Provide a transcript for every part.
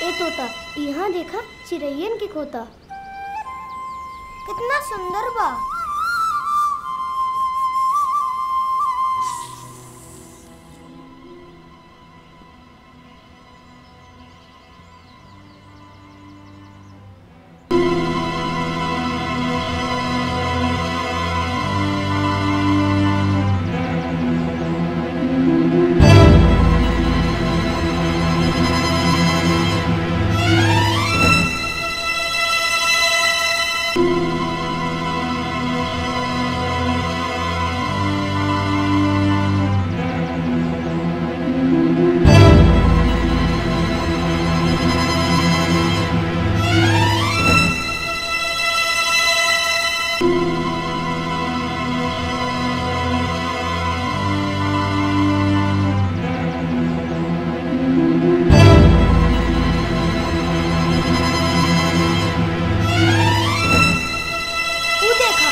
ए तोता यहाँ देखा चिड़ैयन के खोता कितना सुंदर बा तू देखा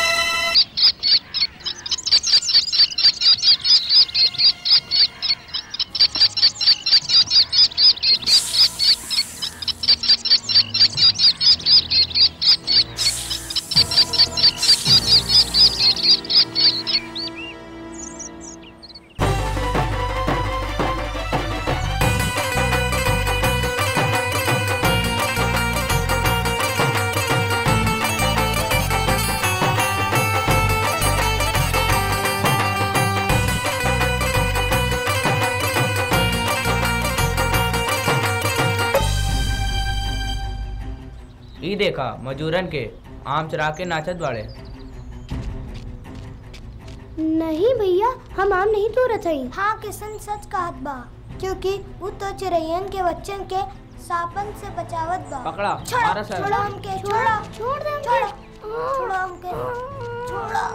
ई देखा मजूरन के आम चरा के नाचत बाड़े नहीं भैया हम आम नहीं तोड़त हई हाँ किशन सच कहत बा क्योंकि वो तो चिड़ैयन के बच्चन के सापन से बचावत बा पकड़ा छोड़ा मारा सर छोड़ा हमके छोड़ा छोड़ दे छोड़ा छोड़ा हमके छोड़ा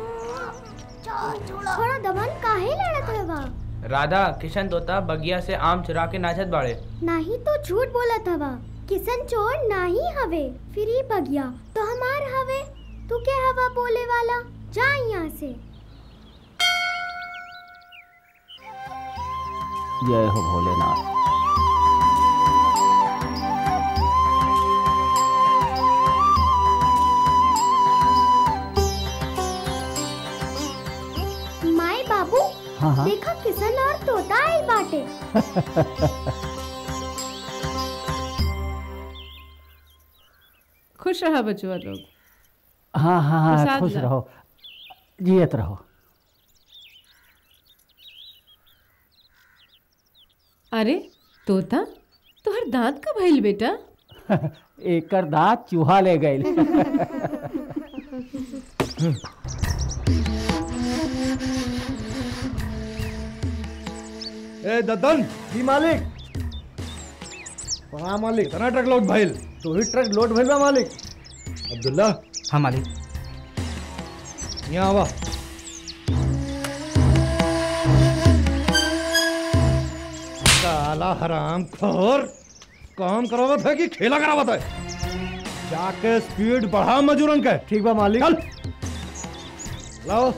छोड़ा छोड़ा दमन काहे लड़त है बा राधा किशन तोता बगिया से आम चुरा के नाचत बाड़े नाही तो झूठ बोलत हवा किशन चोर नाही हवे फिर ही बगिया तो हमार हवे तू क्या हवा बोले वाला जा यहाँ से जय हो भोलेनाथ माई बाबू हाँ हाँ देखा किशन और तोता आई बाटे खुश रहा बचुआ लोग हाँ हाँ हाँ प्रसाद खुश ला। रहो जियत रहो अरे तोता तोहर दांत का भइल बेटा एकर दांत चूहा ले गए ए ददन जी मालिक हाँ मालिक इतना ट्रक लोड भइल तो ही ट्रक लोड भइल बा मालिक अब्दुल्ला हाँ मालिक यहाँ आवा काला हराम खोर काम करावत है कि खेला करावत है जाके स्पीड बढ़ा मजूरन के ठीक बा मालिक चल लाओ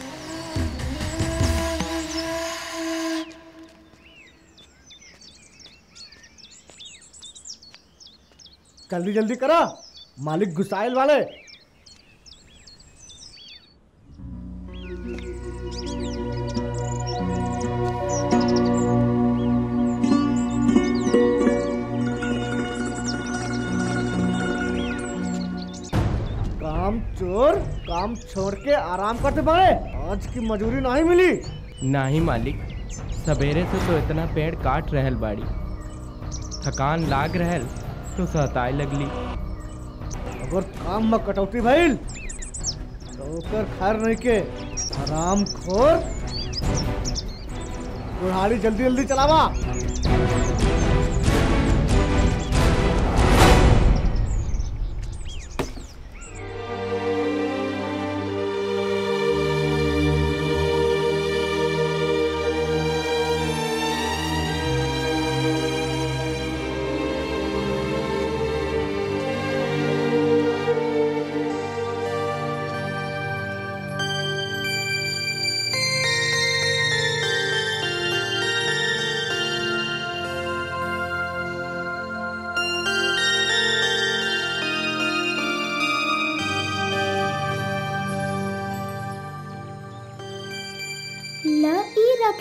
जल्दी जल्दी करा मालिक गुसाइल वाले काम चोर काम छोड़ के आराम करते पड़े आज की मजूरी नहीं मिली नहीं मालिक सवेरे से तो इतना पेड़ काट रहल बाड़ी थकान लाग रहल तो सहताए लगली अगर काम में कटौती भइल तो ओकर खैर नहीं के आराम खोर कुल्हाड़ी जल्दी जल्दी चलावा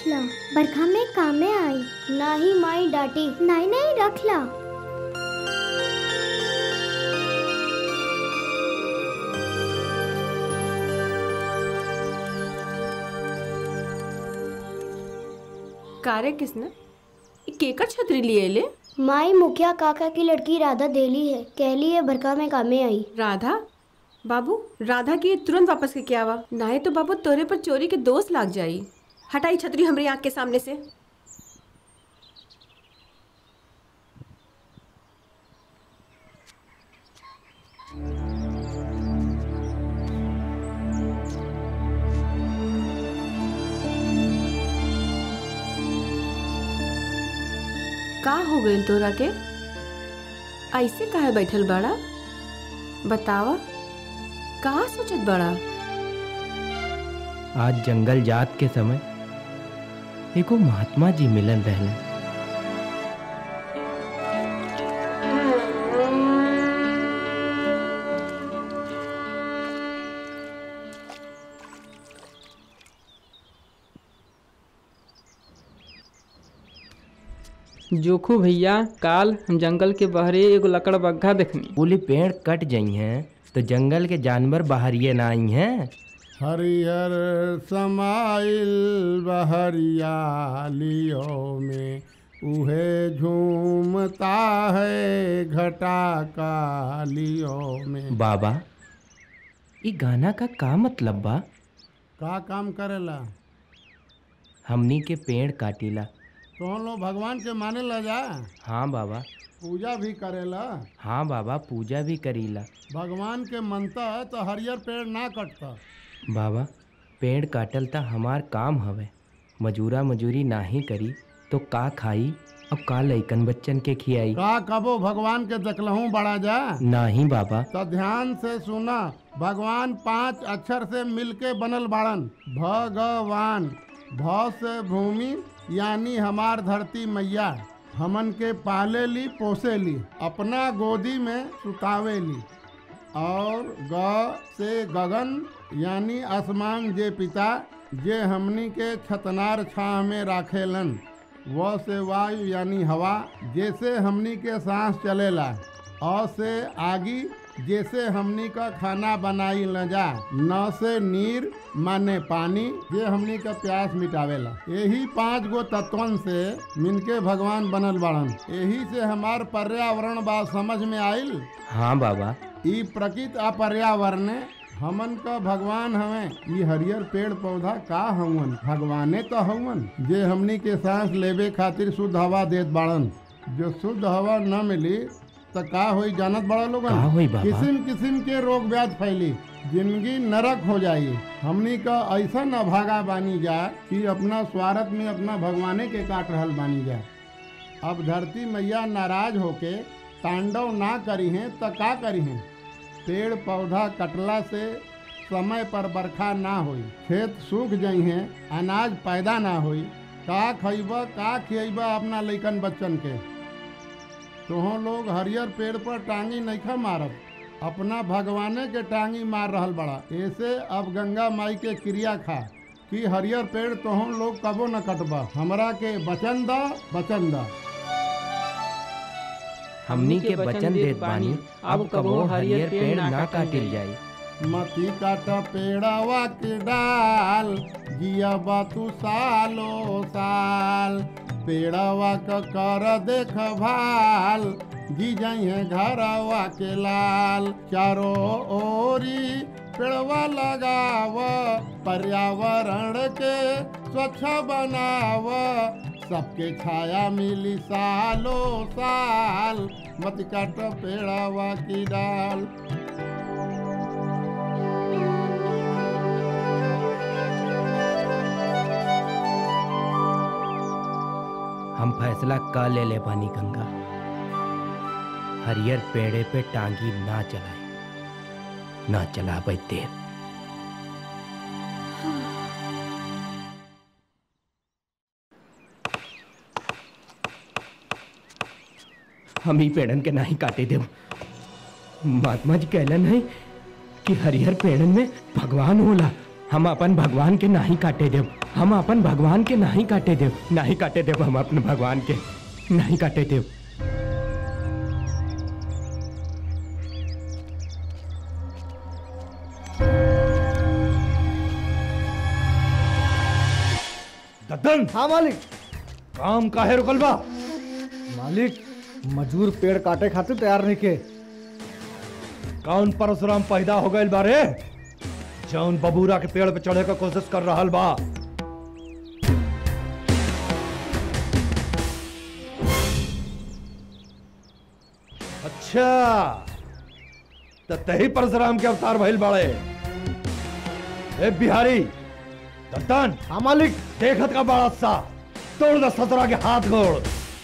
रख ला बरखा में कामे आई ना ही माई डांटी नहीं नहीं रख ला कारे किसने ई केकर छतरी लिए ले माई मुखिया काका की लड़की राधा देली है कहली है बरखा में कामे आई राधा बाबू राधा की तुरंत वापस के क्या आवा नाहे तो बाबू तोरे पर चोरी के दोष लाग जाई हटाई छतरी हमरी आंख के सामने से का हो गइल तोरा के ऐसे काहे बैठल बड़ा बतावा का सोचत बड़ा आज जंगल जात के समय एगो महात्मा जी मिलन रहलन जोखू भैया काल हम जंगल के बहरे एगो लकड़ बग्घा देखनी बोले पेड़ कट जाई हैं तो जंगल के जानवर बाहरिए ना आई हैं हरिहर समाइल बहरियालियों में उहे झूमता है घटा कालियों में बाबा ई गाना का का मतलब बा का काम करेला हमनी के पेड़ काटीला तो लोग भगवान के माने ला जा हाँ बाबा पूजा भी करेला हाँ बाबा पूजा भी करीला भगवान के मनता तो हरियर पेड़ ना कटता बाबा पेड़ काटल त हमार काम हवे मजूरा मजूरी नाही करी तो का खाई अब का लइकन बच्चन के खियाई का कबो भगवान के देखलहूँ बड़ा जा नाही बाबा तो ध्यान से सुना भगवान पांच अक्षर से मिलके बनल बाड़न भगवान भ से भूमि यानी हमार धरती मैया हमन के पाले ली पोसे ली अपना गोदी में सुतावे ली और ग से गगन यानी आसमान जे पिता जे हमनी के छतनार छाह में राखेलन व से वायु यानी हवा जैसे हमनी के सांस चलेला अ से आगी जैसे हमनी का खाना बनाई न जा न से नीर माने पानी जे हमनी का प्यास मिटावेला यही पांच गो तत्वन से मिनके भगवान बनल बाड़न यही से हमार पर्यावरण बात समझ में आइल हाँ बाबा ई प्रकृति आ पर्यावरण हमन का भगवान हवे ई हरियर पेड़ पौधा का हवन भगवाने तो हवन जे हमनी के सांस लेवे खातिर शुद्ध हवा देत बाड़न जो शुद्ध हवा न मिली तो का होई जानत बड़ा लोगन का होई बाबा? किस्म किस्म के रोग व्याध फैली जिंदगी नरक हो जाई हमनी का ऐसा न भागा बानी जा कि अपना स्वार्थ में अपना भगवाने के काट रहल बानी जा अब धरती मैया नाराज होके तांडव ना करी हैं तो का करी हैं पेड़ पौधा कटला से समय पर बरखा ना होई खेत सूख जाई हैं अनाज पैदा ना होई का खइब का खियब अपना लइकन बच्चन के तुहों लोग हरियर पेड़ पर टांगी नइखा मारत अपना भगवाने के टांगी मार रहल बड़ा ऐसे अब गंगा माई के क्रिया खा कि हरियर पेड़ तुहों लोग कबो न कटबा हमरा के बचन दा बचन दा हमनी के वचन देत बानी अब कबो हरियर पेड़ ना काटिल जाई मती काट पेड़वा के डाल जिया तू सालो साल पेड़वा क कर देख भाल जी जाइए घरवा के लाल चारों ओरी पेड़वा लगाव पर्यावरण के स्वच्छ बनाव सबके छाया मिली सालो साल मत काट पेड़वा की डाल हम फैसला का ले ले पानी गंगा हरियर पेड़े पे टांगी ना चलाए ना चला देव हम ही पेड़न के नहीं काटे देव महात्मा जी कहलन है कि हरिहर पेड़न में भगवान होला हम अपन भगवान के नहीं काटे देव हम अपन भगवान के नहीं काटे देव नहीं काटे देव हम अपने भगवान के नहीं काटे देव दद्दन हाँ मालिक काम काहे रुकल बा मालिक मजदूर पेड़ काटे खातिर तैयार नहीं के कौन परशुराम पैदा हो गए बारे जौन बबूरा के पेड़ पे चढ़े का कोशिश कर रहा बा अच्छा तो तही परशुराम के अवतार भइल बाड़े ए बिहारी दत्तन हाँ मालिक देखत का बड़ा सा तोड़ द ससुरा के हाथ गोड़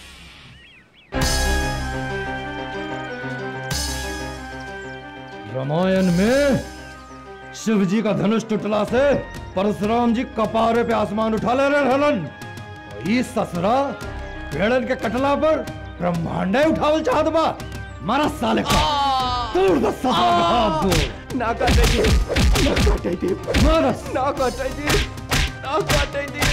रामायण में शिव जी का धनुष टूटला से परशुराम जी कपारे पे आसमान उठा ले रहे हलन और ई ससुरा पेड़न के कटला पर ब्रह्मांडे उठावल चाहत बा मारा साले का तोड़ द ससुरा के हाथ गोड़ ना काटे देव ना काटे देव मारा ना काटे देव ना काटे देव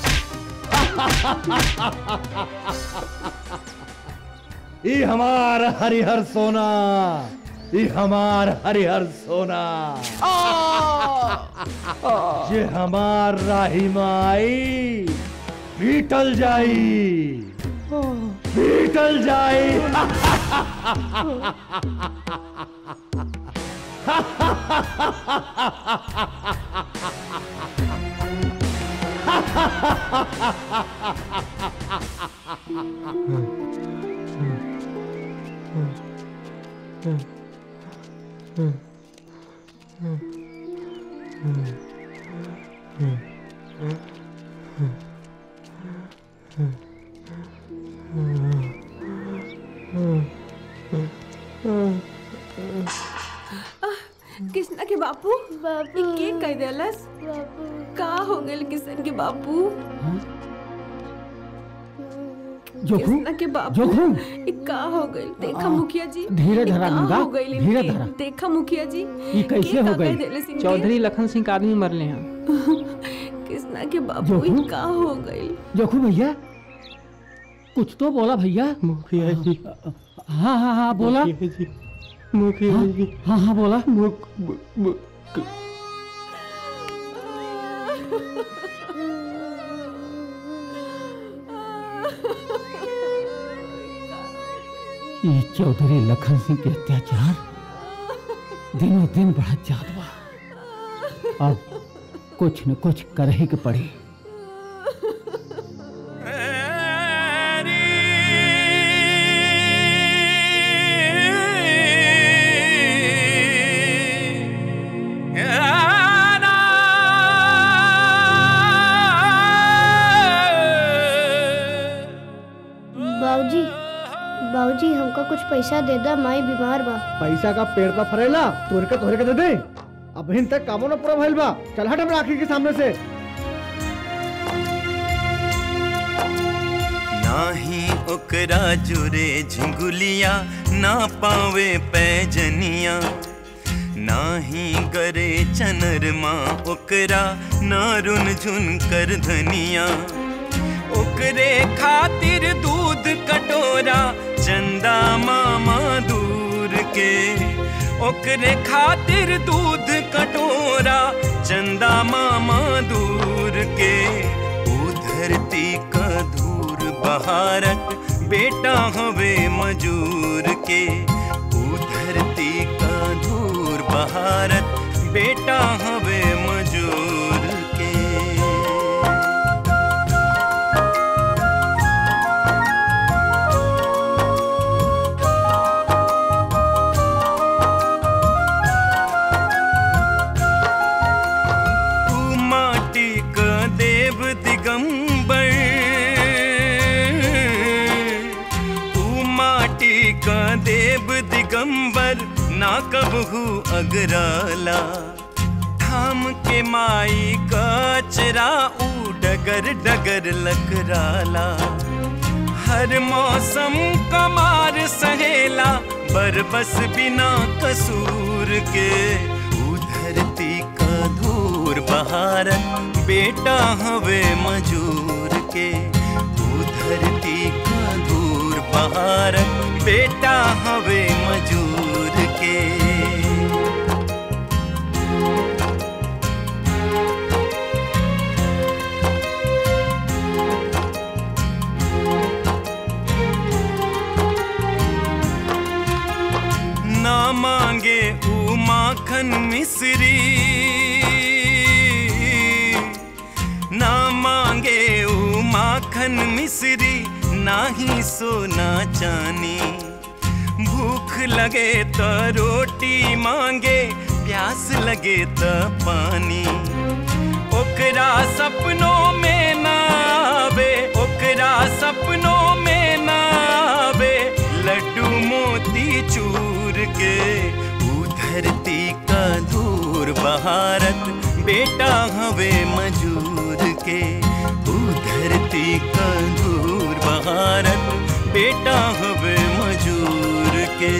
ई हमार हरिहर सोना ई हमार हरिहर सोना ये हमार राही माई बीटल जाई बीटल जाई कृष्णा के बापू बाबू ई के कह देलस बाबू का हो गेल किशन के बापू जोखू कृष्णा के बापू जोखू ई का हो गइल देखा मुखिया जी धीरे ई धरा का नंगा, हो गइल धीरे इनके? धरा। देखा मुखिया जी ई कैसे के हो का कह गइल? देलस इनके? चौधरी लखन सिंह का आदमी मरले हैं कृष्णा के बापू ई जोखू? का हो गइल जोखू भैया कुछ तो बोला भैया मुखिया जी हाँ हाँ हाँ बोला मुखिया जी मुखिया जी हाँ हाँ बोला मुख मु- मु- ये चौधरी लखन सिंह के अत्याचार दिनों दिन बढ़त जात बा अब कुछ न कुछ कर ही के पड़ी बाबूजी बाबूजी हमको कुछ पैसा दे दा माई बीमार बा पैसा का पेड़ पर फरेला तोड़ के तोहरे के दे दे अब हिन तक कामो न पूरा भइल बा चल हट हमरा आखिर के सामने से नाही ओकरा जुरे झिंगुलिया ना पावे पैजनिया नाही गरे चनरमा ओकरा ना रुन झुन कर धनिया ओकरे खातिर दूध कटोरा चंदा मामा दूर के ओकरे खातिर दूध कटोरा चंदा मामा दूर के ऊ धरती का धूर बहारत बेटा हवे मजूर के ऊ धरती का धूर बहारत बेटा हवे मजूर के तू माटी का देव दिगंबर तू माटी का देव दिगंबर ना कबहू अगराला थाम के माई का चरा ऊ डगर डगर लकराला हर मौसम कमार सहेला बरबस बिना कसूर के ऊ धरती का धूर बहारत बेटा हवे मजूर के ऊ धरती का दूर बहारत बेटा हवे मजूर के ना मांगे ऊ माखन मिश्री ना मांगे ऊ माखन मिश्री ना ही सोना चानी भूख लगे तो रोटी मांगे प्यास लगे तो पानी ओकरा सपनों में ना आवे ओकरा सपनों में ना आवे लड्डू मोती चूर के ऊ धरती का दूर बहारत बेटा हवे मजूर के ऊ धरती का दूर बहारत बेटा हवे मजूर के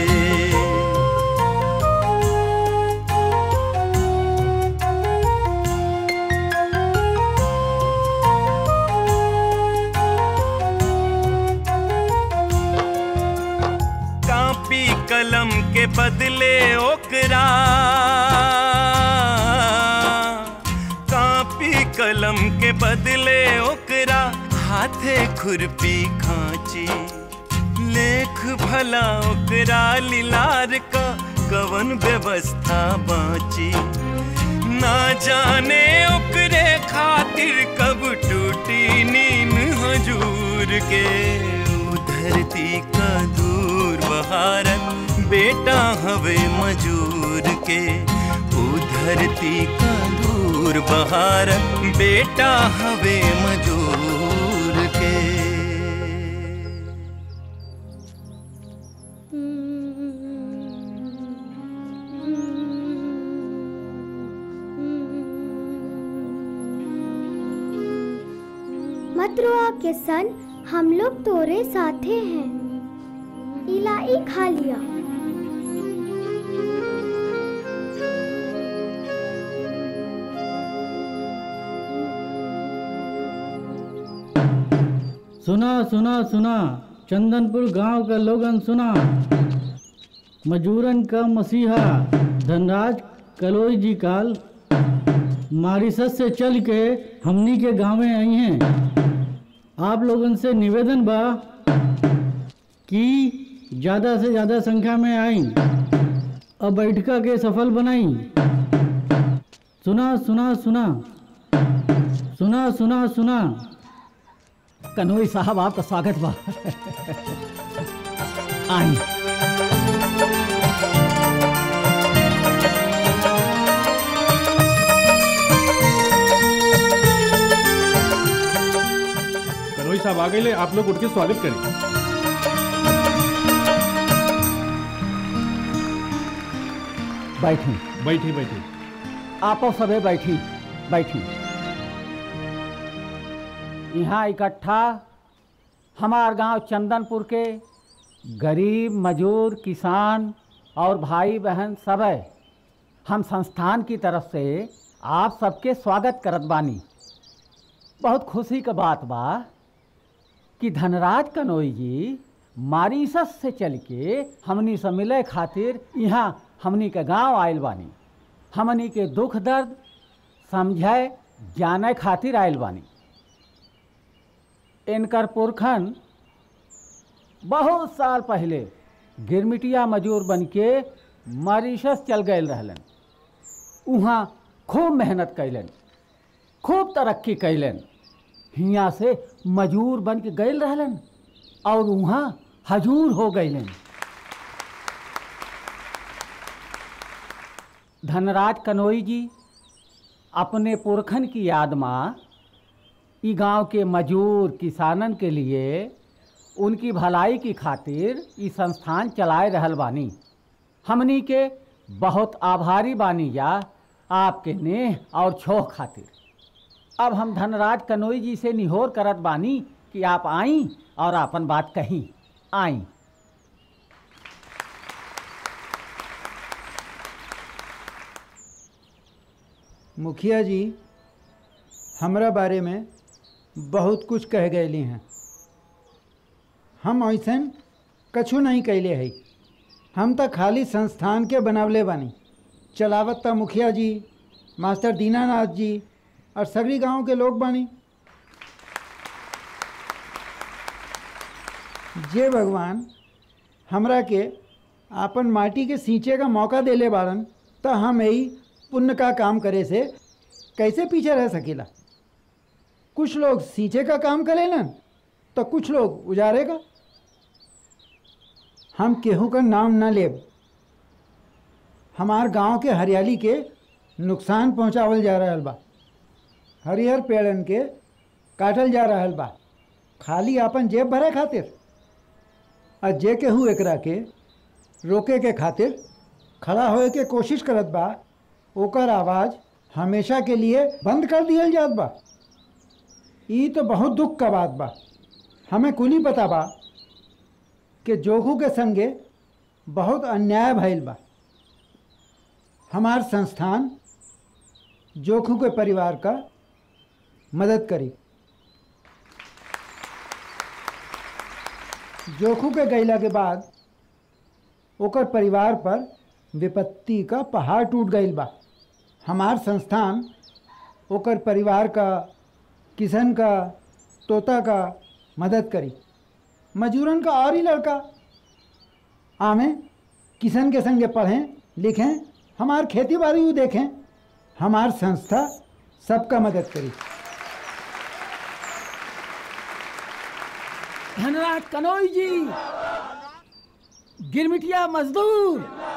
कापी कलम के बदले ओकरा कापी कलम के बदले ओकरा हाथे खुरपी खांची लेख भला ओकरा लिलार का कवन व्यवस्था बाची ना जाने ओकरे खातिर कब टूटी नींद हजूर के ऊ धरती का दूर बहारत बेटा हवे मजूर के ऊ धरती का दूर बहारत बेटा हवे मजूर के मत रोआ किसन हम लोग तोरे साथे हैं इलाई खा लिया सुना सुना सुना चंदनपुर गांव का लोगन सुना मजूरन का मसीहा धनराज कलोई जी काल मारिसस से चल के हमनी के गांव में आई हैं आप लोगन से निवेदन बा कि ज़्यादा से ज़्यादा संख्या में आई और बैठका के सफल बनाई सुना सुना सुना सुना सुना सुना कन्होई साहब आपका स्वागत बा आई कनोई साहब आ गए आप लोग उठ के स्वागत करें बैठी बैठी बैठी आपो सबे बैठी बैठी यहाँ इकट्ठा हमार गांव चंदनपुर के गरीब मजूर किसान और भाई बहन सब है हम संस्थान की तरफ से आप सबके स्वागत करत बानी बहुत खुशी का बात बा कि धनराज कनोई जी मारीसस से चल के हमनी से मिले खातिर यहाँ हमनी के गांव आयल बानी हमनी के दुख दर्द समझे जाने खातिर आयल बानी इनकर पुरखन बहुत साल पहले गिरमिटिया मजूर बन के मॉरिशस चल गए रहलन वहाँ खूब मेहनत कैलन खूब तरक्की कैलन हियाँ से मजूर बन के गए रहलन और वहाँ हजूर हो गईलन धनराज कनोई जी अपने पुरखन की याद में ई गांव के मजूर किसानन के लिए उनकी भलाई की खातिर ई संस्थान चलाए रहल बानी हमनी के बहुत आभारी बानी या आपके नेह और छोह खातिर अब हम धनराज कनोई जी से निहोर करत बानी कि आप आई और अपन बात कहीं आई मुखिया जी हमरा बारे में बहुत कुछ कह गए हैं हम ऐसन कछु नहीं कैले है हम तो खाली संस्थान के बनावले बानी चलावत त मुखिया जी मास्टर दीनानाथ जी और सगरी गांव के लोग बानी जे भगवान हमरा के आपन माटी के सींचे का मौका देले बाड़न तो हम यही पुण्य का काम करे से कैसे पीछे रह सकेला कुछ लोग सींचे का काम करेलन तो कुछ लोग उजारे का हम केहू का नाम न लेब हमार गांव के हरियाली के नुकसान पहुंचावल जा रहल बा हरिहर पेड़न के काटल जा रहल बा खाली आपन जेब भरे खातिर और जे केहू एकरा के रोके के खातिर खड़ा होए के कोशिश करत बा ओकर आवाज़ हमेशा के लिए बंद कर दियल जात बा ई तो बहुत दुख का बात बा हमें कुली पता बा कि जोखू के संगे बहुत अन्याय भइल बा हमार संस्थान जोखू के परिवार का मदद करी जोखू के गैला के बाद ओकर परिवार पर विपत्ति का पहाड़ टूट गईल बा हमार संस्थान ओकर परिवार का किसन का तोता का मदद करी मजूरन का और ही लड़का आमे किसन के संगे पढ़ें लिखें हमार खेती बाड़ी देखें हमार संस्था सबका मदद करी धनराज कनोई जी गिरमिटिया मजदूर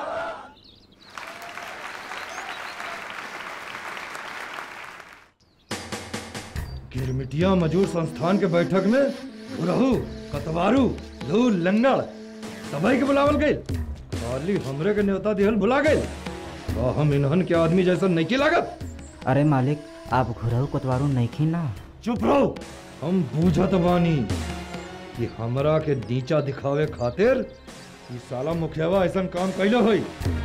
गिरमिटिया मजूर संस्थान के बैठक में गुरहू कतवारू लू लंगड़ सभी के बुलावल गए खाली हमरे के न्योता दिहल भुला गए तो हम इन्हन के आदमी जैसा नहीं की लागत अरे मालिक आप घुरहु कोतवारू नहीं खी ना चुप रहो हम बूझत बानी कि हमरा के नीचा दिखावे खातिर ई साला मुखियावा ऐसा काम कैलो होई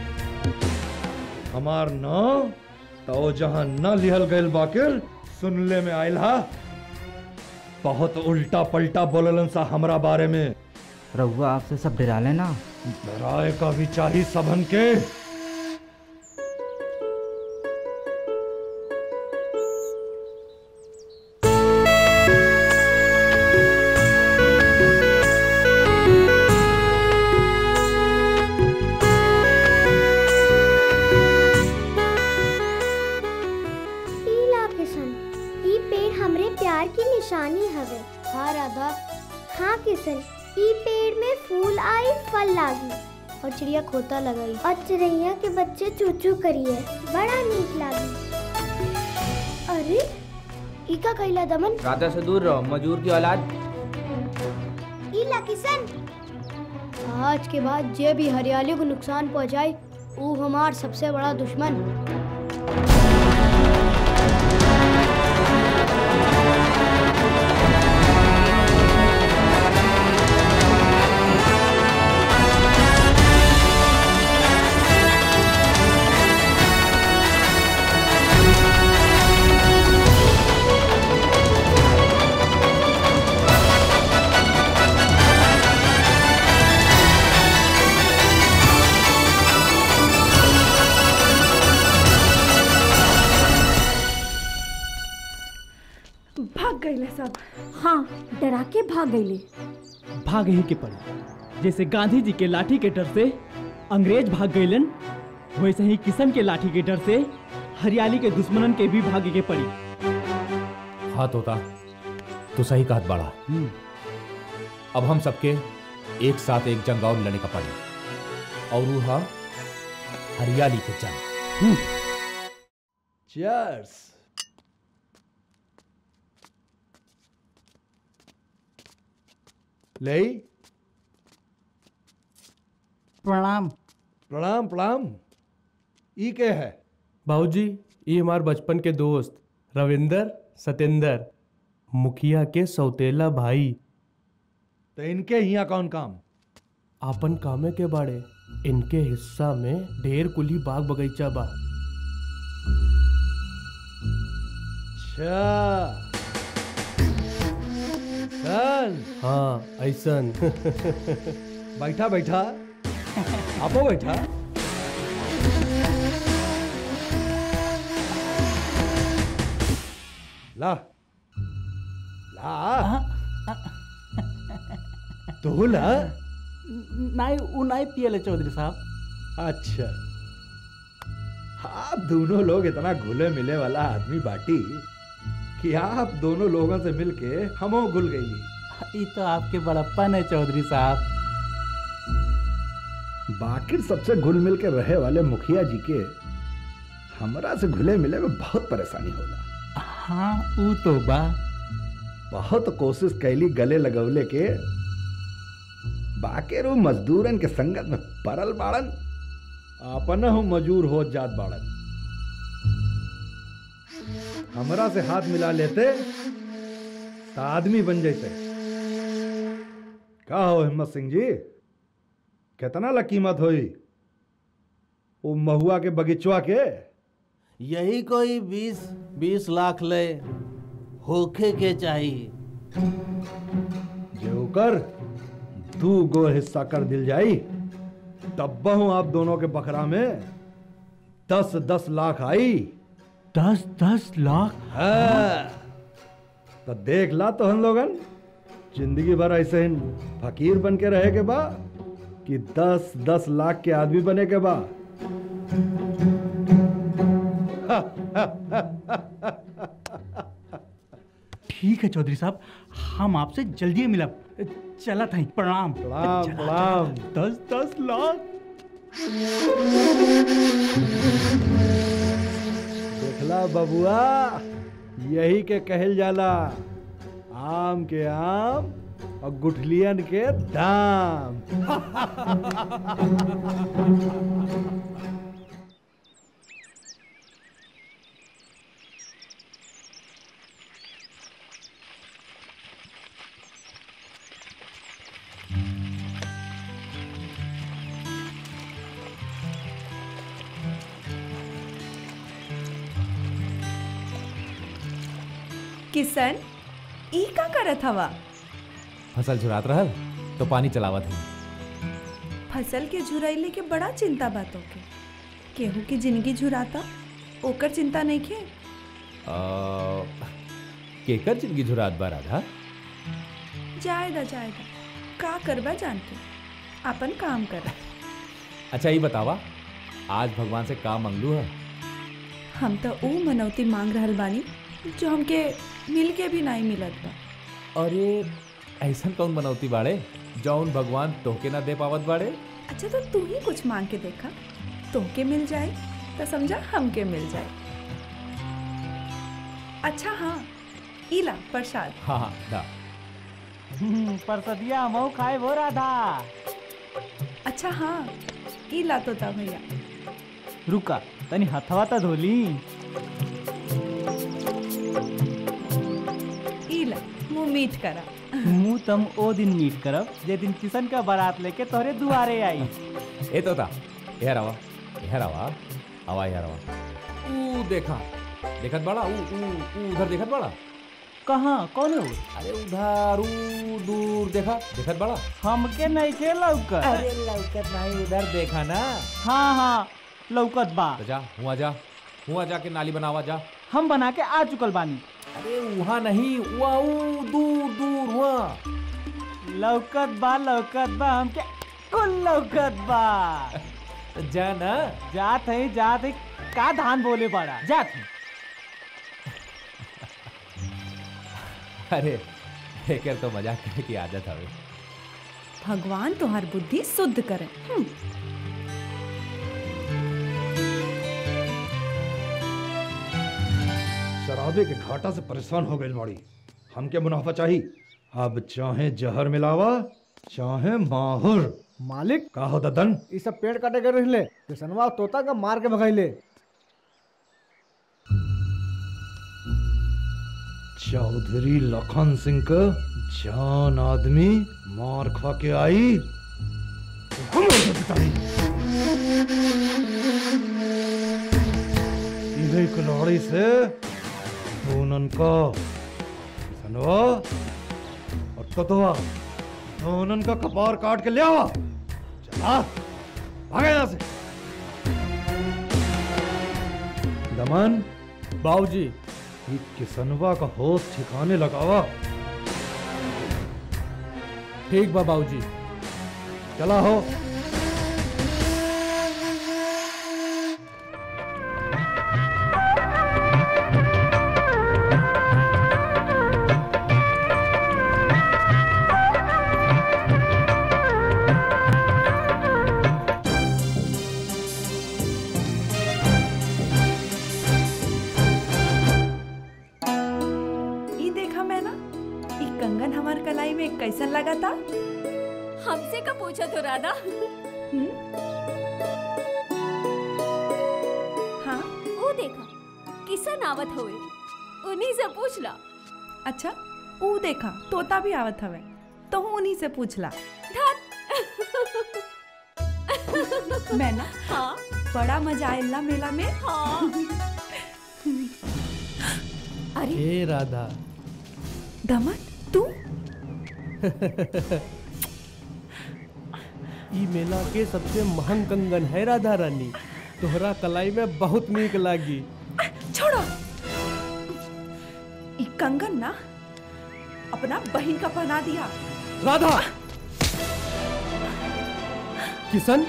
हमार न तो जहां न लिहल गइल बाकिर सुनले में आयल हा बहुत उल्टा पलटा बोललन सा हमरा बारे में रउआ आपसे सब डरा लेना डराए का भी चाहिए सबन के पीला किशन ई पेड़ हमरे प्यार की निशानी हवे हाँ राधा हाँ किशन ई पेड़ में फूल आई फल लागी और चिड़िया खोता लगाई और चिड़ैया के बच्चे चूचू करिए बड़ा नीक लागी अरे ई का कैला दमन राधा से दूर रहो मजूर की औलाद ईला किशन आज के बाद जे भी हरियाली को नुकसान पहुंचाए वो हमार सबसे बड़ा दुश्मन भाग गईले सब हाँ डरा के भाग गईले भाग ही के पड़ी जैसे गांधी जी के लाठी के डर से अंग्रेज भाग गईलन वैसे ही किशन के लाठी के डर से हरियाली के दुश्मनन के भी भागे के पड़ी हाँ तोता तू सही कहत बड़ा अब हम सबके एक साथ एक जंग और लड़ने का पड़ी और वो हा हरियाली के जंग Cheers. ले प्रणाम प्रणाम प्रणाम ई के है बाबूजी ये हमार बचपन के दोस्त रविंदर सतेंद्र मुखिया के सौतेला भाई तो इनके यहाँ कौन काम आपन कामे के बाड़े इनके हिस्सा में ढेर कुली बाग बगीचा बा अच्छा सन हाँ ऐसन बैठा बैठा आपो बैठा ला ला तू ला नहीं वो नहीं पियले चौधरी साहब अच्छा आप दोनों लोग इतना घुले मिले वाला आदमी बाटी कि आप दोनों लोगों से मिलके हम घुल गई ये तो आपके बड़प्पन है चौधरी साहब बाकी सबसे घुल मिल के रहे वाले मुखिया जी के हमरा से घुले मिले में बहुत परेशानी होला हाँ वो तो बा बहुत कोशिश कैली गले लगवले के बाकेरो मजदूरन के संगत में परल बाड़न अपन हूँ मजूर हो जात बाड़न हमरा से हाथ मिला लेते तो आदमी बन जाते का हो हिम्मत सिंह जी कितना ला कीमत होई वो महुआ के बगीचवा के यही कोई बीस बीस लाख ले होखे के चाहिए जो कर दू गो हिस्सा कर दिल जाई तब बहु आप दोनों के बकरा में दस दस लाख आई दस दस लाख है तो देख ला तो हम लोगन जिंदगी भर ऐसे ही फकीर बन के रहे के बा कि दस दस लाख के आदमी बने के बा ठीक है चौधरी साहब हम आपसे जल्दी मिला चला था प्रणाम प्रणाम चला, प्रणाम चला, दस दस लाख देखला बबुआ यही के कहल जाला आम के आम और गुठलियन के दाम किसन ई का करत हवा फसल झुरात रहल तो पानी चलावत है फसल के झुरैले के बड़ा चिंता बातों के केहू की जिंदगी झुराता ओकर चिंता नहीं खे केकर जिंदगी झुरात बा राधा जायदा जायदा का करबा जानते अपन काम कर अच्छा ये बतावा आज भगवान से का मंगलू है हम तो ऊ मनौती मांग रहल बानी जो हमके मिल के भी नहीं मिलत बा अरे ऐसन कौन बनौती बाड़े जौन भगवान तोहके ना दे पावत बाड़े अच्छा तो तू ही कुछ मांग के देखा तुमके मिल जाए तो समझा हमके मिल जाए अच्छा हाँ इला प्रसाद हाँ हाँ दा परसदिया मऊ खाए वो राधा अच्छा हाँ इला तो था भैया रुका तनी हथवा तो धोली इला मुंह मीठ करा मुंह तुम ओ दिन मीट करब जे दिन किशन का बारात लेके तोहरे दुआरे आई ए तोता यहाँ रवा यहाँ रवा आवा यहाँ रवा ऊ देखा देखत बड़ा ऊ ऊ ऊ उधर देखत बड़ा कहाँ कौन है अरे उधर ऊ दूर देखा देखत बड़ा हमके नहीं के लौकत अरे लौकत नहीं उधर देखा ना हाँ हाँ लौकत बा तो जा हुआ जा हुआ जाके नाली बनावा जा हम बना के आ चुकल बानी अरे वहाँ नहीं वहाँ ऊ दूर दूर वहाँ लौकत बा लौकत बा हमके कुल लौकत बा जा ना जात है जात है का धान बोले बड़ा जात है अरे एकर तो मजाक करे की आदत हवे भगवान तुम्हार बुद्धि शुद्ध करे हम्म, शराबे के घाटा से परेशान हो गई माड़ी हमके मुनाफा चाहिए अब चाहे जहर मिलावा चाहे माहुर मालिक का हो ददन ये सब पेड़ काटे कर रही किसनवा तोता का मार के भगाइले चौधरी लखन सिंह का जान आदमी मार खा के आई तो हम उसे पिटाई इन्हें कुल्हाड़ी से दोनों को किसनवा और तोतवा दोनों का कपार काट के ले आवा चला भागे यहाँ से दमन बाबूजी ये किसनवा का होश ठिकाने लगावा ठीक बा बाबूजी चला हो ये देखा मैं ना ये कंगन हमार कलाई में कैसन लगा था हमसे का पूछा तो राधा हाँ वो देखा किसन आवत होवे उन्हीं से पूछ ला अच्छा ऊ देखा तोता भी आवत हवे तो हूँ उन्हीं से पूछला मैं ना हाँ बड़ा मजा आयला मेला में हाँ अरे ए राधा दमन तू ई मेला के सबसे महंग कंगन है राधा रानी तोहरा कलाई में बहुत नीक लागी छोड़ो ये कंगन ना अपना बहन का पहना दिया राधा किशन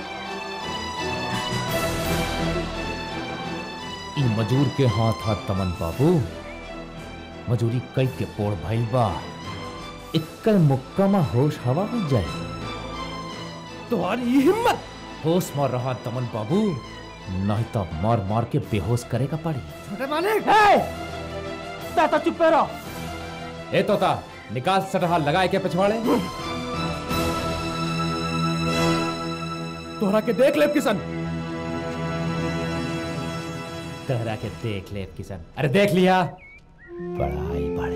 ई मजूर के हाथ हाथ तमन बाबू मजूरी कई के पोड़ भइल बा इक्कल मुक्का में होश हवा हो जाए तुम्हारी हिम्मत होश मार रहा तमन बाबू नहीं तो मार मार के बेहोश करे का पड़ी छोटे मालिक ताता चुप रहो ए तोता निकाल सटहा लगाए के पिछवाड़े तोहरा के देख ले किशन तहरा के देख ले किशन अरे देख लिया पढ़ाई पढ़े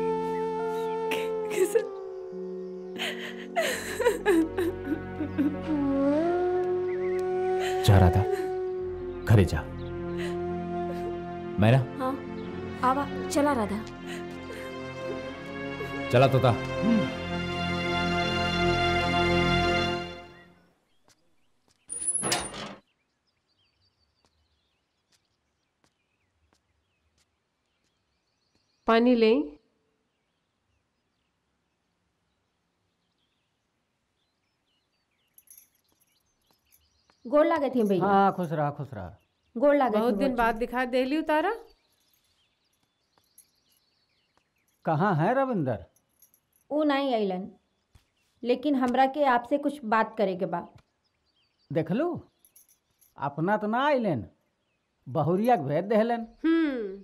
जा रहा था घरे जा मैं ना हाँ आवा चला राधा चला तोता पानी लें गोड़ लागत है भैया हाँ खुश रहा खुश रहा गोड़ लागत बहुत है दिन भौजी। बाद दिखा देली उतारा कहाँ है रविंदर ऊ नहीं अलन लेकिन हमरा के आपसे कुछ बात करे के बा देख लो अपना तो ना आइलन बहुरिया के भेज देहलन हम्म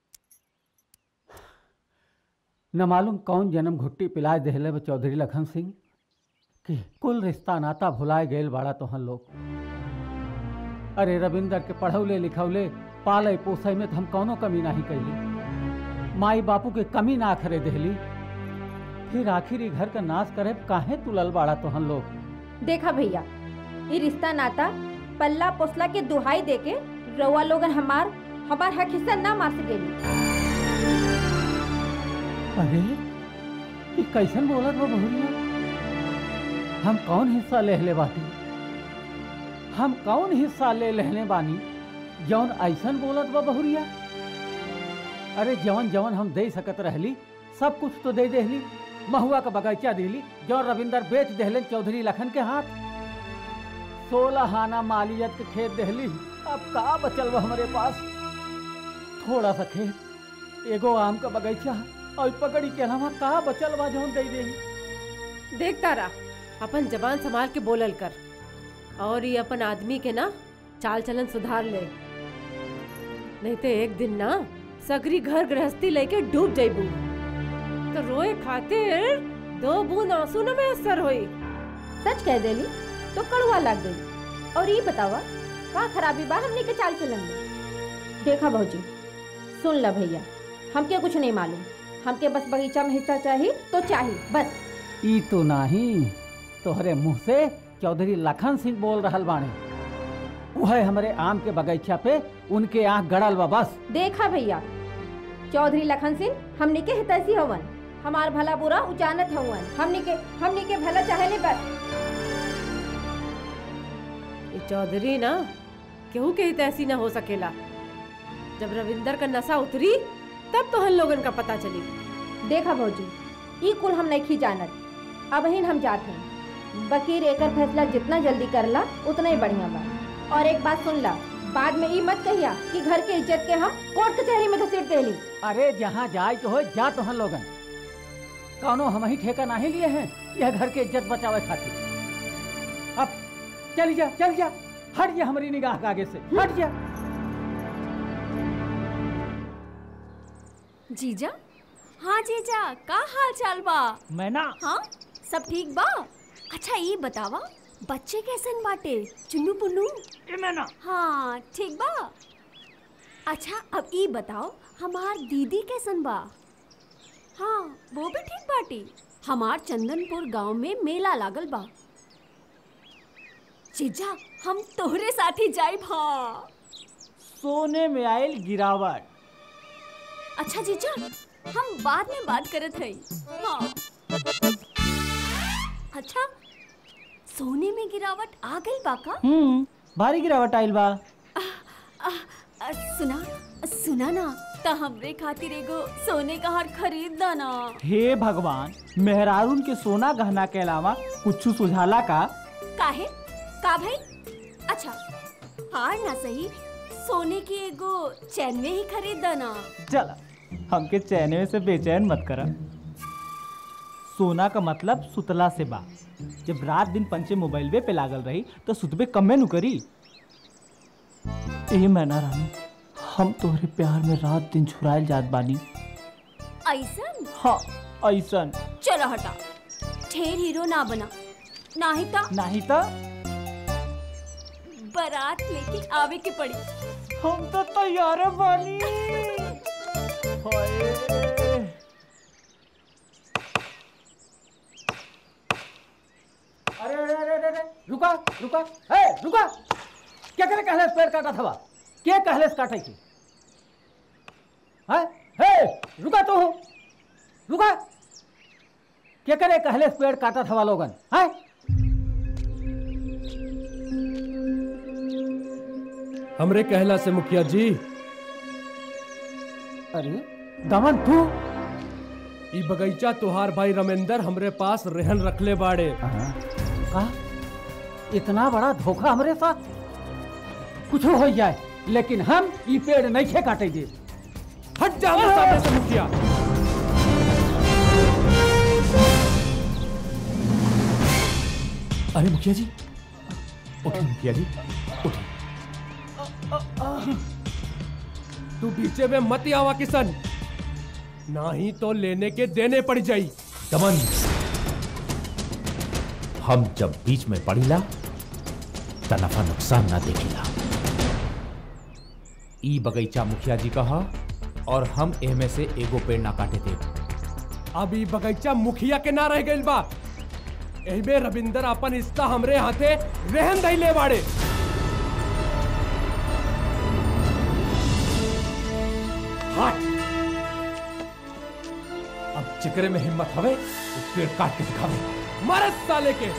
न मालूम कौन जन्म घुट्टी पिलाए देहले बा चौधरी लखन सिंह कि कुल रिश्ता नाता भुलाए गए बाड़ा तोहन लोग अरे रविंदर के पढ़ौले लिखौले पाले पोसे में तो हम कौनो कमी नहीं कैली माई बापू के कमी ना करे देहली फिर आखिर ई घर का नाश करे काहे तुलल बाड़ा तोहन लोग देखा भैया ये रिश्ता नाता पल्ला पोसला के दुहाई दे के रउआ लोगन हमार हमार हक हिस्सा ना मार सकेली अरे ये कैसन बोलत बा बहुरिया हम कौन हिस्सा लेहले बाटी हम कौन हिस्सा ले लेहले बानी जौन ऐसन बोलत बा बहुरिया अरे जवन जवन हम दे सकत रहली सब कुछ तो दे देहली महुआ का बगीचा दिली जौन रविंदर बेच देहलन चौधरी लखन के हाथ सोलह आना मालियत के खेत देहली अब का बचल बा हमारे पास थोड़ा सा खेत एगो आम का बगीचा और पकड़ी के अलावा का बचल बा जौन दे देही देख तारा अपन जबान संभाल के बोलल कर और ये अपन आदमी के ना चाल चलन सुधार ले नहीं तो एक दिन ना सगरी घर गृहस्थी लेके डूब जाइबू तो रोए खातिर दो बूंद आंसू न में असर होई सच कह देली तो कड़वा लग गई और ये बतावा का खराबी बा हमने के चाल चलन में देखा भौजी सुन ला भैया हमके कुछ नहीं मालूम हमके बस बगीचा में हिस्सा चाहिए तो चाहिए बस ई तो नहीं तोहरे मुंह से चौधरी लखन सिंह बोल रहल बाणे वह हमरे आम के बगीचा पे उनके आंख गड़ल बा बस देखा भैया चौधरी लखन सिंह हमने के हितैषी हवन हमार भला बुरा उचानत हवन हमने के हमने के भला चाहले बस ये चौधरी ना केहू के हित ऐसी ना हो सकेला जब रविंदर का नशा उतरी तब तो हम लोगन का पता चली देखा भौजी ई कुल हम नहीं जानत अब हिन हम जात हैं बकीर एकर फैसला जितना जल्दी करला उतना ही बढ़िया बा और एक बात सुन ला बाद में ई मत कहिया कि घर के इज्जत के हम कोर्ट कचहरी में घसीट देली अरे जहाँ जाए तो हो जा तो लोगन कौनो हम ही ठेका नहीं लिए हैं यह घर के इज्जत बचावे खातिर अब चल जा चल जा हट जा हमारी निगाह के आगे से हट जा जीजा हाँ जीजा का हाल चाल बा मैना हाँ सब ठीक बा अच्छा ये बतावा बच्चे कैसन बाटे चुन्नू पुन्नू मैना हाँ ठीक बा अच्छा अब ये बताओ हमार दीदी कैसन बा हाँ वो भी ठीक बाटी हमार चंदनपुर गांव में मेला लागल बा जीजा हम तोहरे साथी जाइब हाँ सोने में आयल गिरावट अच्छा जीजा हम बाद में बात करत हई हाँ अच्छा सोने में गिरावट आ गई बाका हम्म भारी गिरावट आयल बा आ, आ, सुना सुना ना त हमरे खातिर एगो सोने का हार खरीद दा ना हे भगवान मेहरारून के सोना गहना के अलावा कुछ सुझाला का काहे का भाई अच्छा हार ना सही सोने की एगो चैनवे ही खरीद दा ना चल हमके चैने से बेचैन मत करा सोना का मतलब सुतला से बा जब रात दिन पंचे मोबाइल पे लागल रही तो सुतबे कमे नु करी ए मैना रानी हम तोहरे प्यार में रात दिन छुरायल जात बानी ऐसन हाँ ऐसन चलो हटा ढेर हीरो ना बना नाही ता नहीं तो बारात लेके आवे के पड़ी हम तो तैयार बानी हाय अरे अरे अरे अरे अरे, रुका रुका ए रुका क्या करे कहले पेड़ काटा था के कहले काटे की हैं हे रुका तो हो रुका क्या करे कहले पेड़ काटा था लोगन हैं हमरे कहला से मुखिया जी अरे दमन तू ई बगीचा तुहार भाई रमेंदर हमरे पास रहन रखले बाड़े का इतना बड़ा धोखा हमारे साथ कुछ हो जाए लेकिन हम ये पेड़ नहीं खे काटे दे हट जा हमरे सामने से मुखिया अरे मुखिया जी उठिए मुखिया जी उठिए तू बीचे में मत आवा किसन नहीं तो लेने के देने पड़ जाई दमन हम जब बीच में पड़ीला त नफा नुकसान ना देखिला ई बगीचा मुखिया जी कहा और हम एमे से एगो पेड़ ना काटे थे अब ई बगीचा मुखिया के ना रह गइल बा एहिमे रविंदर अपन हिस्सा हमरे हाथे रहन दैले बाड़े हट अब जिक्र में हिम्मत हवे तो पेड़ काट के दिखावे मारे साले के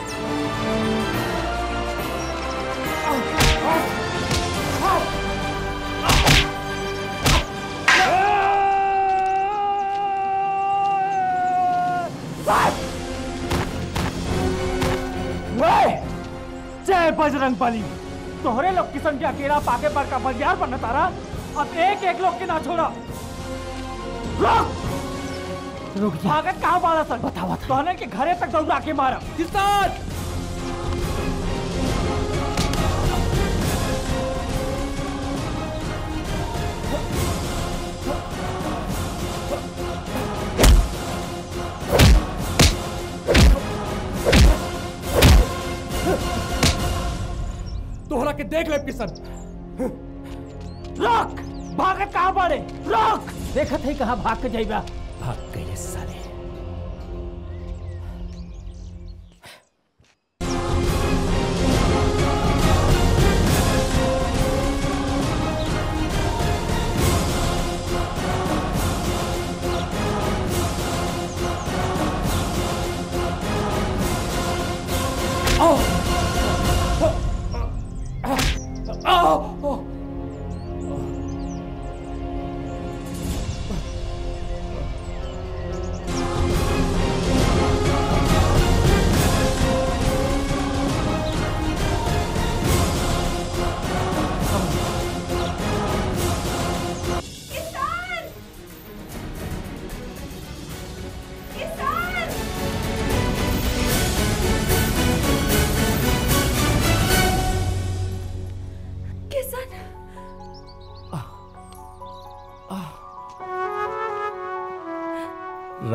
जय बजरंग बली तोहरे लोग किस्म के अकेला पाके पर का बलियार बनना तारा अब एक एक लोग के ना छोड़ा रुक रुक भागत कहाँ बाड़ा सर बतावा तोहने के घरे तक दौड़ा के मारा किसान तोहरा के देख ले किसन रुक भागत कहाँ बाड़े रुक देखत है कहाँ भाग के जाइबा भाग गए साले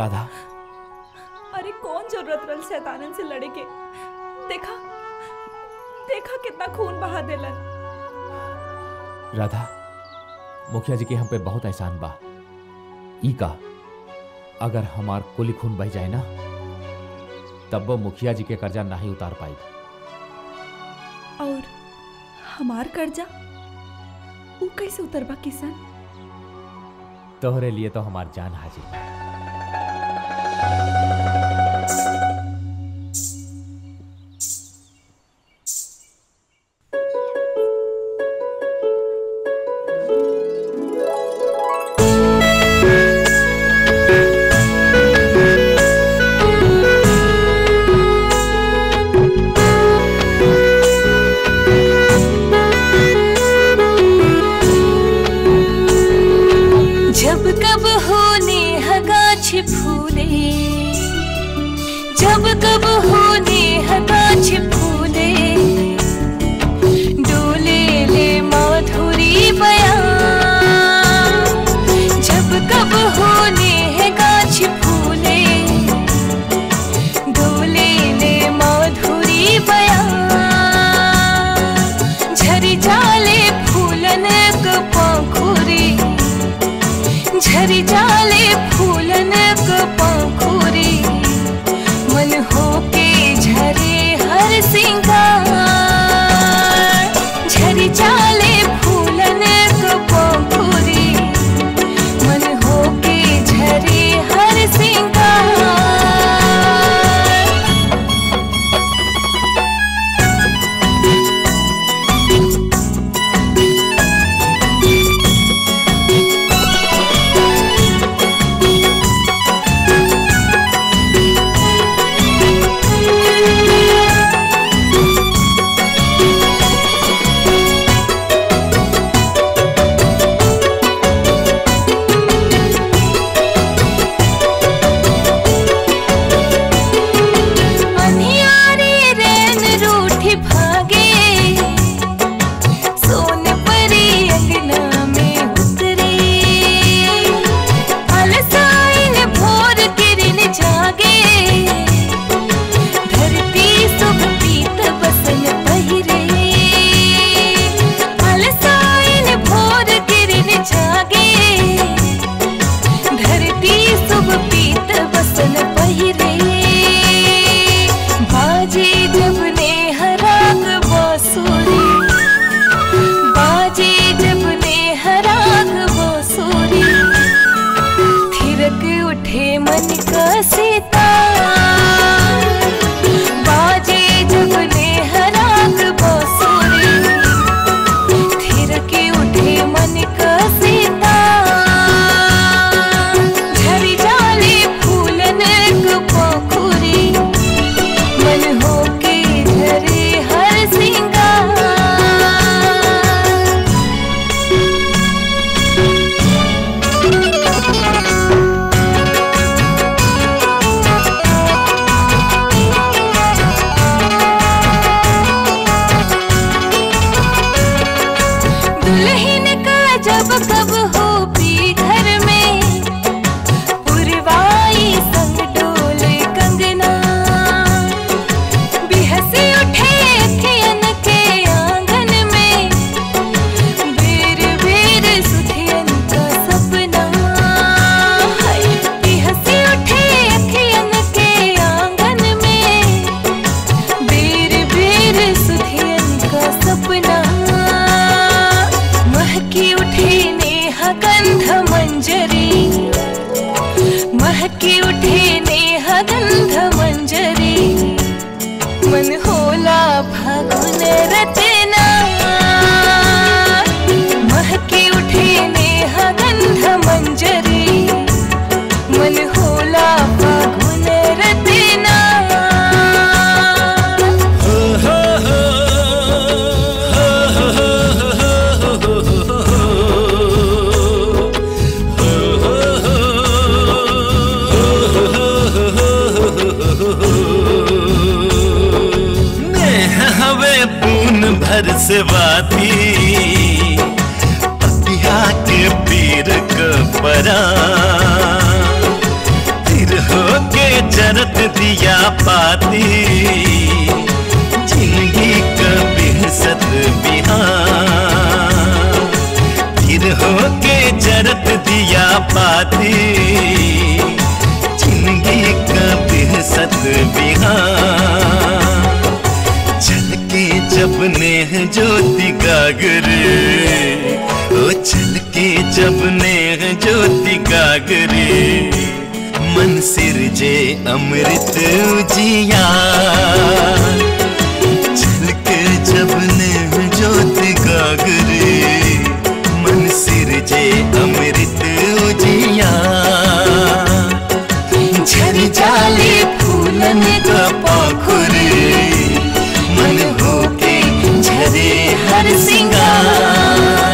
राधा अरे कौन जरूरत रल शैतानन से लड़े के देखा देखा कितना खून बहा देलन राधा मुखिया जी के हम पे बहुत एहसान बा ई का अगर हमार कुल खून बह जाए ना तब वो मुखिया जी के कर्जा नहीं उतार पाई और हमार कर्जा वो कैसे उतरबा किसान तोहरे लिए तो हमार जान हाजिर जब कब होने हगाछ फूले जब कब होने हगाछ फूले डोले ले माधुरी बयां जब कब होने है गाछ फूले डोले ले माधुरी बयां झरी जाले फूलन क पंखुरी झरी जाले फूलन क पंखुरी मन होके झरे हर सिंगार झरी जाले फूलन क पंखुरी मन होके झरे हर सिंगार अनियारे रैन रूठी भागे सोन परी अंगना में उतरे अलसाइन भोर किरण जागे धरती सुख पीत बसन पहिरे अलसाइन भोर किरण जागे धरती सुख पीत बसन पहिरे बाजे जब ने हराग बांसुरी बाजे जब ने हराग बांसुरी थिरक उठे मन का सितार बाजे जब ने हराग बांसुरी थिरक उठे मन का सितार झरी जाले फूलन क पोखरी मन होके झरे हर सिंगार दुल्हन का जब कब हो भी घर में पुरवाई संग डोले कंगना बिहसी उठे अखियन के आंगन में बेर बेर सुधियन का सपना हाय बिहसी उठे अखियन के आंगन में बेर बेर सुधियन का सपना महकी उठे नेहा गंध मंजरी महकी उठे नेहा गंध मंजरी मन होला फागुन रचना महकी उठे नेहा गंध मंजरी मन होला फागुन रचना नेह हवे पून भर से वाती पतिया के पीर क परा फिर जरत दिया पाती जिंदगी कभी सत बिहार फिर होके जरत दिया पाती जिंदगी कभी सत बिहार चल के जब नेह ज्योति गागरे ओ चल के जब नेह ज्योति गागरे मन सिरजे अमृत उजिया चल के जब नेह ज्योति गागरे मन सिरजे अमृत उजिया झर जाले फूलन का पाखुरे मन होके झरे हर सिंगार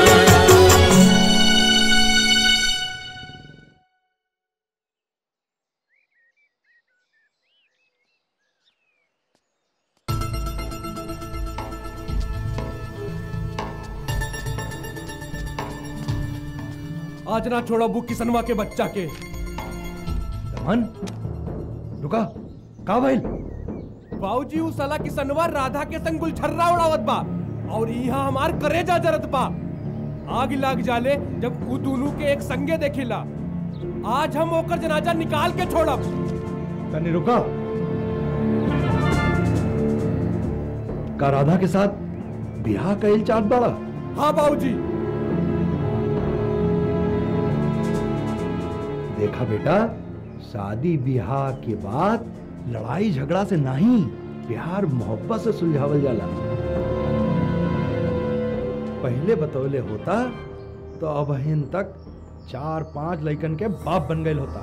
आज ना छोड़ा बुक किसनवा के बच्चा के दमन रुका का भइल बाबूजी उ साला किसनवा राधा के संग गुलछर्रा उड़ावत बा और यहाँ हमार करेजा जरत बा आग लाग जाले जब उ दोनों के एक संगे देखिला आज हम ओकर जनाजा निकाल के छोड़ब तनी रुका का राधा के साथ ब्याह कइल चाहत बाड़ा हाँ बाबूजी देखा बेटा शादी ब्याह के बाद लड़ाई झगड़ा से नहीं प्यार मोहब्बत से सुलझावल जाला पहले बतौले होता तो अबहिन तक चार पांच लइकन के बाप बन गए होता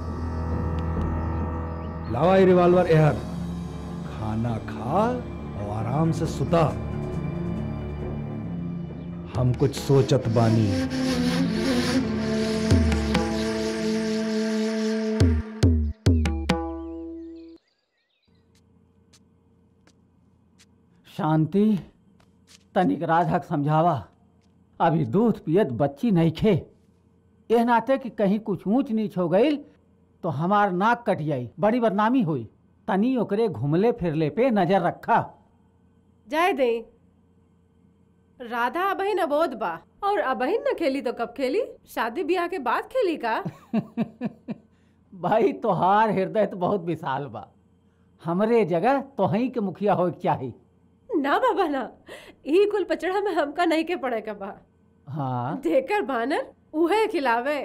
लावा ये रिवाल्वर एहर खाना खा और आराम से सुता हम कुछ सोचत बानी शांति तनिक राधा के समझावा अभी दूध पियत बच्ची नहीं खे एह नाते कि कहीं कुछ ऊंच नीच हो गई तो हमार नाक कट जाई बड़ी बदनामी हुई तनी ओकरे घुमले फिरले पे नजर रखा जाए दे राधा अबहिन अबोध बा और अबहिन न खेली तो कब खेली शादी ब्याह के बाद खेली का भाई तोहार हृदय तो बहुत विशाल बा हमरे जगह तोहही के मुखिया हो चाही ना बाबा ना ई कुल पचड़ा में हमका नहीं के पड़े का बा हाँ देकर बानर उहे खिलावे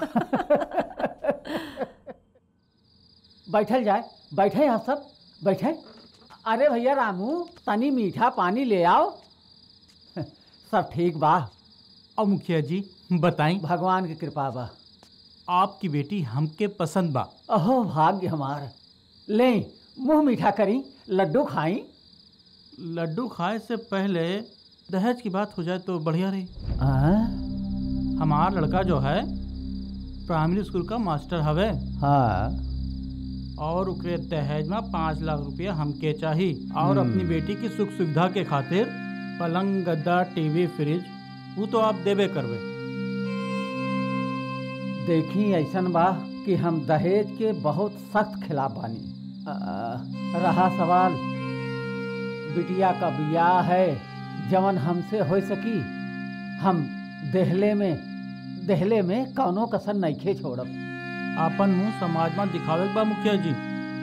बैठल जाए बैठे आप सब बैठे अरे भैया रामू तनी मीठा पानी ले आओ सब ठीक बा अब मुखिया जी बताई भगवान की कृपा बा आपकी बेटी हमके पसंद बा अहो भाग्य हमार ले मुंह मीठा करी लड्डू खाई लड्डू खाए से पहले दहेज की बात हो जाए तो बढ़िया रही हमारा लड़का जो है प्राइमरी स्कूल का मास्टर हवे हाँ और ओकरे दहेज में पाँच लाख रुपया हमके चाही और अपनी बेटी की सुख सुविधा के खातिर पलंग गद्दा टीवी फ्रिज वो तो आप देबे करबे देखी ऐसन बा कि हम दहेज के बहुत सख्त खिलाफ बानी आ, रहा सवाल बिटिया का बियाह है जवन हमसे हो सकी हम देहले में देहले में कौनो कसर नइखे छोड़ब आपन मुंह समाज में दिखावे के बा मुखिया जी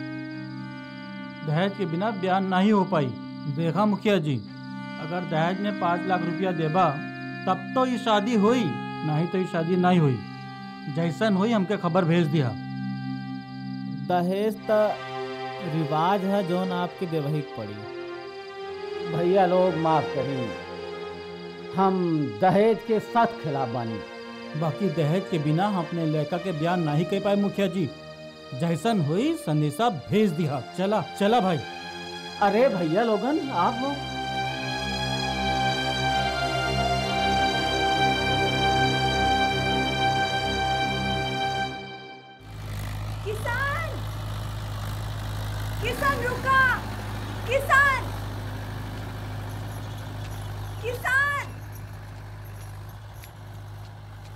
दहेज के बिना ब्याह नहीं हो पाई देखा मुखिया जी अगर दहेज में पाँच लाख रुपया देबा तब तो ये शादी हुई नहीं तो ये शादी नहीं हुई जैसन हुई हमके खबर भेज दिया दहेज तो रिवाज है जौन आपके देवहिक पड़ी भैया लोग माफ करी हम दहेज के सख्त खिलाफ बानी बाकी दहेज के बिना हम अपने लड़का के बयान नहीं कर पाए मुखिया जी जैसन हुई संदेशा भेज दिया चला चला भाई अरे भैया लोगन आप हो किसान किसान रुका किसान किसान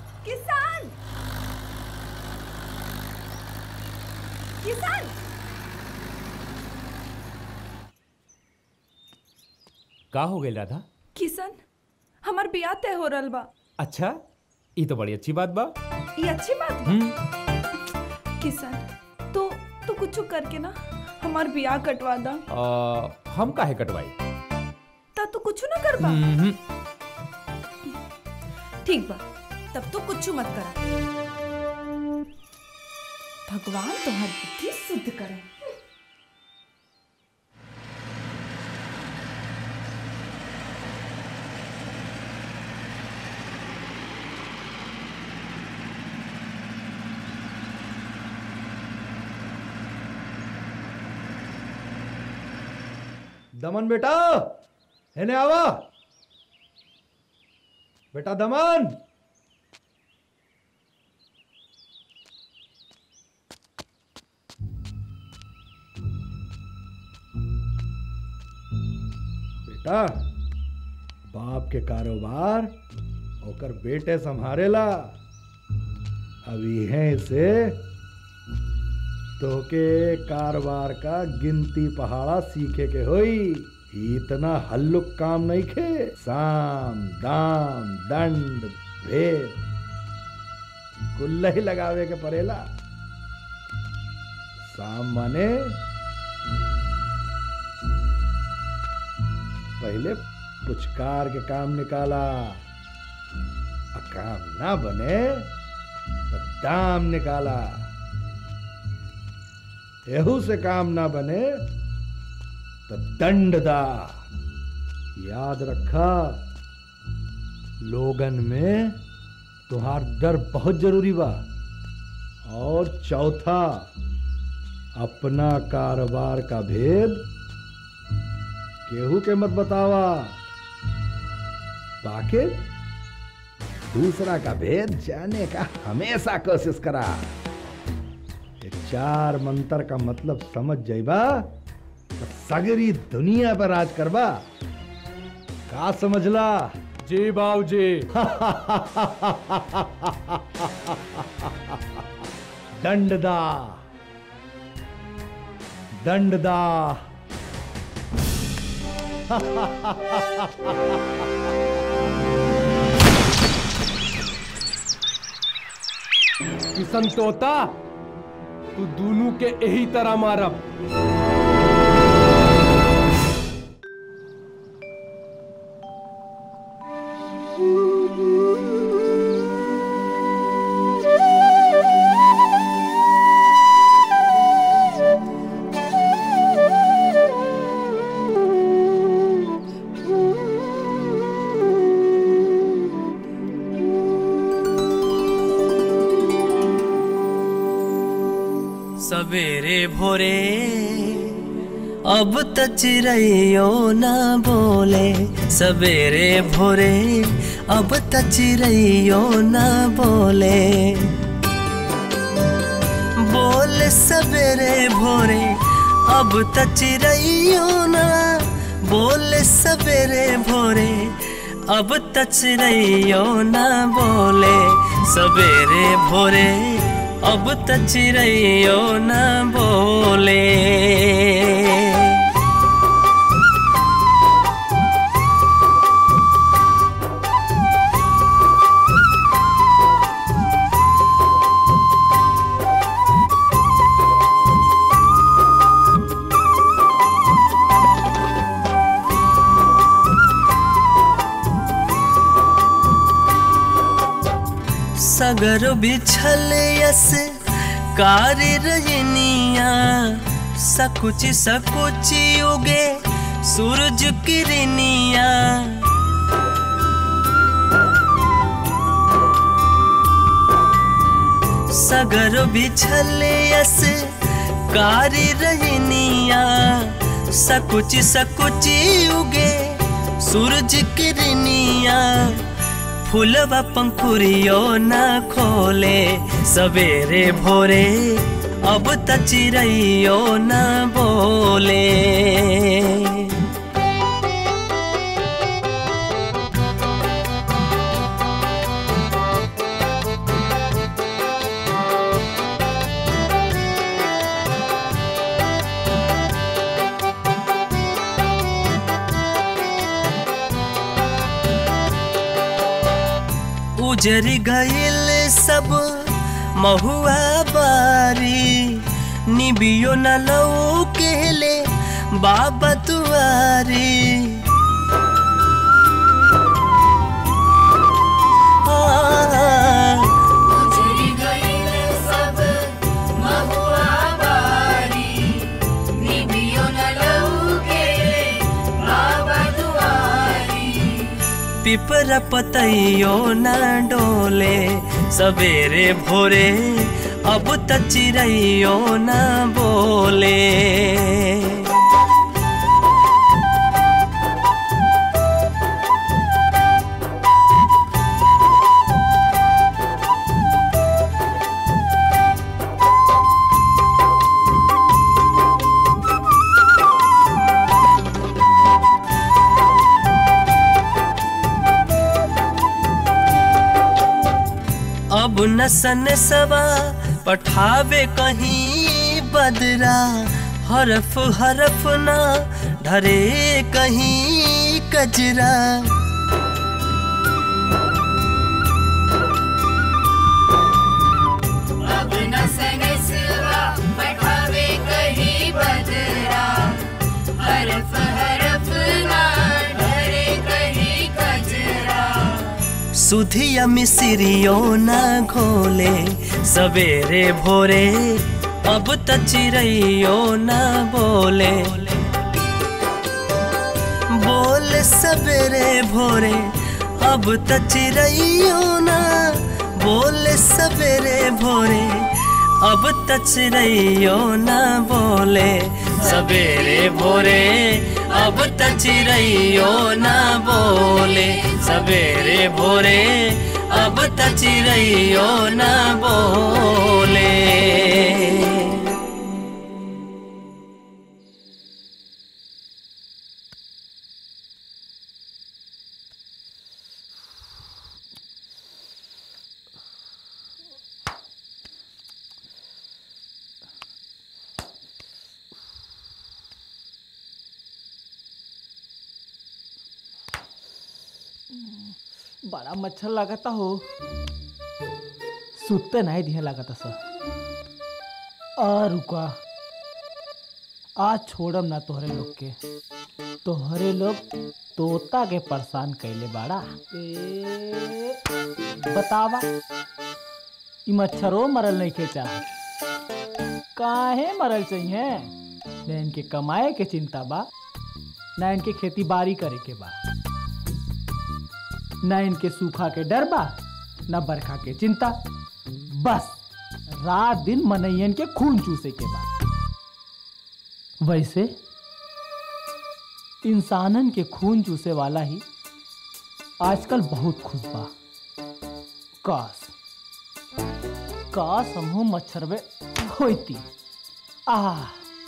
किसान किसान का हो गई राधा किशन हमार बियाह तय हो रहल बा अच्छा ये तो बड़ी अच्छी बात बा ये अच्छी बात बा हम्म किशन तो तू कुछ करके ना हमार बियाह कटवा दा आ, हम काहे कटवाई ता तू कुछ ना कर बा हम्म, ठीक बा तब तो कुछ मत करा भगवान तुम्हारी बुद्धि शुद्ध करे दमन बेटा हेने आवा बेटा दमन बेटा बाप के कारोबार होकर बेटे संभारेला अभी है से तोके कारोबार का गिनती पहाड़ा सीखे के होई इतना हल्लुक काम नहीं खे साम दाम दंड भेद कुल्ला ही लगावे के पड़ेला साम माने पहले पुचकार के काम निकाला और काम ना बने तो दाम निकाला एहू से काम ना बने तो दंड दा याद रखा लोगन में तुहार डर बहुत जरूरी बा और चौथा अपना कारोबार का भेद केहू के मत बतावा बाकी दूसरा का भेद जाने का हमेशा कोशिश करा ये चार मंत्र का मतलब समझ जाइबा तो सगरी दुनिया पर राज करबा का समझला जी बाबू जी दंडदा दंडदा किशन तोता तू दोनों के यही तरह मारब सवेरे भोरे अब त चिड़ैयो न बोले सवेरे भोरे अब त चिड़ैयो न बोले बोले सवेरे भोरे अब त चिड़ैयो न बोले सवेरे भोरे अब त चिड़ैयो न बोले सवेरे भोरे अब त चिड़ैयो न बोले सगर बिछल यस कारी रजनिया सकुच सकुची उगे सूरज किरनिया सगर बिछल यस कारी रजनिया सकुच सकुची उगे सूरज किरनिया फूलवा पंखुरियो न खोले सवेरे भोरे अब त चिड़ैयो न बोले उजर गईल सब महुआ बारी निबियो न लऊ केले बाबा तुआरी हाँ, उजरी गईल सब महुआ बारी निबियो न लऊके बाबा दुआरी पिपर पतइयो न डोले सवेरे भोरे अब त चिड़ैयो न बोले अब न सन सवा पठावे कहीं बदरा हरफ हरफ ना ढरे कहीं कजरा अब न सनसवा बैठावे कहीं बदरा हरफ हरफ ना ढरे कहीं कजरा सुधिया मिसिरियो न घोले सवेरे भोरे अब त चिड़ैयो न बोले बोले सवेरे भोरे अब त चिड़ैयो न बोले सवेरे भोरे अब त चिड़ैयो न बोले सवेरे भोरे अब त चिड़ैयो न बोले सवेरे भोरे अब त चिड़ैयो न बोले बड़ा मच्छर लागता हो सुते नहीं दिहे लागता सर आ रुका आज छोड़म ना तोहरे लोग के तोहरे लोग तोता के परेशान कैले बाड़ा ए, बतावा ई मच्छरो मरल नहीं के चाह काहे मरल चाहिए न इनके कमाए के चिंता बा ना इनके खेती बाड़ी करे के बा न इनके सूखा के डर बा न बरखा के चिंता बस रात दिन मनैयन के खून चूसे के बा वैसे इंसानन के खून चूसे वाला ही आजकल बहुत खुश बा काश काश हमहू मच्छरवे होती आह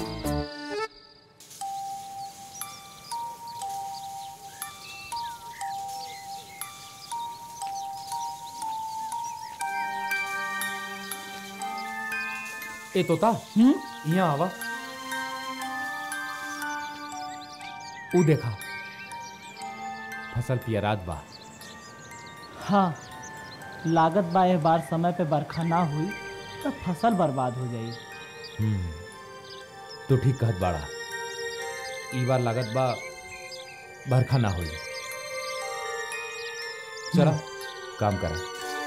ए तोता यहाँ आवा ऊ देखा फसल पियरात बा हाँ लागत बा एह बार समय पे बरखा ना हुई तो फसल बर्बाद हो जाई हम्म, तू ठीक कहत बाड़ा ई बार लागत बा बरखा ना हुई चला काम करा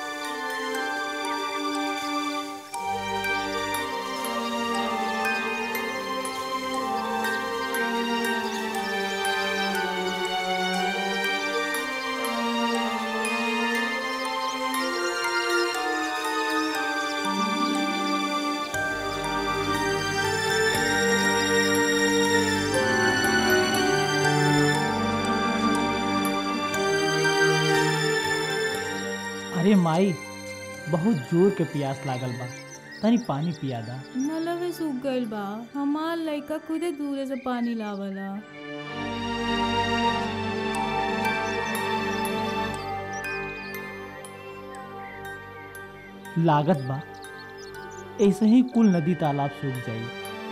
अरे माई बहुत जोर के प्यास लागल बा तनी पानी पिया दा नलवे सूख गइल बा हमार लइका खुदे दूरे से पानी लावला लागत बा ऐसे ही कुल नदी तालाब सूख जाई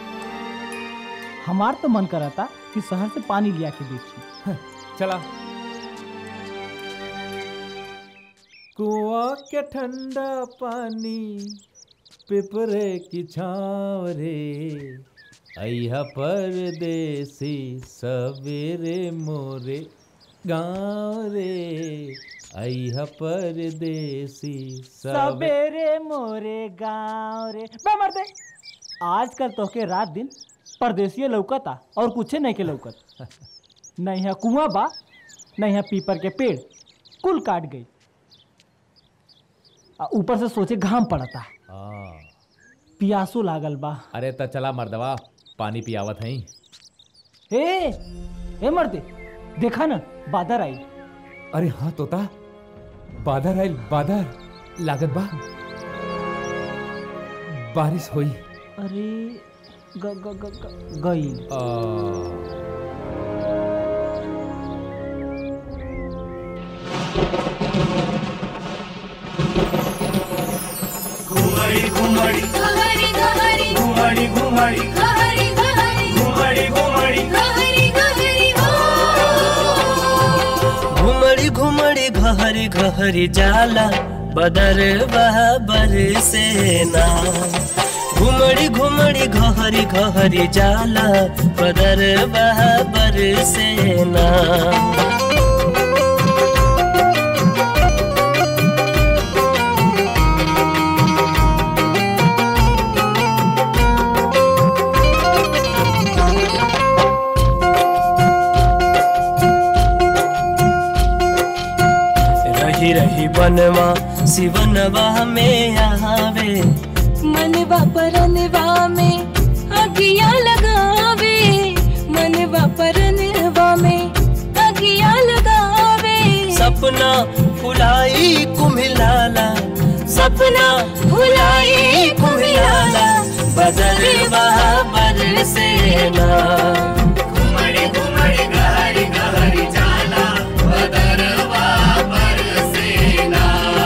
हमार तो मन करता कि शहर से पानी लिया के बेची चला कुआ के ठंडा पानी पिपरे की छाँव रे अइहा परदेसी सवेरे मोरे गाँव रे अइहा परदेसी सवेरे सवेरे मोरे गाँव रे बे मर्दे आजकल तोहके रात दिन परदेसिये लौकता और कुछे नहीं के लौकत नहीं है कुआं बा नहीं है पीपर के पेड़ कुल काट गई आ ऊपर से सोचे घाम पड़ता हाँ पियासो लागल बा अरे त चला मर्दवा पानी पियावत हई ए ए मर्दे देखा ना बादर आई अरे हाँ तोता बादर आइल बादर लागत बा बारिश होई अरे ग ग ग ग गई आ, घुमड़ी घुमड़ी घहरी घहरी घुमड़ी घुमड़ी घहरी घहरी घुमड़ी घुमड़ी घहरी घहरी घुमड़ी घुमड़ी घहरी घहरी जाला बदर बहाबर से ना घुमड़ी घुमड़ी घहरी घहरी जाला बदर बहाबर से ना रही रही बनवा सिवनवा में आवे मनवा परनवा में अगिया लगावे मनवा परनवा में अगिया लगावे सपना फुलाई कुम्हिलाला सपना फुलाई कुम्हिलाला बदल बहाबर से ना घुमड़ी घुमड़ी गहरी गहरी जाला बदरवा बरसेना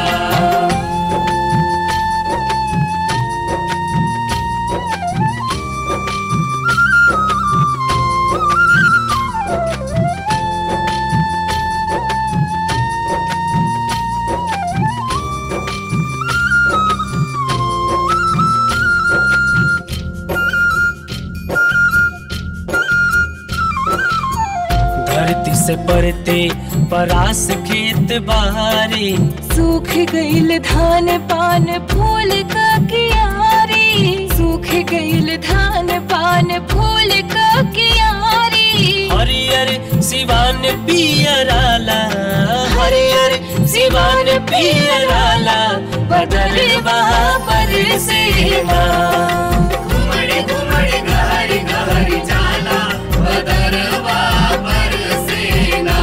धरती से परते परास खेत बहारी सूख गईल धान पान फूल का कियारी सूख गईल धान पान फूल का कियारी हरियर सिवान पियराला हरियर सिवान पियराला बदल बहाबर से ना घुमड़ी घुमड़ी गहरी गहरी जाला बदरवा बरसेना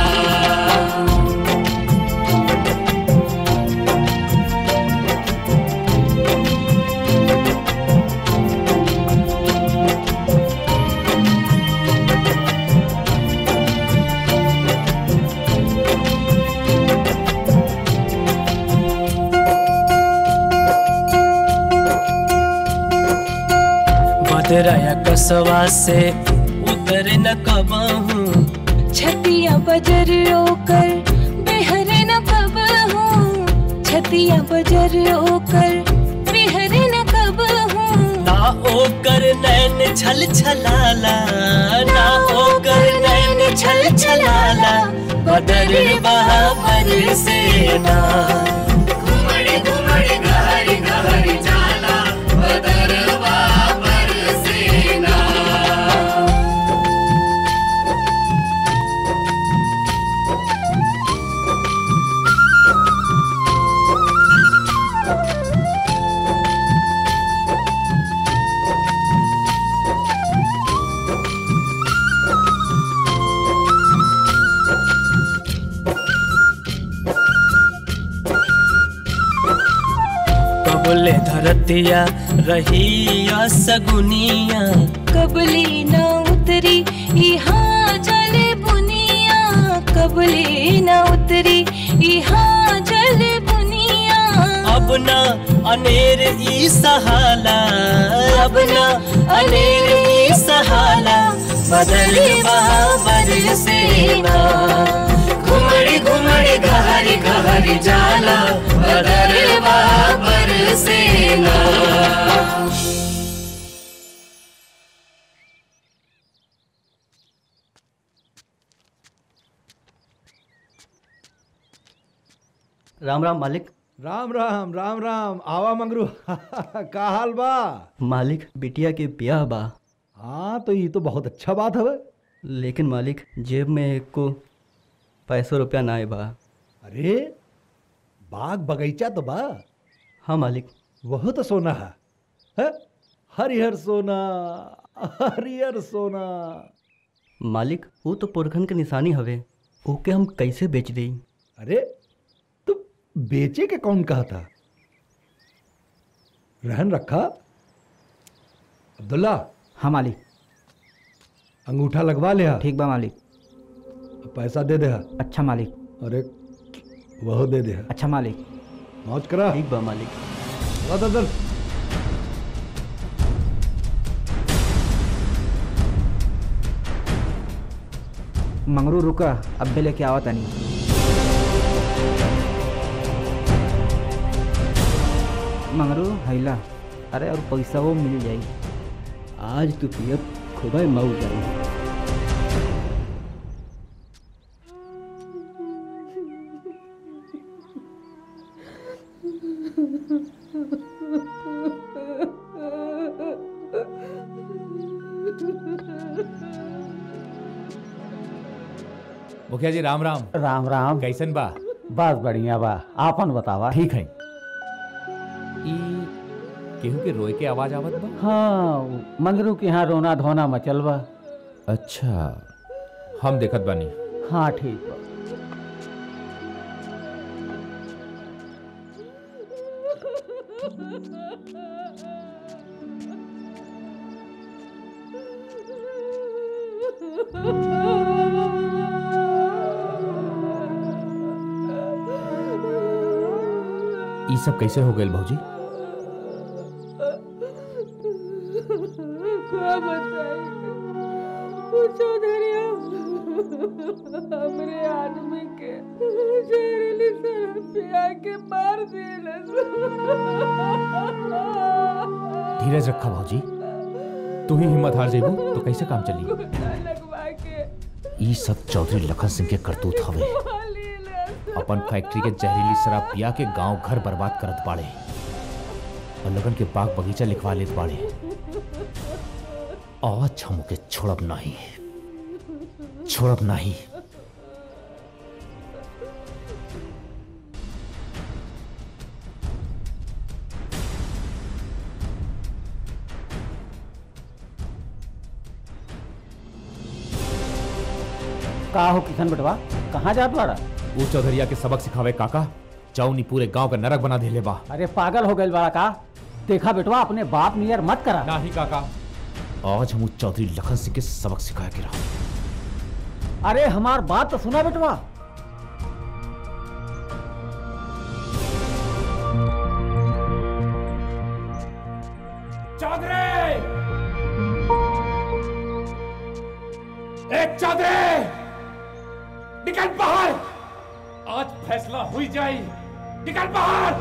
बदराया कसवा से उतर न कबहू छतिया बजर ओकर बेहरे न कब हूँ छतिया बजर ओकर बेहरे न कब हूँ ना ओकर नैन छल छलाला ना ओकर नैन छल छलाला बदल बहाबर से ना घुमड़ी घुमड़ी गहरी गहरी जाला बदरवा बरसेना कबले धरतिया रही सगुनिया कबली न उतरी यहाँ जल बुनिया कबली न उतरी यहाँ जल बुनिया अब ना अनेर ई सहाला अब ना अनेर ई सहाला बदल बहाबर से ना घुमड़ी घुमड़ी गहरी गहरी हर जाला बदरवा बरसेना राम राम मालिक राम राम राम राम आवा मंगरू का हाल बा मालिक बिटिया के ब्याह बा हाँ तो ये तो बहुत अच्छा बात है लेकिन मालिक जेब में एक को पैसों रुपया ना बा अरे बाग बगीचा तो बा हाँ मालिक वह तो सोना है, है? हरिहर सोना हरिहर सोना मालिक वो तो पुरखन के निशानी हवे ओके हम कैसे बेच देई अरे तो बेचे के कौन कहा था रहन रखा अब्दुल्ला हाँ मालिक अंगूठा लगवा लिया ठीक बा मालिक पैसा दे दे अच्छा मालिक अरे वह दे दे अच्छा मालिक मौज करा ठीक बा मालिक चला ददल मंगरू रुका अब्बे लेके आवा तनी मंगरू हैला अरे और पैसा वो मिल जाई आज तू पियब खुबे मऊ जाई मुखिया जी राम राम राम राम कैसन बा बस बढ़िया बा आपन बतावा ठीक है ई केहू के रोए के आवाज आवत बा हाँ मंगरू के यहाँ रोना धोना मचल बा अच्छा हम देखत बानी हाँ ठीक बा ई सब कैसे हो गए भौजी का बताई पूछो धरिया हमरे आदमी के जहरीली शराब पिया के मार दिलस धीरज रखा भौजी तू ही हिम्मत हार जेबू तो कैसे काम चली गोटा लगवा के ई सब चौधरी लखन सिंह के करतूत हवे अपन फैक्ट्री के जहरीली शराब पिया के गांव घर बर्बाद करत बाड़े और लगन के बाग बगीचा लिखवा लेत बाड़े आज हम के छोड़ब नहीं छोड़ब नहीं का हो किशन बेटवा कहाँ जात बाड़ा वो चौधरिया के सबक सिखावे काका जौनी पूरे गांव का नरक बना देले बा अरे पागल हो गए बाड़ा का देखा बेटवा अपने बाप नियर मत करा नहीं काका आज हम उस चौधरी लखन सिंह के सबक सिखाया के रहा अरे हमार बात तो सुना बेटवा चौधरी एक चौधरी निकल बाहर आज फैसला हुई जाए निकल बाहर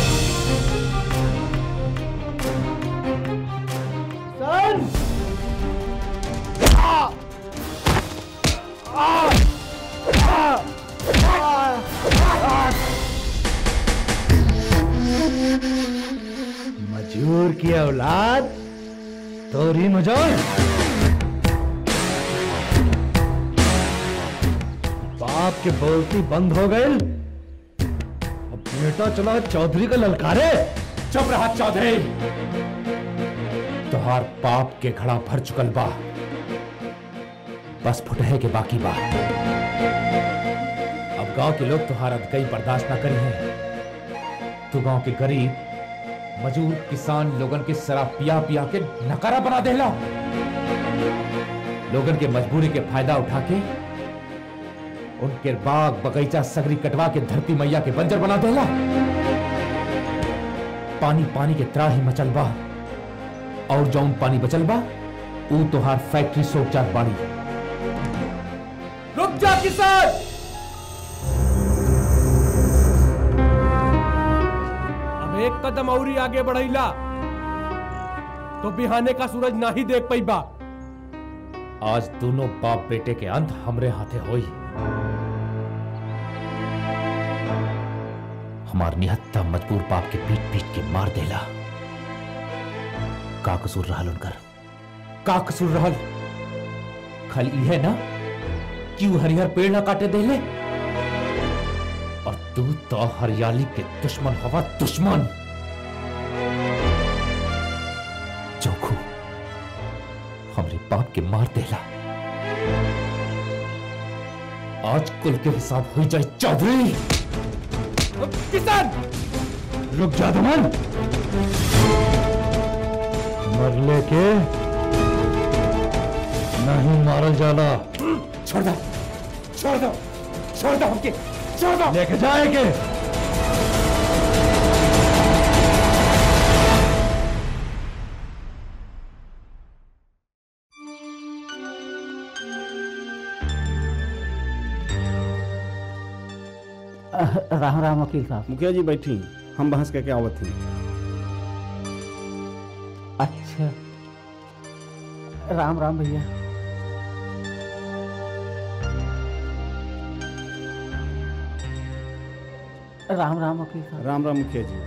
सन मजूर की औलाद तोरी मजूर बाप के बोलती बंद हो गई अब बेटा चला चौधरी का ललकारे चुप रहा चौधरी तोहार पाप के घड़ा भर चुकल बा बस फुटहे के बाकी बा अब गांव के लोग तुहार अधकई बर्दाश्त ना करी हैं तू गांव के गरीब मजूर किसान लोगन के शराब पिया पिया के नकारा बना देला लोगन के मजबूरी के फायदा उठा के उनके बाग बगीचा सगरी कटवा के धरती मैया के बंजर बना देला पानी पानी के त्राही मचल बा और जौन पानी बचल बा ऊ तोहार फैक्ट्री सोच जात बाड़ी रुक जा किसान एक कदम और ही आगे बढ़ैला तो बिहाने का सूरज ना ही देख पैबा आज दोनों बाप बेटे के अंत हमरे हाथे होई हमार निहत्ता मजबूर बाप के पीट पीट के मार देला का कसूर रहल उनकर का कसूर रहल खाली यह ना कि वो हरिहर पेड़ ना काटे देले और तू तो हरियाली के दुश्मन हवा दुश्मन जोखू हमरे बाप के मार देला आज कुल के हिसाब हो जाए चौधरी किसान रुक जा दमन मरले के नहीं मारल जाला छोड़ दो छोड़ दो छोड़ दो हमके छोड़ दो लेके जाएंगे राम राम वकील साहब मुखिया जी बैठी हम बहस करके आवत थी अच्छा राम राम भैया राम राम वकील साहब राम राम मुखिया जी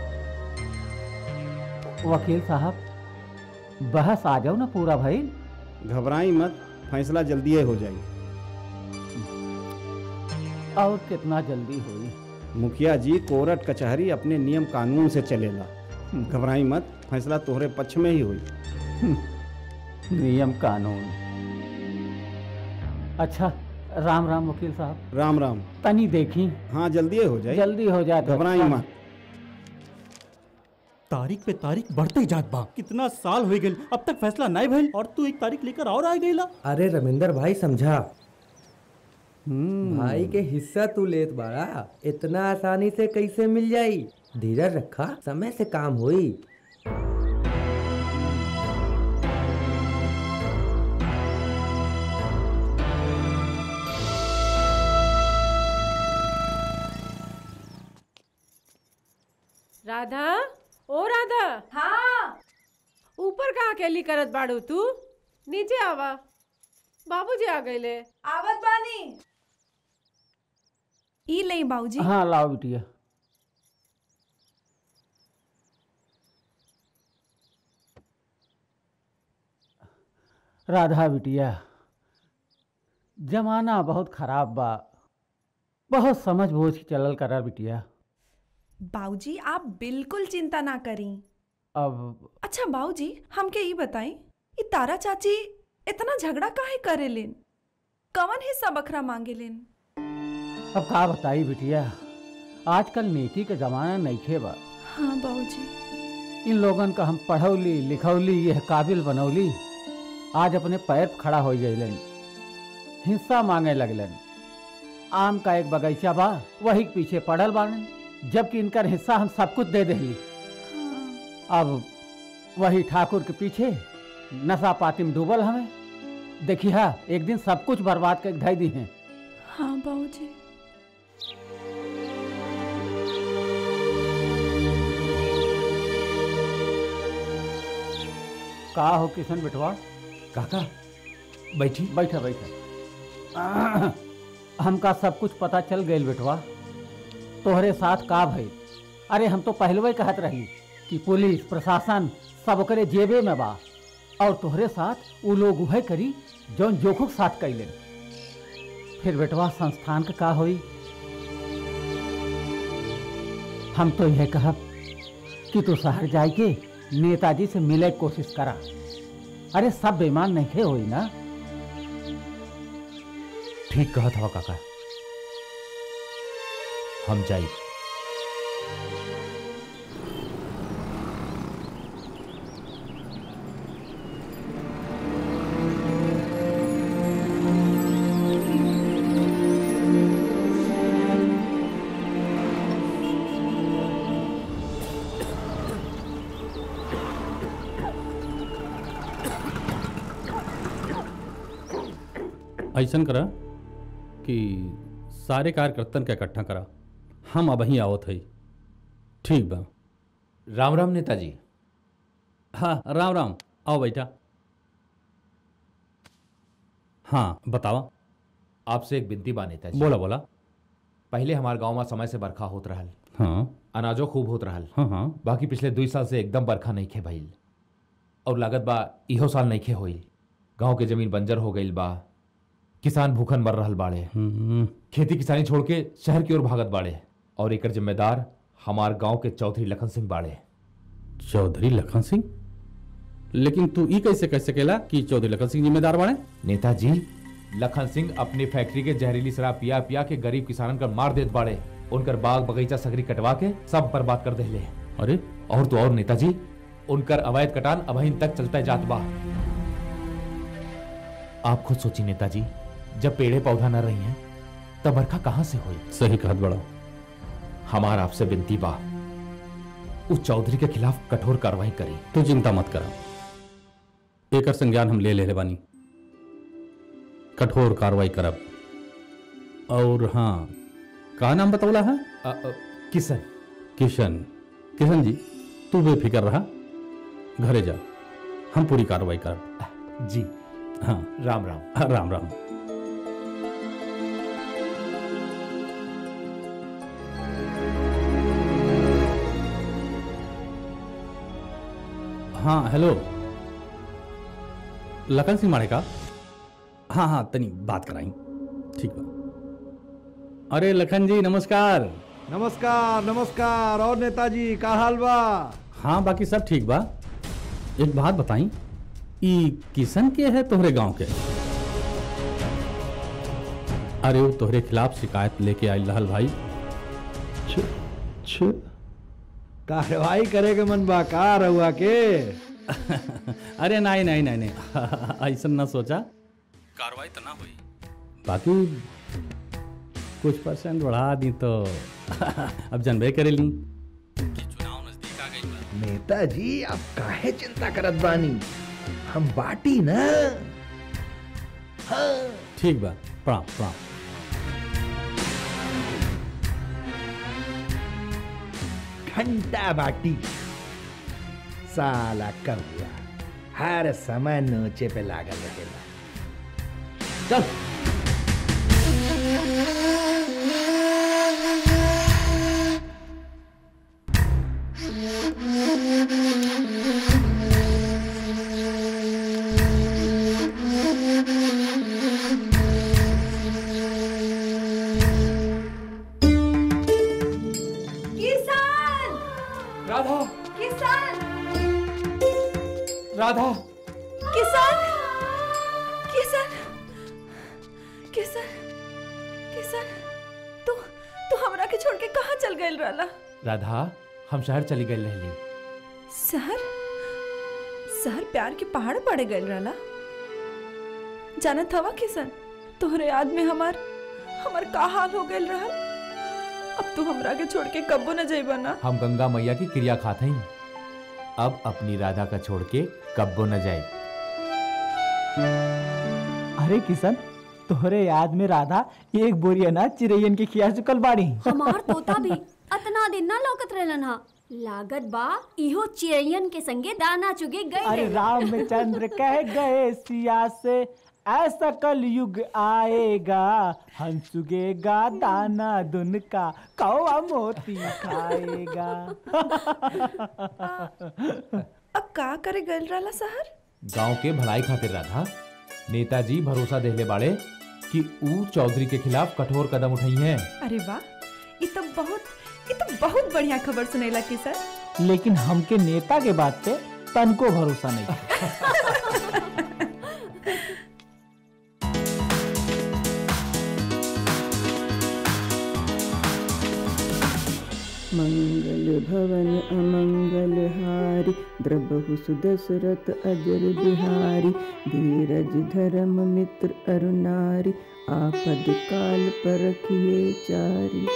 वकील साहब बहस आ जाओ ना पूरा भाई घबराई मत फैसला जल्दी हो जाई और कितना जल्दी हुई मुखिया जी कोर्ट कचहरी अपने नियम कानून से चलेला घबराई मत फैसला तोहरे पक्ष में ही हुई नियम कानून अच्छा राम राम वकील साहब राम राम तनी देखी हाँ जल्दी हो जाए जल्दी हो जाए तो घबराई अच्छा। मत तारीख पे तारीख बढ़ते ही जात बा कितना साल हो गए अब तक फैसला नहीं भइल और तू एक तारीख लेकर और आ गईला अरे रविंदर भाई समझा भाई के हिस्सा तू लेत बाड़ा इतना आसानी से कैसे मिल जाई धीरज रखा समय से काम होई राधा ओ राधा हाँ ऊपर का अकेली करत बाड़ू तू नीचे आवा बाबूजी आ गईले आवत बानी ई लई बाबूजी हाँ लाओ बिटिया राधा बिटिया जमाना बहुत खराब बा बहुत समझ बूझ के चलल करा बिटिया बाबूजी आप बिल्कुल चिंता ना करी अब अच्छा बाबूजी हमके ई बताई ई तारा चाची इतना झगड़ा काहे करेलेन कवन हिस्सा बखरा मांगेलेन अब का बताई बिटिया आजकल नेकी के जमाना नईखे बा हाँ बाबूजी इन लोगन का हम पढ़ौली लिखौली यह काबिल बनौली आज अपने पैर पे खड़ा हो गईलन हिस्सा मांगे लगलन आम का एक बगीचा बा वही के पीछे पड़ल बाड़न जबकि इनकर हिस्सा हम सब कुछ दे देली अब वही ठाकुर के पीछे नशा पाती में डूबल हमें देखी हा एक दिन सब कुछ बर्बाद कर धई दी हैं हाँ बाबूजी का हो किशन बिठवा काका बैठी बैठा बैठा हमका सब कुछ पता चल गई बेटवा तोहरे साथ का भई अरे हम तो पहलवे कहत रही कि पुलिस प्रशासन सब करे जेबे में बा और तोहरे साथ वो लोग उहे करी जौन जोखुक साथ कैले फिर बेटवा संस्थान का का होई हम तो यह कहब कि तू शहर जाए के नेताजी से मिले के कोशिश करा अरे सब बेमान नहीं होई ना ठीक कहा था काका हम जाई ऐसा करा कि सारे कार्यकर्तन के इकट्ठा करा हम अब ही आवत हई ठीक बा राम राम नेताजी हाँ राम राम आओ बैठा हाँ बतावा आपसे एक बिनती बा नेताजी बोला बोला पहले हमारे गांव में समय से बरखा होत रहल हाँ अनाजो खूब होत रहल हाँ हाँ बाकी पिछले दुई साल से एकदम बरखा नहीं खे भइल और लागत बा इहो साल नहीं खे होइल गांव के जमीन बंजर हो गईल बा किसान भूखन मर रहल बाड़े खेती किसानी छोड़ के शहर की ओर भागत बाड़े और एकर जिम्मेदार हमार गांव के चौधरी लखन सिंह बाड़े चौधरी लखन सिंह लेकिन तू ई कैसे कह सकेला कि चौधरी लखन सिंह जिम्मेदार बाड़े नेताजी लखन सिंह अपनी फैक्ट्री के जहरीली शराब पिया पिया के गरीब किसानन कर मार देत बाड़े उनकर बाग बगीचा सगरी कटवा के सब बर्बाद कर देले अरे और तो और नेताजी उनकर अवैध कटान अभइन तक चलता जात बा आप खुद सोची नेताजी जब पेड़े पौधा न रही हैं तब बरखा कहां से हुई सही कहत बड़ा हमार आपसे विनती बा उस चौधरी के खिलाफ कठोर कार्रवाई करी तू चिंता मत करा एकर संज्ञान हम ले ले बानी कठोर कार्रवाई करब और हाँ का नाम बतौला है किशन किशन किशन जी तू बेफिक्र रहा घरे जा हम पूरी कार्रवाई करब जी हाँ राम राम हाँ, राम राम हाँ हेलो लखन सिंह माड़े का हाँ हाँ तनी बात कराई ठीक बा अरे लखन जी नमस्कार नमस्कार नमस्कार और नेताजी का हाल बा हाँ बाकी सब ठीक बा एक बात बताई ई किशन के है तोहरे गांव के अरे वो तोहरे खिलाफ शिकायत लेके आई रहल भाई छ छ कार्रवाई करे के मन बा का रहुआ के अरे नहीं नहीं नहीं नहीं ऐसा ना सोचा कार्रवाई तो ना हुई बाकी कुछ परसेंट बढ़ा दी तो अब जानबे करे ली नेताजी आप काहे चिंता करत बानी हम बाटी ना हाँ ठीक बा प्रणाम प्रणाम घंटा बाटी साला कौआ हर समय नोचे पे लागल रहेला चल किसान राधा किसान राधा किसान किसान किसान किसान तू तू हमरा के छोड़ के कहाँ चल गइल रहला राधा हम शहर चली गई रहली शहर शहर प्यार के पहाड़ पड़े गइल रहला जानत हवा किसान तोहरे याद में हमार हमार का हाल हो गइल रहल अब तू हमरा के छोड़ के कब्बो न जाइबा ना हम गंगा मैया की क्रिया खात हई अब अपनी राधा का छोड़ के कब्बो न जाए अरे किशन तोहरे याद में राधा एक बोरी अनाज चिरैयन के खिया चुकल बाड़ी हमार तोता भी अतना दिन ना लौकत रहलन हा लागत बा इहो चिड़ैयन के संगे दाना चुगे गए अरे रामचंद्र कह गए सिया से ऐसा कल युग आएगा हम चुगेगा दाना दुन का कौआ मोती खाएगा अब का करे गइल रहला शहर गांव के भलाई खातिर राधा नेताजी भरोसा देले बाड़े कि ऊ चौधरी के खिलाफ कठोर कदम उठाई हैं अरे वाह ये तो बहुत ये तो बहुत बढ़िया खबर सुनेला किशन लेकिन हमके नेता के बात पे तनको भरोसा नहीं मंगल भवन अमंगल हारी द्रबहु सुदशरथ अजर बिहारी धीरज धर्म मित्र अरुणारी आपद काल पर रखिए चारी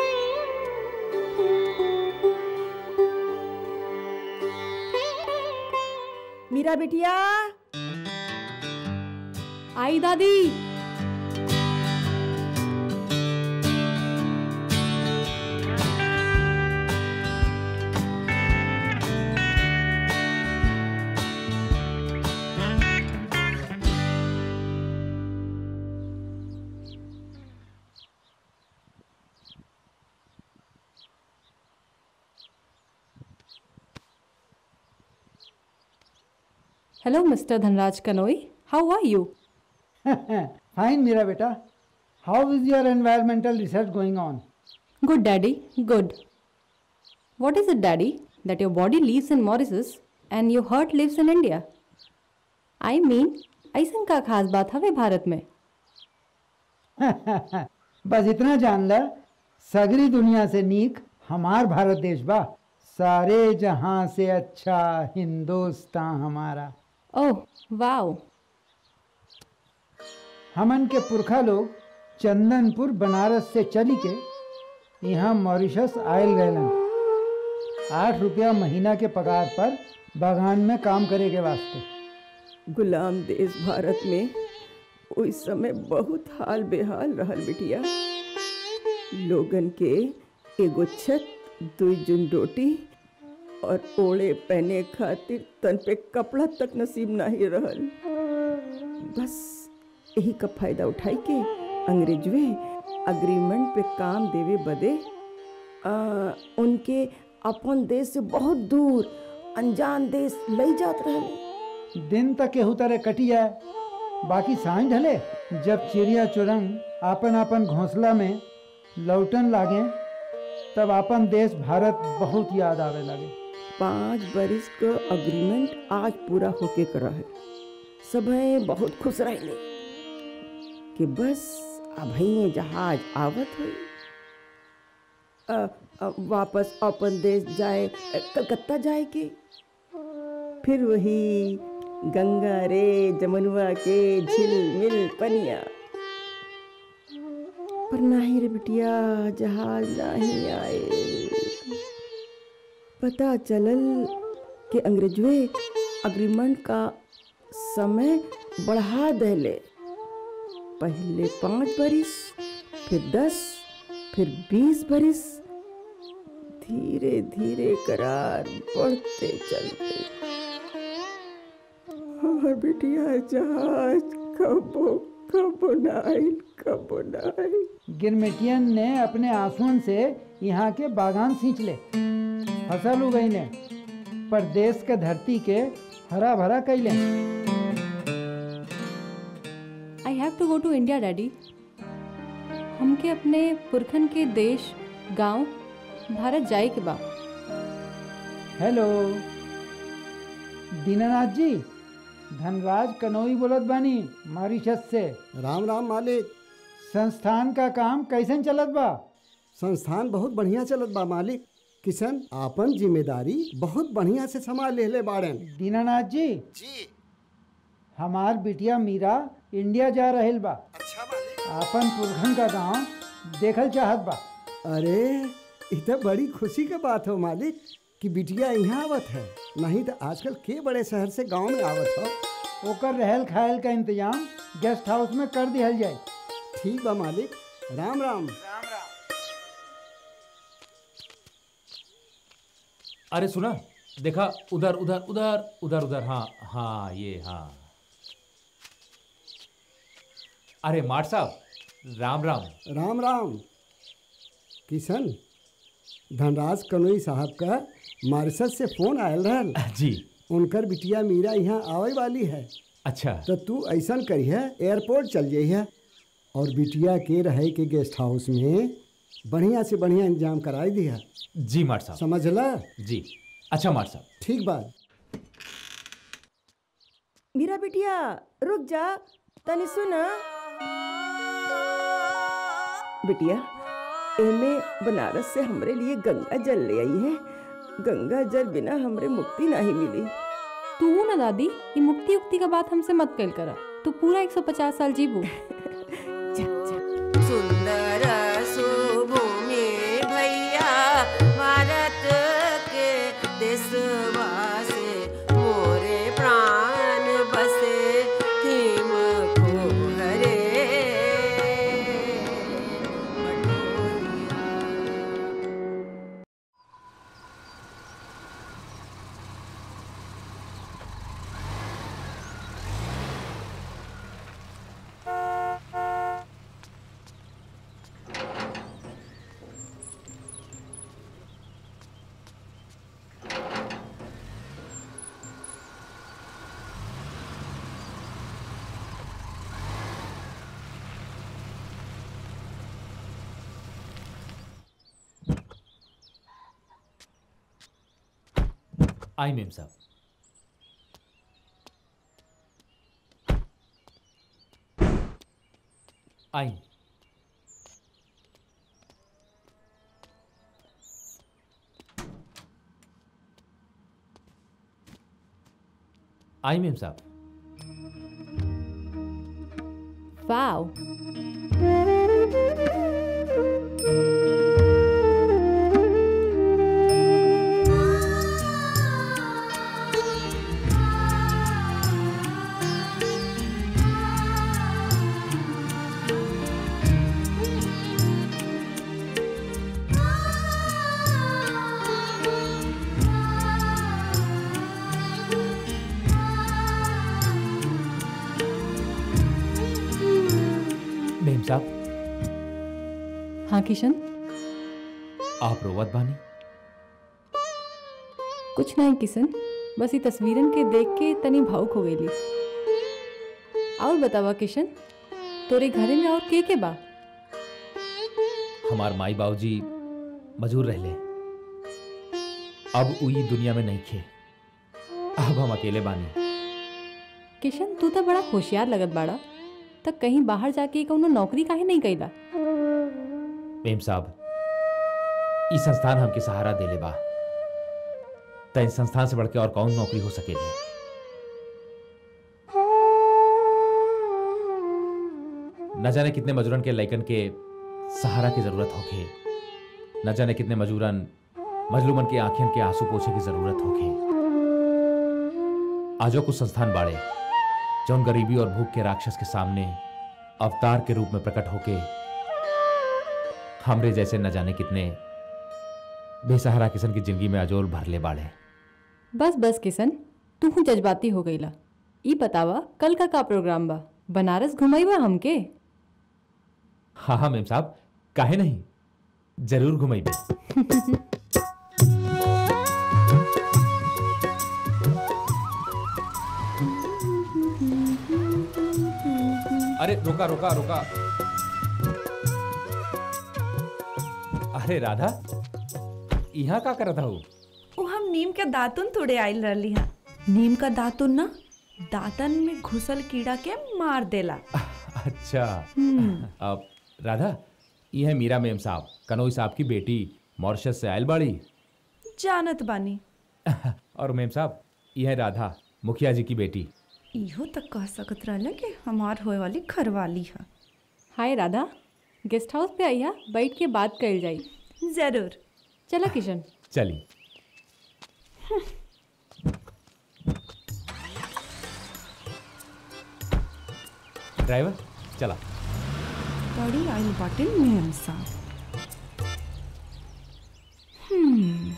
मीरा बिटिया आई दादी Hello, Mr. Dhanraj Kanoi. How are you? Fine, Mira beta. How is your environmental research going on? Good, Daddy. Good. What is it, Daddy, that your body lives in Mauritius and your heart lives in India? I mean, ऐसन का खास बात हवे भारत में बस इतना जान ल सगरी दुनिया से नीक हमार भारत देश बा सारे जहां से अच्छा हिंदुस्तान हमारा ओह वाओ हमन के पुरखा लोग चंदनपुर बनारस से चली के यहाँ मॉरिशस आयल रहलन आठ रुपया महीना के पगार पर बागान में काम करे के वास्ते गुलाम देश भारत में उस समय बहुत हाल बेहाल रहल बिटिया लोगन के एगो छत दुई जुन रोटी और ओढ़े पहने खातिर तन पे कपड़ा तक नसीब नहीं रहल बस यही का फायदा उठाई के अंग्रेजवे अग्रीमेंट पे काम देवे बदे आ, उनके अपन देश से बहुत दूर अनजान देश ले जात रहले दिन तक केहू तरह कटी जाए बाकी सांझ ढले जब चिड़िया चुरंग आपन आपन घोंसला में लौटन लागे तब आपन देश भारत बहुत याद आवे लगे पाँच बरिस का अग्रीमेंट आज पूरा होके करा है सब बहुत खुश रहले कि बस अब ये जहाज आवत हुई अ, अ, वापस अपन देश जाए अ, कलकत्ता जाए के फिर वही गंगा रे जमुनवा के झिलमिल पनिया पर नहीं रे बिटिया जहाज नहीं आए पता चलल कि अंग्रेजवे अग्रीमेंट का समय बढ़ा देले पहले पाँच बरिस फिर दस फिर बीस बरिस धीरे धीरे करार बढ़ते चलते हमार बिटिया जहाज कबो कबो नाइल कबो नाइल गिरमिटियन ने अपने आंसुओं से यहाँ के बागान सींच ले फसल उगई ने पर देश के धरती के हरा भरा कैले I have to go to India daddy हमके अपने पुरखन के देश गांव भारत जाए के बा हेलो दीनानाथ जी धनराज कनोई बोलत बानी मॉरिशस से राम राम मालिक संस्थान का काम कैसन चलत बा संस्थान बहुत बढ़िया चलत बा मालिक किशन आपन जिम्मेदारी बहुत बढ़िया से संभाल लेले बाड़न दीनानाथ जी जी हमार बिटिया मीरा इंडिया जा रहल बा आपन पुरखन का गांव देखल चाहत बा अरे इ तो बड़ी खुशी के बात हो मालिक कि बिटिया यहाँ आवत है नहीं तो आजकल के बड़े शहर से गांव में आवत हो ओकर रहल खायल का इंतजाम गेस्ट हाउस में कर दिहल जाए ठीक बा मालिक राम राम अरे सुना देखा उधर उधर उधर उधर उधर हाँ हाँ ये हाँ अरे माट साहब राम राम राम राम किशन धनराज कनोई साहब का मारिशस से फोन आयल रहल जी उनकर बिटिया मीरा यहाँ आवे वाली है अच्छा तो तू ऐसा करिए एयरपोर्ट चल जाइए और बिटिया के रहे के गेस्ट हाउस में बढ़िया से बढ़िया इंतजाम कराई दिया जी माट साहब समझला जी अच्छा माट साहब ठीक बात मेरा बिटिया रुक जा तनी सुना बिटिया एमे बनारस से हमरे लिए गंगा जल ले आई है गंगा जल बिना हमरे मुक्ति नहीं मिली तू ना दादी ये मुक्ति उक्ति का बात हमसे मत कल करा तू पूरा 150 साल जीबू सुंदर सुभूमि भैया भारत के देशवा से मोरे प्राण बसे हिम को हरे आई मेम साहब आई आई memsahib wow memsahib हाँ किशन आप रोवत बानी कुछ नहीं किशन बस ये तस्वीरन के देख के तनी भावुक हो गई और बतावा किशन तोरे घरे में और के के बा हमार माई बाबूजी मजूर रहले अब उई दुनिया में नहीं खे अब हम अकेले बानी किशन तू तो बड़ा होशियार लगत बाड़ा तब कहीं बाहर जाके कौनो नौकरी काहे नहीं कैला मेम साहब ई संस्थान हमके सहारा देले बा त इस संस्थान से बढ़ के और कौन नौकरी हो सकेगी न जाने कितने मजूरन के लैकन के सहारा की जरूरत होखे न जाने कितने मजूरन मजलूमन के आंखें के आंसू पोछे की जरूरत होखे आजो कुछ संस्थान बाड़े जौन गरीबी और भूख के राक्षस के सामने अवतार के रूप में प्रकट होके हमरे जैसे न जाने कितने बेसहारा किसन की जिंदगी में अजोल भर ले बाड़े बस बस किशन तू हूँ जज्बाती हो गईला ई बतावा कल का का प्रोग्राम बा बनारस घुमाईबा हमके हाँ हाँ मेम साहब काहे नहीं जरूर घुमाइबे अरे रुका रुका रुका अरे राधा यहाँ का करत हूँ वो हम नीम के दातुन तोड़े आइल रहली हा नीम का दातुन ना दातन में घुसल कीड़ा के मार देला अच्छा हम्म। अब राधा ये है मीरा मेम साहब कनोई साहब की बेटी मॉरिशस से आयल बाड़ी जानत बानी और मेम साहब ये है राधा मुखिया जी की बेटी इहो तक कह सकत रहले कि हमार होए वाली घरवाली है हाय राधा गेस्ट हाउस पे आइया बैठ के बात कल जाई जरूर चला किशन चली ड्राइवर चला बड़ी आइल बाटे मेम साहब हम्म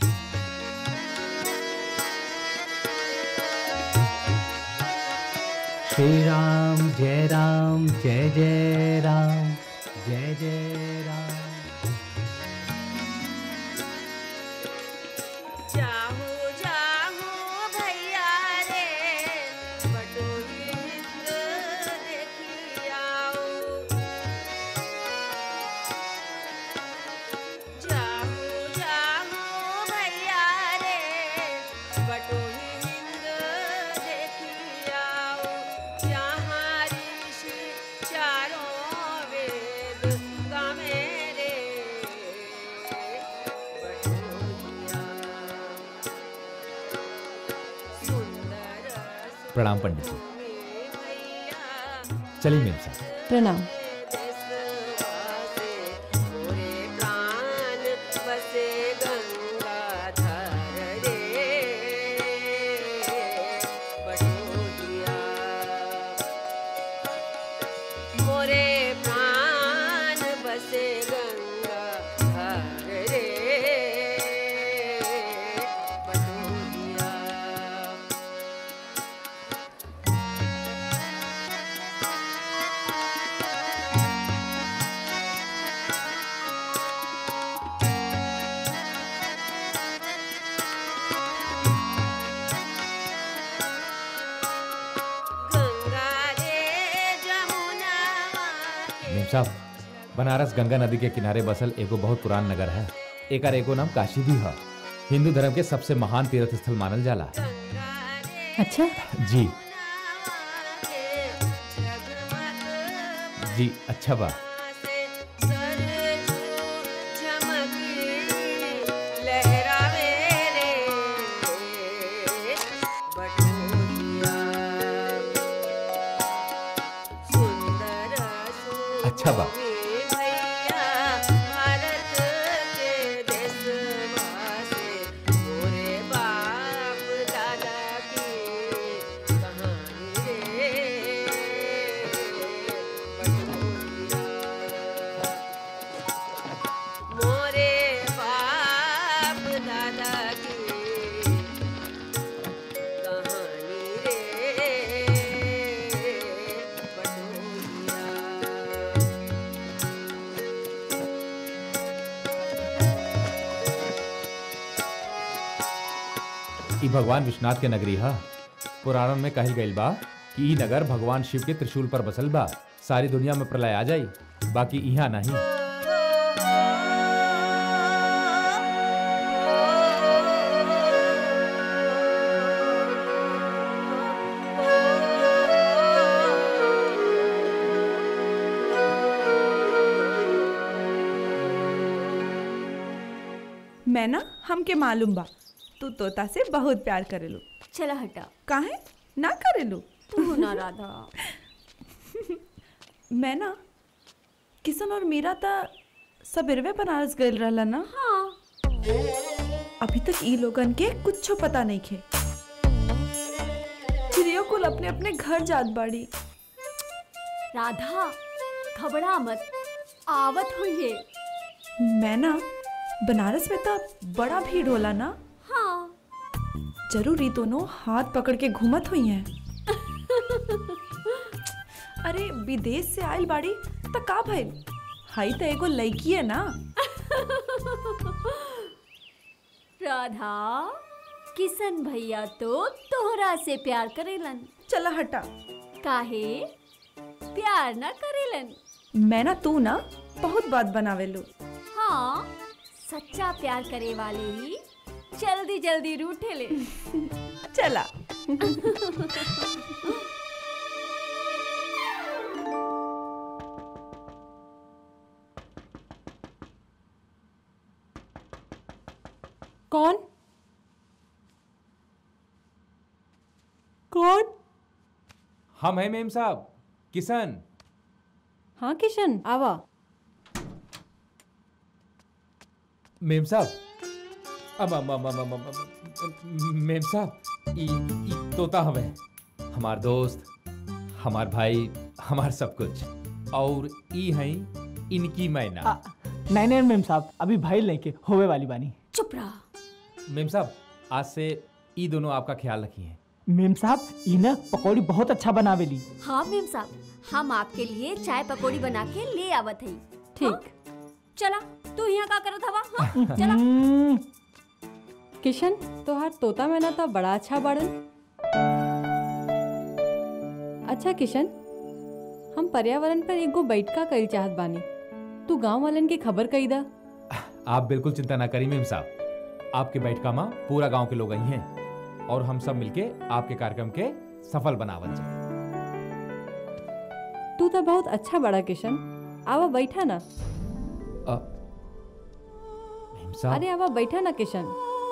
श्री राम जय राम जय जय राम जय जय राम जाहू जाहू भैया रे बटोही हिंद देखी आओ जाहू जाहू भैया रे बटोही हिंद देखी आओ जहाँ ऋषि चारों वेद गावे रे प्रणाम पंडित जी चलिए मेम साहब प्रणाम प्राण बसे गंगाधर रे बटोहिया मोरे प्राण बसे गंगाधर रे बटोहिया गंगा रे जमुना मेम साहब बनारस गंगा नदी के किनारे बसल एगो बहुत पुरान नगर है एकर एगो नाम काशी भी है हिंदू धर्म के सबसे महान तीर्थ स्थल मानल जाला अच्छा जी जी अच्छा बा लहरावे रे सुंदर अच्छा बा भैया भारत के देशवासी मोरे बाप दादा की कहानी रे मोरे बाप दादा की कहानी रे ई भगवान विश्वनाथ के नगरी हा पुराणन में कहल गइल बा कि ई नगर भगवान शिव के त्रिशूल पर बसल बा सारी दुनिया में प्रलय आ जाई बाकी यहाँ नहीं मैं ना हमके मालूम बा तू तोता से बहुत प्यार करेलू चला हटा काहे ना करेलू तू ना राधा मैं ना किशन और मीरा ता सबेरवे बनारस गइल रहला ना हाँ अभी तक ई लोगन के कुछो पता नहीं खे चिड़ियो कुल अपने अपने घर जात बाड़ी राधा घबरा मत आवत हुई है मैं ना बनारस में तो बड़ा भीड़ होला ना हाँ जरूर ये दोनों हाथ पकड़ के घूमत हुई हैं अरे विदेश से आयल बाड़ी तो का भइल हाई तो एगो लड़की है ना राधा किशन भैया तो तोहरा से प्यार करेलन चला हटा काहे प्यार ना करेलन मैं ना तू ना बहुत बात बनावेलू हाँ सच्चा प्यार करे वाले ही जल्दी जल्दी रूठे ले चला कौन कौन हम हैं मेम साहब किशन हाँ किशन आवा मेम साहब अब अब अब अब अब अब- अब- मेम साहब ई ई तोता हमें हमार दोस्त हमार भाई हमार सब कुछ और ई हैं इनकी मैना नहीं नहीं मेम साहब अभी भाई लेके होवे वाली बानी चुप रहा मेम साहब आज से ई दोनों आपका ख्याल रखिए मेम साहब ई ना पकौड़ी बहुत अच्छा बनावेली हाँ मेम साहब हम आपके लिए चाय पकौड़ी बना के ले आवत हई ठीक चला तू यहाँ का करत हवा हाँ? चला किशन तोहार तोता मैना तो बड़ा अच्छा बाड़न अच्छा किशन हम पर्यावरण पर एगो बैठका कईल चाहत बानी तू गांव वालन के खबर कई दा आप बिल्कुल चिंता ना करिए मेम साहब आपके बैठका में पूरा गांव के लोग आई हैं और हम सब मिलके आपके कार्यक्रम के सफल बनावल जाए तू तो बहुत अच्छा बड़ा किशन आवा बैठा ना अ, मेम साहब अरे आवा बैठा ना किशन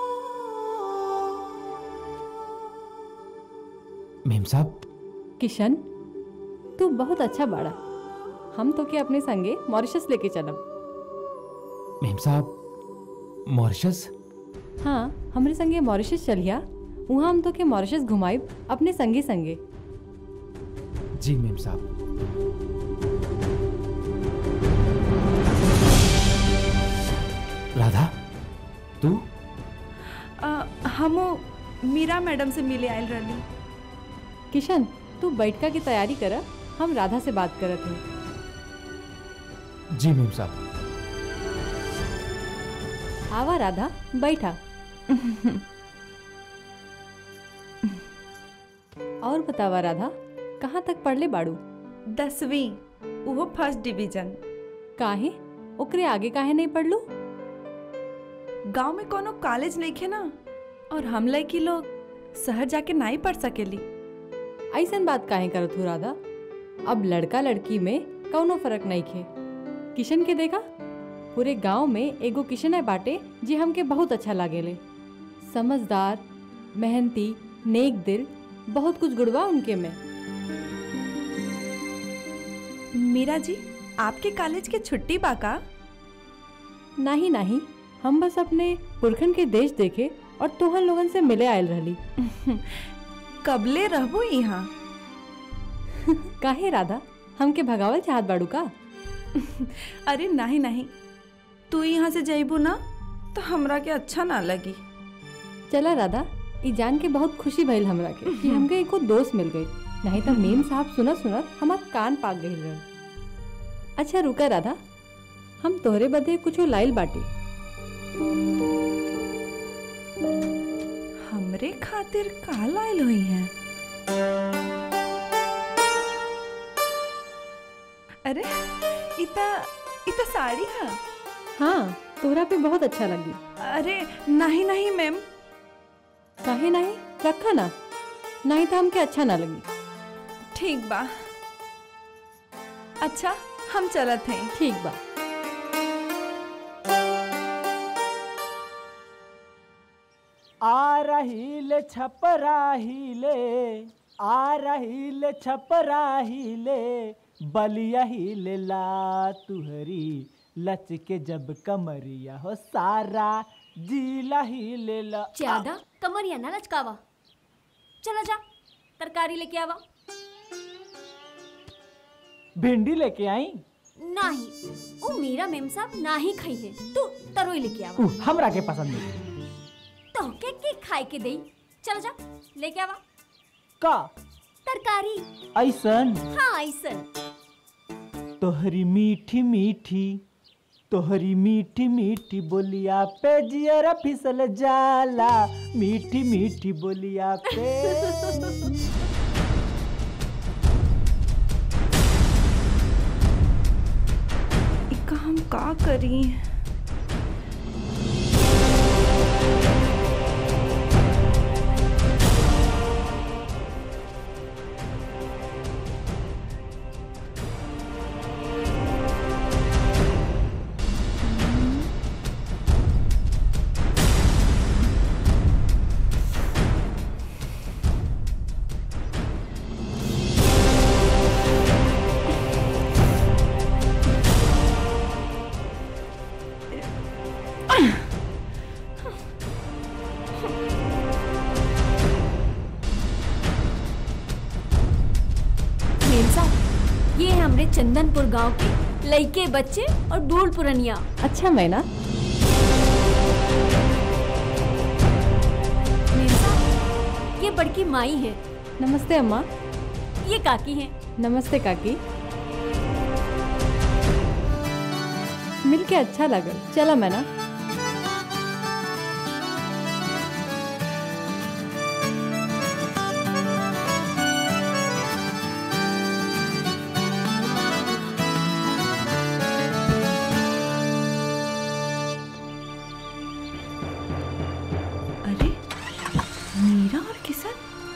मेम साहब किशन तू बहुत अच्छा बाड़ा हम तो के अपने संगे मॉरिशस लेके चलब मेम साहब मॉरिशस हाँ हमरे संगे मॉरिशस चलिया वहाँ हम तो के मॉरिशस घुमाइब अपने संगे संगे जी मेम साहब राधा तू अ, हमो मीरा मैडम से मिले आयल रहली किशन तू बैठका की तैयारी कर हम राधा से बात करत हैं जी मेम साहब आवा राधा बैठा और बतावा राधा कहाँ तक पढ़ले बाड़ू दसवीं वो फर्स्ट डिवीजन काहे ओकरे आगे काहे नहीं पढ़लू गांव में कोनो कॉलेज नहीं खे ना और हम लड़की लोग शहर जाके नहीं पढ़ सकेली ऐसन बात काहे करत हो राधा अब लड़का लड़की में कौनो फर्क नहीं खे किशन के देखा पूरे गांव में एगो किशन है बाटे जे हमके बहुत अच्छा लागेले समझदार मेहनती नेक दिल बहुत कुछ गुड़वा उनके में मीरा जी आपके कॉलेज के छुट्टी बाका नहीं नहीं हम बस अपने पुरखन के देश देखे और तोहन लोगन से मिले आयल रहली कबले रहबो यहाँ काहे राधा हमके भगावल चाहत बाड़ू का अरे नहीं नहीं तू यहाँ से जइबू ना तो हमरा के अच्छा ना लगी चला राधा ई जान के बहुत खुशी भइल हमरा के कि हमके एको दोस्त मिल गई नहीं तो मेम साहब सुनत सुनत हमार कान पाक गई रहे अच्छा रुका राधा हम तोहरे बदे कुछो लाइल बाटी हमरे खातिर का लाइल हुई है अरे इता इता साड़ी है हाँ तोहरा पे बहुत अच्छा लगी अरे नहीं नहीं मैम काहे नहीं रखा ना नहीं तो हमके अच्छा ना लगी ठीक बा अच्छा हम चलत हैं ठीक बा आ रही ले छपराही ले आ रही ले छपराही ले बलिया ही ले ला तुहरी लच के जब कमरिया हो सारा जीला ही ले ला ज्यादा कमरिया ना लचकावा चला जा तरकारी लेके आवा भिंडी लेके आई नहीं ओ मेरा मेम साहब ना ही खाई है तू तरोई लेके आवा उ, हमरा के पसंद नहीं तो के के खाए के दई चल जा लेके आवा का तरकारी ऐसन हाँ ऐसन तोहरी मीठी मीठी तोहरी मीठी मीठी बोलिया पे जियरा फिसल जाला मीठी मीठी बोलिया पे इका हम का करी मेम साहब ये है हमरे चंदनपुर गांव के लइके बच्चे और बूढ़ पुरनिया अच्छा मैना मेम साहब ये बड़की माई है नमस्ते अम्मा ये काकी है नमस्ते काकी मिलके अच्छा लगल चला मैना अरे मीरा और किशन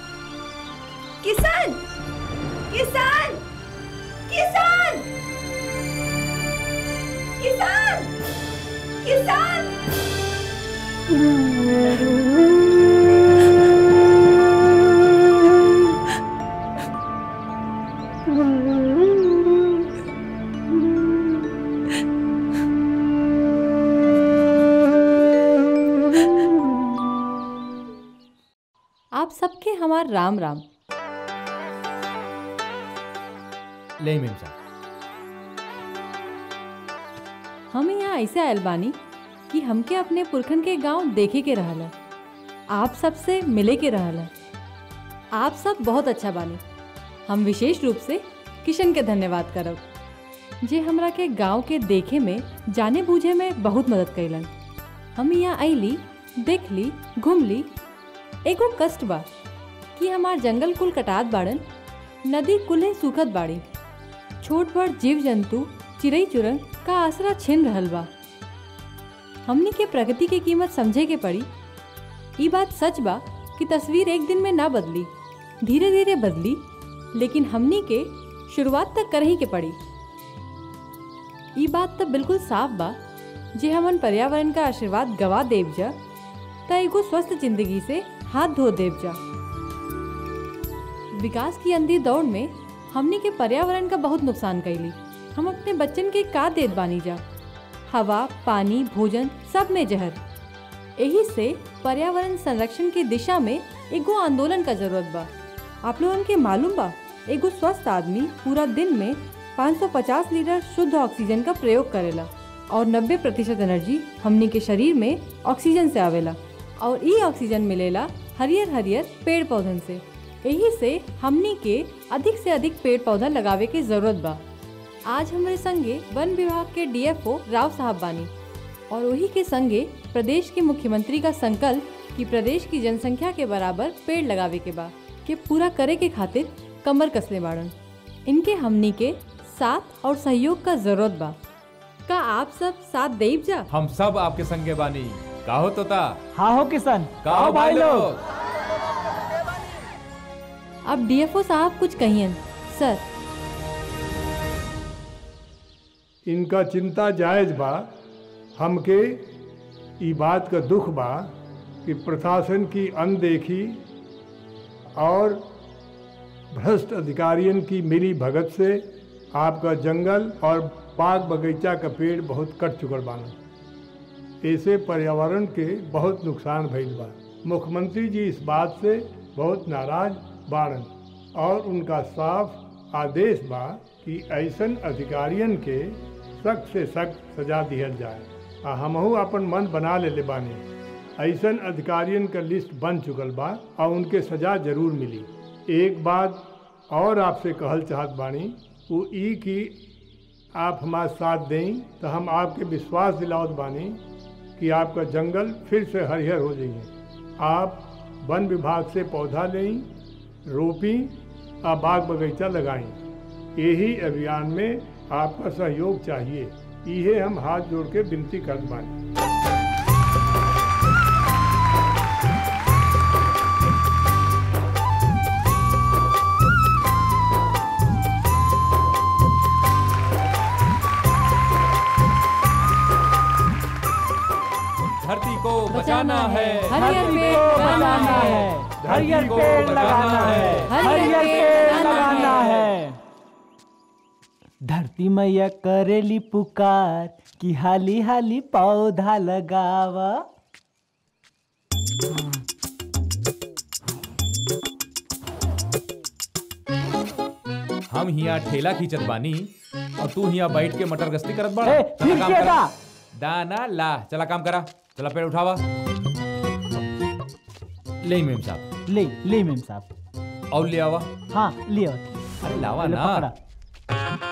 किशन किशन किशन किशन किशन आप सबके हमार राम राम ले मेम साहब हम यहाँ ऐसे आयल बानी कि हमके अपने पुरखन के गांव देखे के रहल है आप सबसे मिले के रहल है आप सब बहुत अच्छा बानी हम विशेष रूप से किशन के धन्यवाद करब जे हमरा के गांव के देखे में जाने बूझे में बहुत मदद कैलन हम यहाँ अली देख ली घूम ली एगो कष्ट बा कि हमार जंगल कुल कटात बाड़न नदी कुल्हे सूखत बाड़ी छोट बड़ जीव जंतु चिड़ई चुरंग का आसरा छिन रहल बा हमनी के प्रगति के कीमत समझे के पड़ी ई बात सच बा कि तस्वीर एक दिन में ना बदली धीरे धीरे बदली लेकिन हमनी के शुरुआत तक कर ही के पड़ी ई बात तो बिल्कुल साफ बा जे हमन पर्यावरण का आशीर्वाद गवा देव जा त एगो स्वस्थ जिंदगी से हाथ धो देव जा विकास की अंधी दौड़ में हमनी के पर्यावरण का बहुत नुकसान कैली हम अपने बच्चन के का देत बानी जा हवा पानी भोजन सब में जहर यही से पर्यावरण संरक्षण की दिशा में एगो आंदोलन का जरूरत बा आप लोगन के मालूम बा एगो स्वस्थ आदमी पूरा दिन में 550 लीटर शुद्ध ऑक्सीजन का प्रयोग करेला और 90 प्रतिशत एनर्जी हमनी के शरीर में ऑक्सीजन से आवेला और ई ऑक्सीजन मिलेला हरियर हरियर पेड़ पौधन से यही से हमनी के अधिक से अधिक पेड़ पौधा लगावे के जरूरत बा आज हमारे संगे वन विभाग के डीएफओ राव साहब बानी और वही के संगे प्रदेश के मुख्यमंत्री का संकल्प कि प्रदेश की जनसंख्या के बराबर पेड़ लगावे के बा के पूरा करे के खातिर कमर कसले बाड़न इनके हमनी के साथ और सहयोग का जरूरत बा का आप सब साथ देव जा हम सब आपके संगे बानी का हो तोता हाँ हो किसान का हो भाई लोग अब डीएफओ साहब कुछ कहियन सर इनका चिंता जायज बा हमके ई बात का दुख बा कि प्रशासन की अनदेखी और भ्रष्ट अधिकारियों की मिली भगत से आपका जंगल और बाग बगीचा का पेड़ बहुत कट चुकल बाना ऐसे पर्यावरण के बहुत नुकसान भइल बा मुख्यमंत्री जी इस बात से बहुत नाराज बाड़न और उनका साफ आदेश बा कि ऐसन अधिकारियन के सख्त से सख्त सजा दिहल जाए आ हमहू अपन मन बना ले बानी ऐसन अधिकारियन का लिस्ट बन चुकल बा और उनके सजा जरूर मिली एक बात और आपसे कहल चाहत बानी वो ई कि आप हमारे साथ दें तो हम आपके विश्वास दिलावत बानी कि आपका जंगल फिर से हरिहर हो जाइए आप वन विभाग से पौधा लें रोपी और बाग बगीचा लगाएं यही अभियान में आपका सहयोग चाहिए इहे हम हाथ जोड़ के विनती कर बानी धरती को बचाना है हरियर पेड़ लगाना है हरियर पेड़ लगाना है हरियर पेड़ लगाना है धरती मैया करेली पुकार कि हाली हाली पौधा लगावा हम हिया ठेला खींचत बानी और तू हिया बैठ के मटर गश्ती करत बड़ा ए, चला फिर काम क्या करा था? दाना ला चला काम करा चला पेड़ उठावा ले मेम साहब ले ले मेम साहब और ले आवा हाँ लियो अरे लावा ले ना पकड़ा।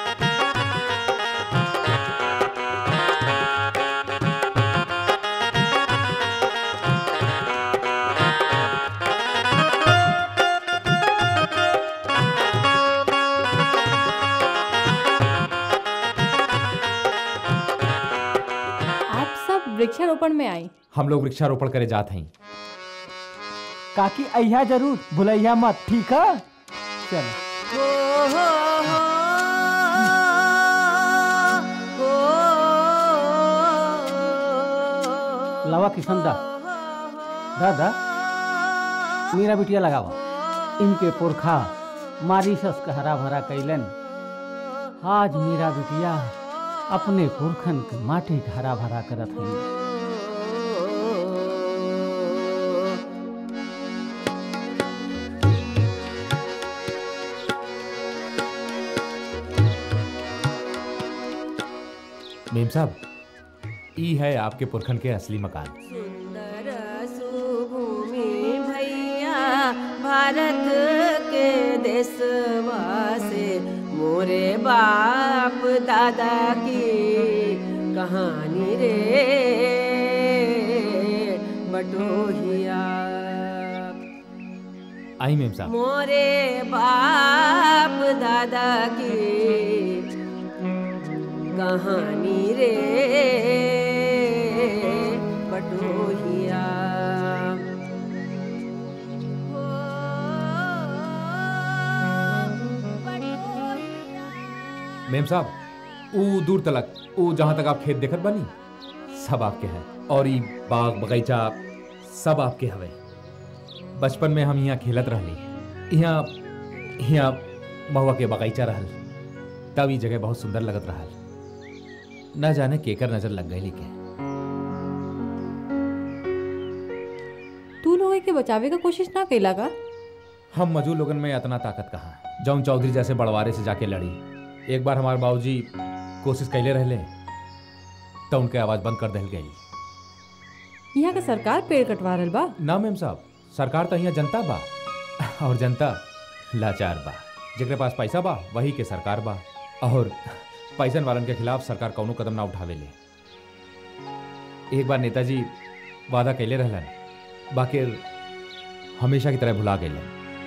आप सब वृक्षारोपण में आए हम लोग वृक्षारोपण करे जात हैं काकी अहिया जरूर भुलैया मत ठीक है चलो लवा किशन दा दादा मेरा बिटिया लगावा इनके पुरखा मारिशस का हरा भरा कैलन आज मेरा बिटिया अपने पुरखन के माटी के हरा भरा करत है मेम साहब ई है आपके पुरखन के असली मकान सुंदर सुभूमि भैया भारत के देशवा से मोरे बाप दादा की कहानी रे बटोहिया आई मेम साहब मोरे बाप दादा की कहानी रे बटोहिया मेम साहब ऊ दूर तलक ऊ जहां तक आप खेत देखत बानी सब आपके हैं और ई बाग बगीचा सब आपके हवे बचपन में हम यहाँ खेलत रहली यहाँ यहाँ महुआ के बगीचा रहल तब ई जगह बहुत सुंदर लगत रहल न जाने केकर नजर लग गई के तू लोग के बचावे का कोशिश ना कैला का हम मजूर लोगन में इतना ताकत कहाँ जौन चौधरी जैसे बड़वारे से जाके लड़ी एक बार हमारे बाबूजी कोशिश कैले रहले तो उनके आवाज बंद कर दिल गई यहाँ के सरकार पेड़ कटवा रहल बा ना मैम साहब सरकार तो यहाँ जनता बा और जनता लाचार बा जेकरे पास पैसा बा वही के सरकार बा और पैसन वालन के खिलाफ सरकार कौनो कदम ना उठावे ले एक बार नेताजी वादा कैले रहलन बाकी हमेशा की तरह भुला गए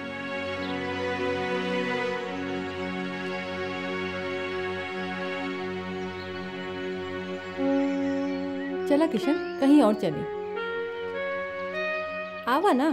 चला किशन कहीं और चले आवा ना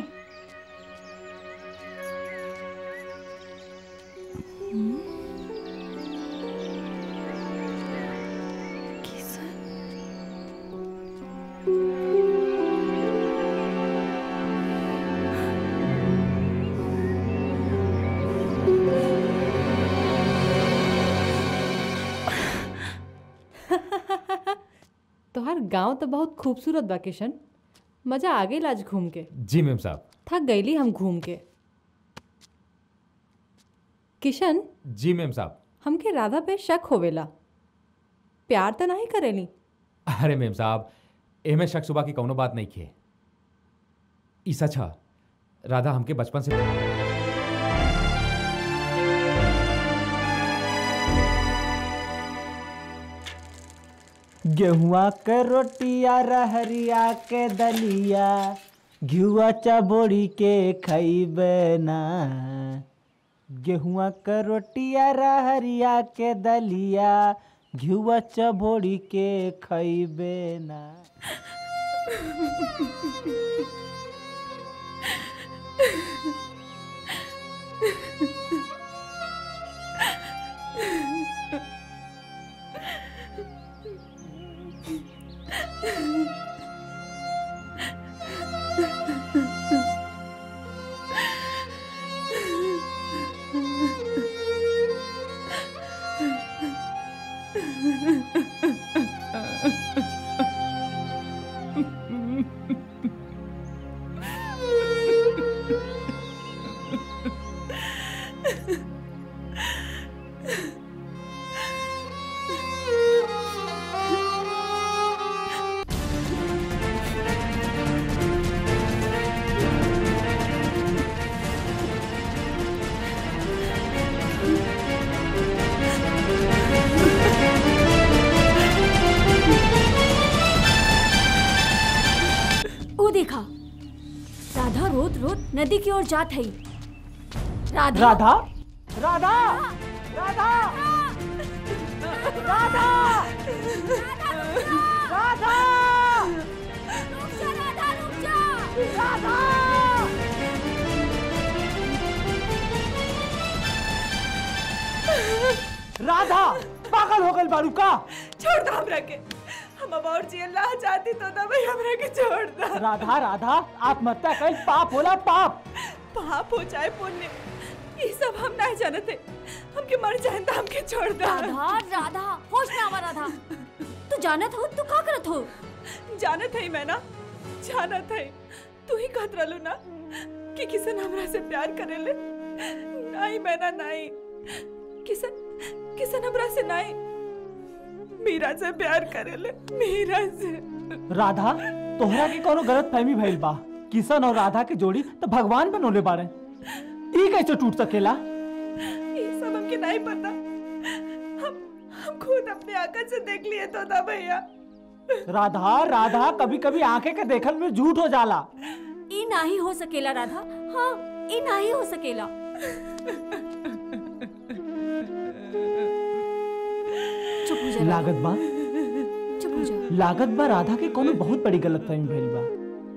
तोहार गांव तो बहुत खूबसूरत बा किशन मजा आ गई आज घूम के जी मैम साहब थक गईली हम घूम के किशन जी मैम साहब हमके राधा पे शक होवेला प्यार तो नहीं करेली अरे मैम साहब एमे शक सुबह की कौनो बात नहीं खे ई सच है राधा हमके बचपन से गेहुआ के रोटिया रहरिया के दलिया घियुआ चबोड़ी के खैबे ना गेहुआ के रोटिया रहरिया के दलिया घियुआ चबोड़ी के खैबे ना वो देखा राधा रोत रोत नदी की ओर जात है राधा राधा राधा राधा राधा राधा राधा राधा पागल हो गई बारू का छोड़ दो हमरा के हम अब और जी अल्लाह चाहती तो ना भाई हमरा के छोड़ दो राधा राधा आत्महत्या कल पाप होला पाप पाप हो जाए पुण्य ये सब हम नहीं जानते हमके मर जाए तो हमके छोड़ दो राधा राधा होश में आवा राधा तू जानत हो तू का करत हो जानत है मैं ना जानत है तू ही कहत रहलू ना कि किसन हमरा से प्यार करेले नहीं मैं ना नहीं किसन किसन हमरा से नहीं मीरा से प्यार करेले मीरा से राधा तोहरा के कोनो गलत फहमी भइल बा किशन और राधा के जोड़ी तो भगवान बनोले बारे ई कैसे टूट सकेला ये सब हमके नहीं पता हम हम खुद अपने आंखों से देख लिए तो ना भैया राधा राधा कभी कभी आंखें के देखल में झूठ हो जाला ई नहीं हो सकेला राधा हाँ ई नहीं हो सकेला चुप हो जा राधा। लागत बा चुप हो जा लागत बा राधा के कोनो बहुत बड़ी गलतफहमी भइल बा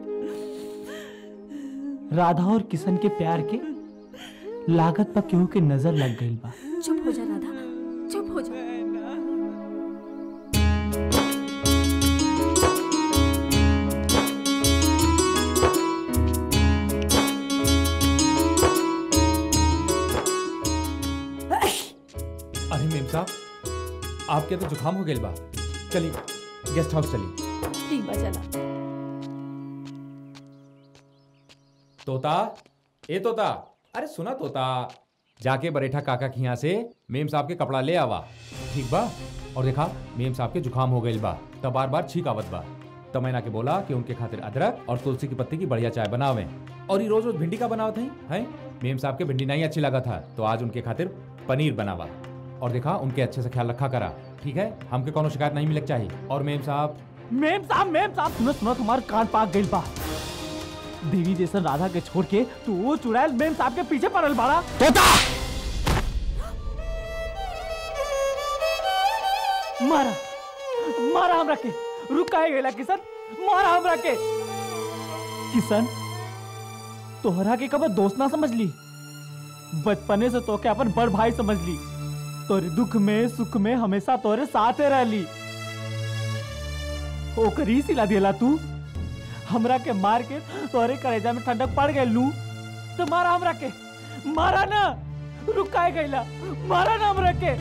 राधा और किशन के प्यार के लागत बा केहू के नजर लग गइल बा चुप हो जा राधा चुप हो जा अरे मेम साहब आपके तो जुकाम हो गया बा चलिए गेस्ट हाउस चलिए ठीक बा चला तोता ए तोता अरे सुना तोता जाके बरेठा काका के यहाँ से मेम साहब के कपड़ा ले आवा ठीक बा और देखा मेम साहब के जुकाम हो गइल बा तब बार बार छींक आवत बा तब मैंने के बोला कि उनके खातिर अदरक और तुलसी की पत्ती की बढ़िया चाय बनावे और ये रोज रोज भिंडी का बनावत है हैं मेम साहब के भिंडी नहीं अच्छी लगा था तो आज उनके खातिर पनीर बनावा और देखा उनके अच्छे से ख्याल रखा करा ठीक है हमके कोनो शिकायत नहीं मिले चाहिए और मेम साहब मेम साहब मेम साहब सुनो सुनो तुम्हार कान पाक गइल बा देवी जैसन राधा के छोड़ के तू वो चुड़ैल मेम साहब के पीछे पड़ल बाड़ा तोता मारा मारा हमरा के रुक काहे गइला किशन मारा हमरा के किशन तोहरा के कब दोस्त ना समझ ली बचपने से तोके अपन बड़ भाई समझ ली तोरे दुख में सुख में हमेशा तोरे साथे रहली ओकरी सिला दिला तू हमरा के मार के तोरे कलेजा में ठंडक पड़ गई लू तो मारा हमरा के मारा ना रुकाए गईला मारा ना हमरा के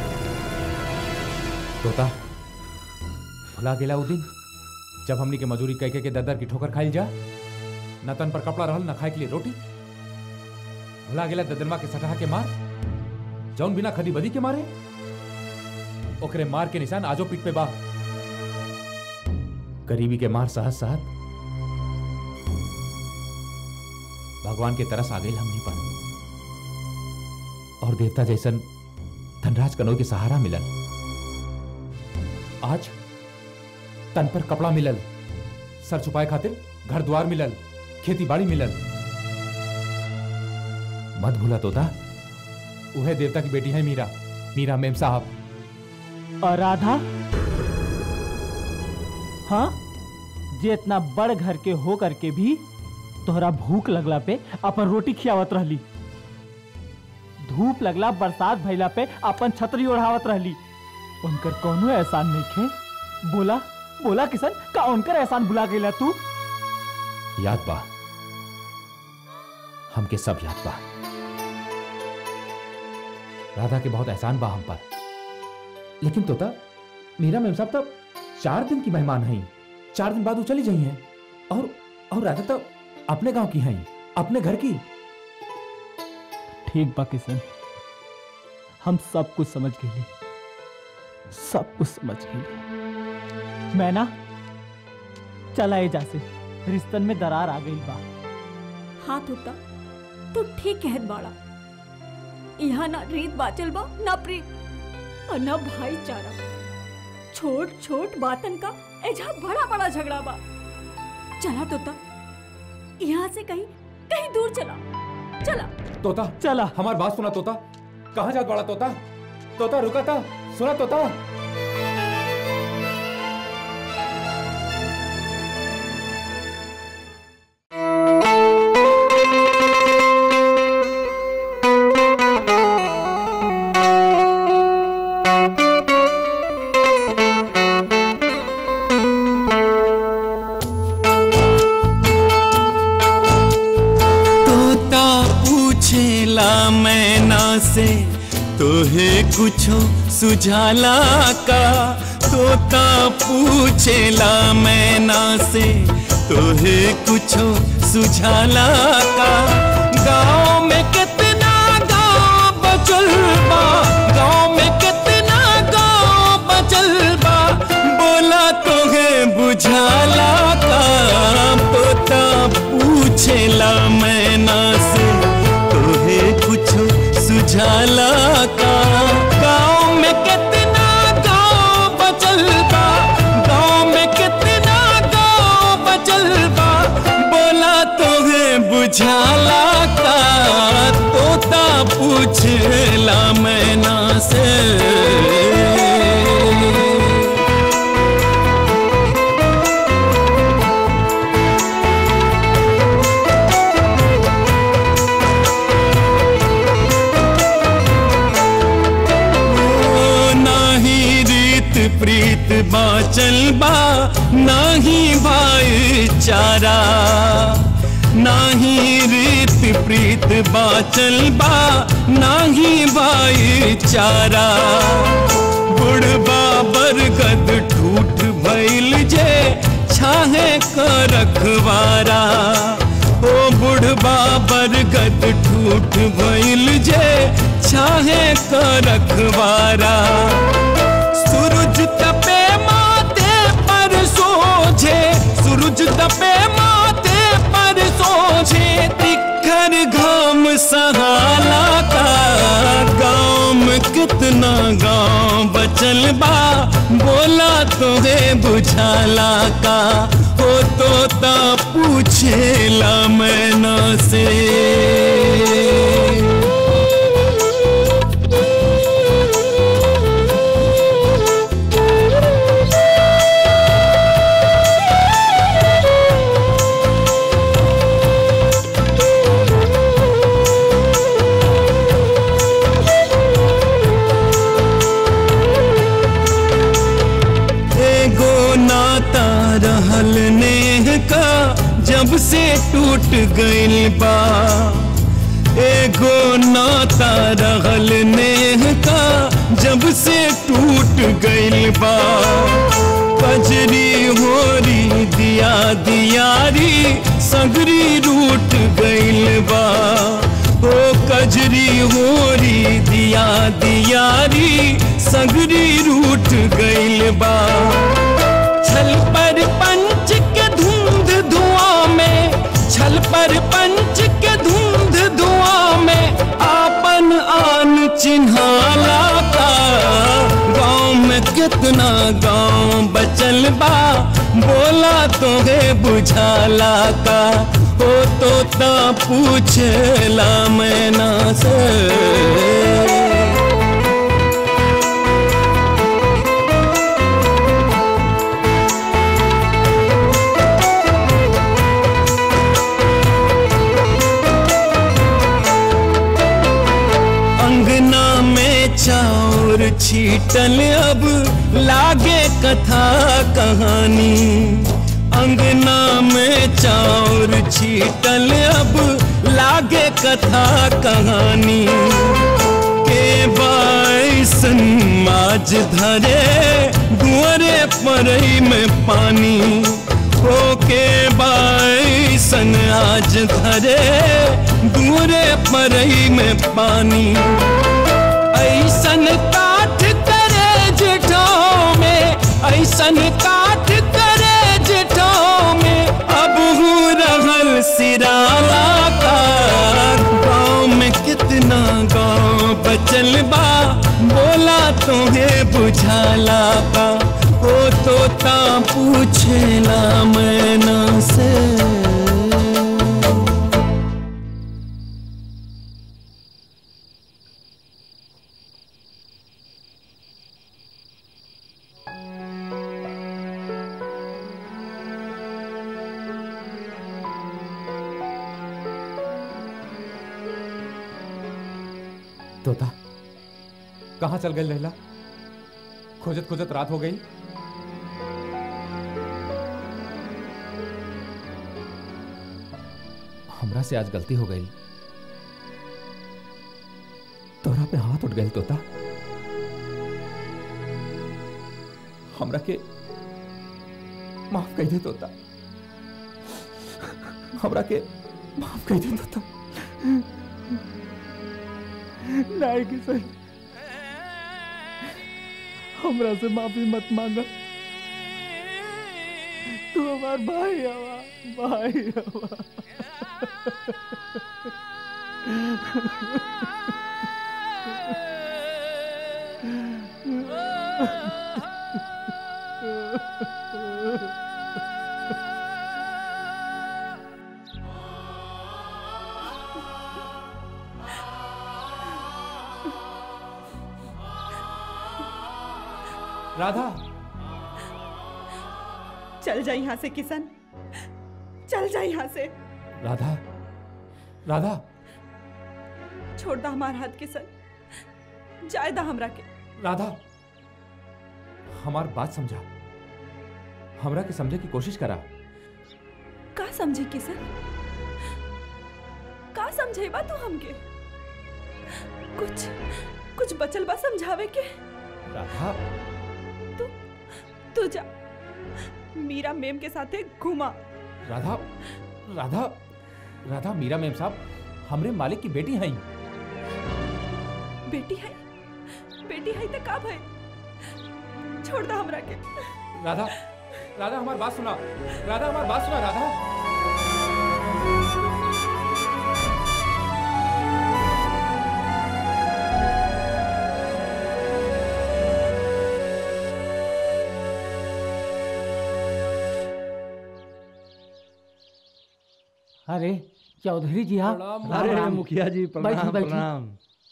तोता भुला गेला उ दिन जब हमनी के मजूरी कह के ददर की ठोकर खाई जा न तन पर कपड़ा रहल न खाए के लिए रोटी भुला गेला ददरमा के सटहा के मार जौन बिना खदी बदी के मारे ओकरे मार के निशान आजो पीठ पे बा गरीबी के मार सहज सहत भगवान के तरस आ गई हमनी पर और देवता जैसन धनराज कनोई के सहारा मिलल आज तन पर कपड़ा मिलल सर छुपाए खातिर घर द्वार मिलल खेती बाड़ी मिलल मत भूला तोता वह देवता की बेटी है मीरा मीरा मेम साहब और राधा हाँ जे इतना बड़ घर के हो करके भी तोहरा भूख लगला पे अपन रोटी खियावत रहली धूप लगला बरसात भइला पे अपन छतरी ओढ़ावत रहली उनकर कोनो एहसान नहीं खे बोला बोला किशन का उनकर एहसान बुला गईला तू याद बा हमके सब याद बा राधा के बहुत एहसान बा हम पर लेकिन तोता मीरा मेम साहब तब चार दिन की मेहमान हैं चार दिन बाद वो चली जाई हैं और और राधा तो अपने गांव की हैं अपने घर की ठीक बा किशन हम सब कुछ समझ गए सब कुछ समझ गए मैं ना चला जा से रिश्तन में दरार आ गई बा हाँ तोता तू ठीक कहत बाड़ा यहाँ ना रीत बाचल बा ना प्रीत और ना भाईचारा छोट छोट बातन का एजा बड़ा बड़ा झगड़ा बा चला तोता यहाँ से कहीं कहीं दूर चला चला तोता चला हमारी बात सुना तोता कहाँ जात बड़ा तोता तोता रुका था सुना तोता तोता पूछेला मैना से तोहे कुछो सुझाला का तोता पूछेला मैना से तोहे कुछो सुझाला का गाँव में कितना गाँव बचल बा गाँव में कितना गाँव बचल बा बोला तोहे बुझाला का तोता पूछेला मैना से तोहे कुछो सुझाला का गाँव में कितना गाँव बचल बा गाँव में कितना गाँव बचल बा बोला तोहे बुझाला का तोता पूछेला मैना से बाचल बा नाही भाईचारा नाही रीत प्रीत बाचल बा नाही भाईचारा बुढ़बा बरगद ठूठ भइल जे छाहे क रखवारा ओ बुढ़बा बरगद ठूठ भइल जे छाहे क रखवारा सूरज तपे माथे पर सोझे सूरज तपे माथे पर सोझे तिखर घाम सहाला का गाँव में कितना गाँव बचल बा बोला तो है बुझाला का हो तो ता पूछेला मैना से एगो नाता रहल नेह का जब से टूट गइल बा एगो नाता रहल नेह का जब से टूट गइल बा कजरी होरी दिया दियारी सगरी रूट गइल बा ओ कजरी होरी दिया दियारी सगरी रूट गइल बा छल पर पंच के धुंध धुआं में छल पर पंच के धुंध धुआं में आपन आन चिन्हाला का गाँव में कितना गाँव बचल बा बोला तो है बुझाला का हो तो ता पूछला मैना से अंगना में चाउर छीटल अब लागे कथा कहानी अंगना में चाउर छीटल अब लागे कथा कहानी के बाइसन माज धरे दुअरे परई में पानी हो के बाइसन आज धरे दूरे परई में पानी ऐसन काठ करे जेठों में ऐसन काठ करे जेठों में अब हूँ रहल सिराला का गाँव में कितना गाँव बचल बा बोला तो है बुझाला का ओ तो ता पूछेला मैना से तोता कहाँ चल गई लैला खोजत खोजत रात हो गई हमरा से आज गलती हो गई तोरा पे हाथ उठ गए तोता हमरा के माफ कर दे तोता हमरा के माफ कर दे तोता नहीं किशन हमरा से माफी मत मांगा तू हमार भाई हवा भाई हवा राधा चल जा यहाँ से किशन चल जा यहाँ से राधा राधा छोड़ दा हमार हाथ किशन जाए दा हमरा के राधा हमार बात समझा हमरा के समझे की कोशिश करा का समझे किशन का समझे बा तू हमके कुछ कुछ बचल बा समझावे के राधा तू जा मीरा मेम के साथे घुमा राधा राधा राधा मीरा मेम साहब हमरे मालिक की बेटी हैं बेटी है बेटी है तो का भाई छोड़ दा हमरा के राधा राधा हमारी बात सुना राधा हमारी बात सुना राधा अरे चौधरी जी आप प्रणाम, राम अरे राम। मुखिया जी बैठिए, प्रणाम बैठिए। प्रणाम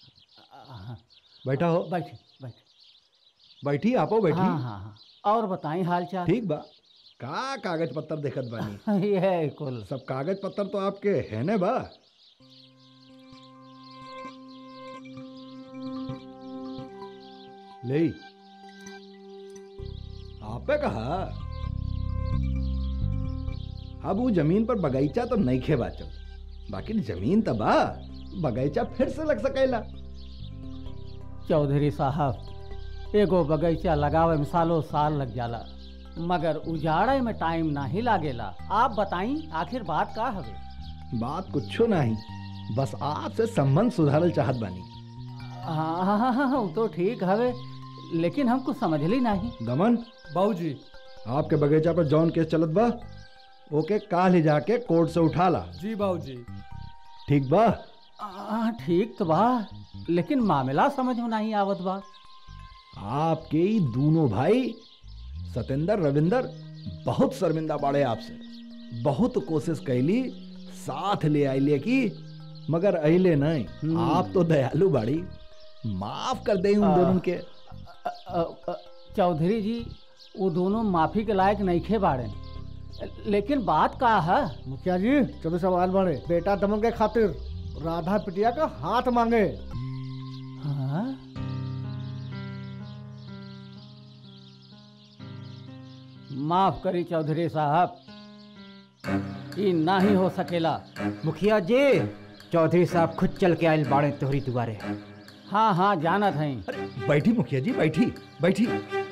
बैठा हो बैठिए बैठिए बैठी आपो बैठी हाँ हाँ हाँ और बताएं हाल चाल ठीक बा का कागज पत्तर देखत बानी ये है कुल सब कागज पत्तर तो आपके है ने बा ले आपे कहा अब वो जमीन पर बगीचा तो नहीं खे बाचल बाकी जमीन तो बा बगीचा फिर से लग सकेला चौधरी साहब एगो बगीचा लगावे में सालों साल लग जाला मगर उजाड़े में टाइम नहीं लागेला आप बताई आखिर बात का हवे बात कुछो नहीं बस आपसे संबंध सुधारल चाहत बानी हाँ हाँ हाँ, हाँ वो तो ठीक हवे लेकिन हम कुछ समझली नहीं दमन बाबूजी आपके बगीचा पर जौन केस चलत बा ओके काल ही जाके कोर्ट से उठा ला जी बाबूजी ठीक बा आ, ठीक तो बा लेकिन मामला समझ में नहीं आवत बा आपके ही दोनों भाई सतेंद्र रविंदर बहुत शर्मिंदा बाड़े आपसे बहुत कोशिश कैली साथ ले आइले की मगर अइले नहीं आप तो दयालु बाड़ी माफ कर दे उन आ, दोनों के अ, अ, चौधरी जी वो दोनों माफी के लायक नहीं खे बाड़े लेकिन बात का है मुखिया जी चलो सवाल बड़े बेटा दमन के खातिर राधा पिटिया का हाथ मांगे हाँ? माफ करी चौधरी साहब ये ना ही हो सकेला मुखिया जी चौधरी साहब खुद चल के आयल बाड़े तोहरी दुआरे हाँ हाँ जानत हैं बैठी मुखिया जी बैठी बैठी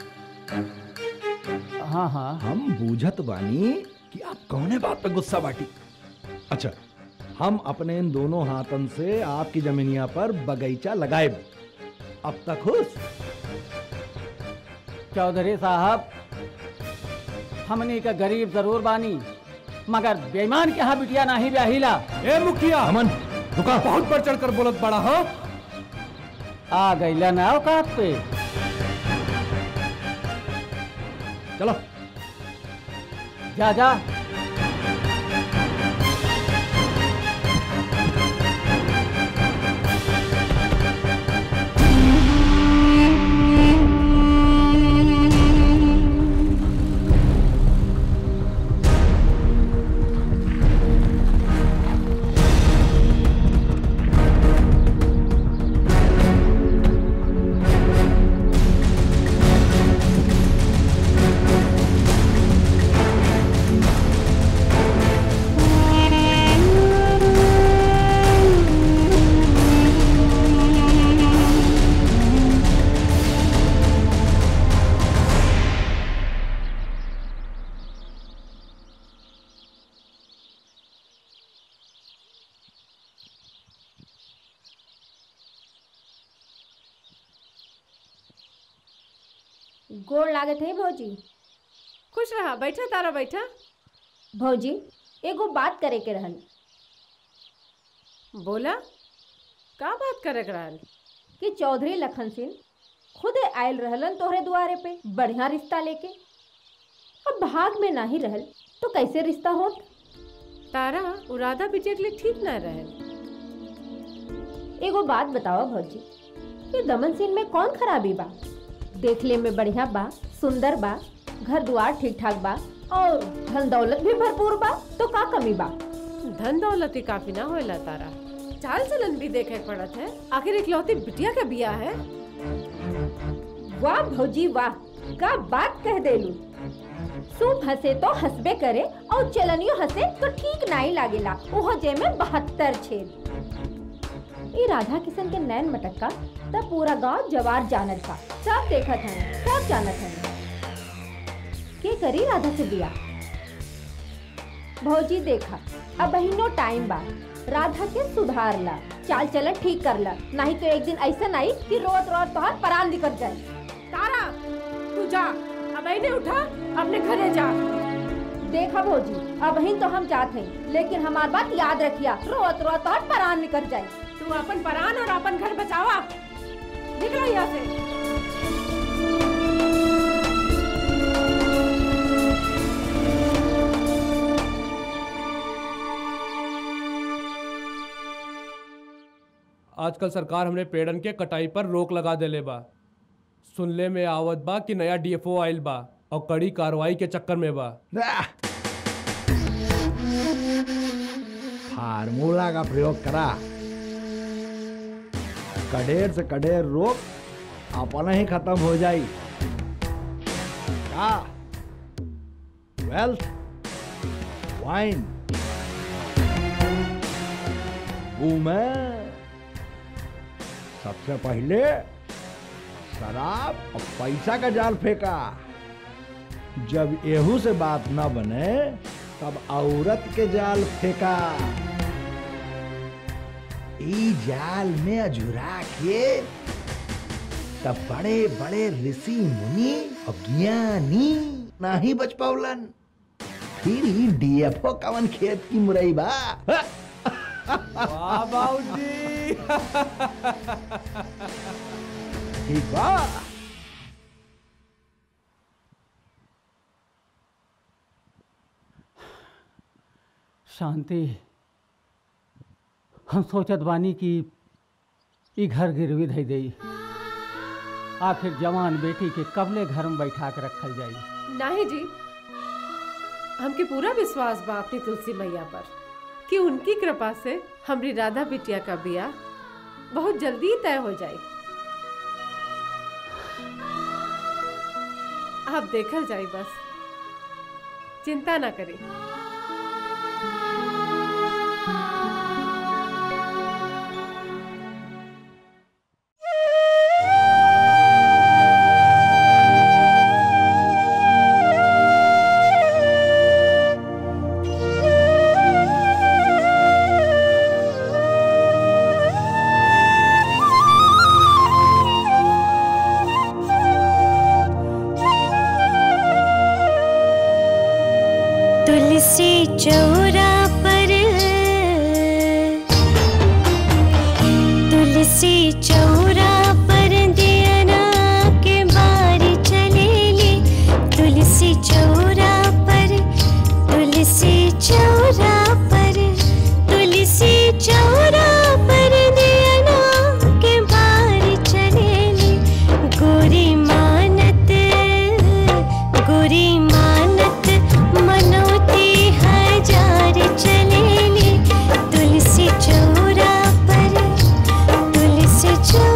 हाँ हाँ हम बूझत बानी कि आप कौने बात पे गुस्सा बाटी अच्छा हम अपने इन दोनों हाथन से आपकी जमीनिया पर बगीचा लगाए अब तक खुश चौधरी साहब हमनी का गरीब जरूर बानी मगर बेईमान के यहाँ बिटिया नहीं ब्याहिला ए मुखिया अमन रुका बहुत बढ़ चढ़ कर बोलत बड़ा हाँ आ गईला ना औकात पे चलो जा जा गोड़ लागत है भौजी खुश रहा बैठा तारा बैठा भौजी एगो बात करे के रहल बोला का बात करे के रहल कि चौधरी लखन सिंह खुदे आयल रहलन तोहरे दुआरे पे बढ़िया रिश्ता लेके अब भाग में नहीं रहल तो कैसे रिश्ता होत तारा उ राधा बिटिया के लिए ठीक ना रहल एगो बात बताओ भौजी ये दमन सिंह में कौन खराबी बा देखले में बढ़िया बा सुंदर बा घर द्वार ठीक ठाक बा और धन दौलत भी भरपूर बा तो का कमी बा धन दौलत ही काफी ना होएला तारा चाल चलन भी देखे के पड़त है आखिर इकलौती बिटिया का बिया है वाह भौजी वाह का बात कह देलू सूप हंसे तो हंसबे करे और चलनियो हंसे तो ठीक नहीं लागेला ओहो जे में बहत्तर छेद ई राधा किशन के नैन मटक्का तब पूरा गांव जवार जानत था सब देखत हैं सब जानत हैं के करी राधा से बिया भौजी देखा अब बहिनो टाइम बा राधा के सुधार ला चाल चलन ठीक कर ला नहीं तो एक दिन ऐसा आई कि रोत रोत तोहर परान निकल जाए तारा तू जा अब नहीं उठा अपने घरे जा देखा भौजी अब ही तो हम चाहते हैं लेकिन हमार बात याद रखिया रोत रोत तोहर परान निकल जाए तू अपन परान और अपन घर बचावा निकलो यहाँ से आजकल सरकार हमने पेड़न के कटाई पर रोक लगा देले बा सुनले में आवत बा कि नया डीएफओ आइल बा और कड़ी कार्रवाई के चक्कर में बा फार्मूला का प्रयोग करा कडेर से कडेर रोग अपना ही खत्म हो जाई क्या वेल्थ वाइन वूमेन सबसे पहले शराब और पैसा का जाल फेंका जब एहू से बात न बने तब औरत के जाल फेंका ई जाल में अझुरा के तब बड़े बड़े ऋषि मुनि और ज्ञानी नहीं बच पावलन फिर ही डीएफओ कवन खेत की मुरई बा वाह बाबूजी ठीक बा शांति हम सोचत बानी कि ई घर गिरवी धई दई आखिर जवान बेटी के कबले घर में बैठा के रखल जाई नहीं जी हमके पूरा विश्वास बा अपनी तुलसी मैया पर कि उनकी कृपा से हमारी राधा बिटिया का बिया बहुत जल्दी तय हो जाए आप देखल जाए बस चिंता ना करें तुलसी चौरा पर तुलसी चौरा पर दियना के बारी चलेली तुलसी चौरा पर तुलसी चौरा पर तुलसी चौरा पर दियना के बारी चलेली गोरी मानत गोरी मानत मनोती हजार चलेली तुलसी चौरा पर तुलसी चौरा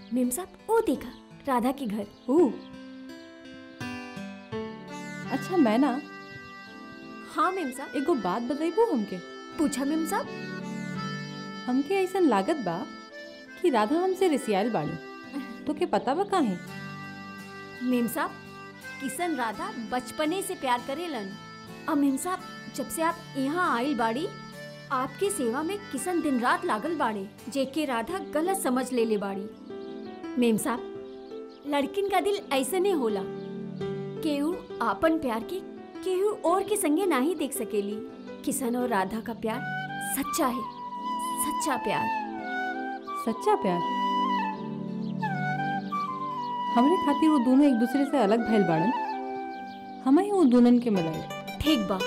मेम साहब वो देखा राधा के घर ओ अच्छा मैं ना हाँ मेम साहब एगो बात बताइबू हमके पूछा मेम साहब हमके ऐसा लागत बा कि राधा हमसे रिसियाल बाड़ी तो के पता बा काहे मेम साहब किशन राधा बचपने से प्यार करेलन अब मेम साहब जब से आप यहाँ आइल बाड़ी आपके सेवा में किशन दिन रात लागल बाड़े जेके राधा गलत समझ ले ले बाड़ी मेम साहब लड़किन का दिल ऐसे नहीं होला केहू आपन प्यार के केहू और के संगे नहीं देख सकेली किशन और राधा का प्यार सच्चा है सच्चा प्यार सच्चा प्यार हमरे खातिर वो दोनों एक दूसरे से अलग भइल बाड़न हमें ही वो दोनों के मिलाई ठीक बा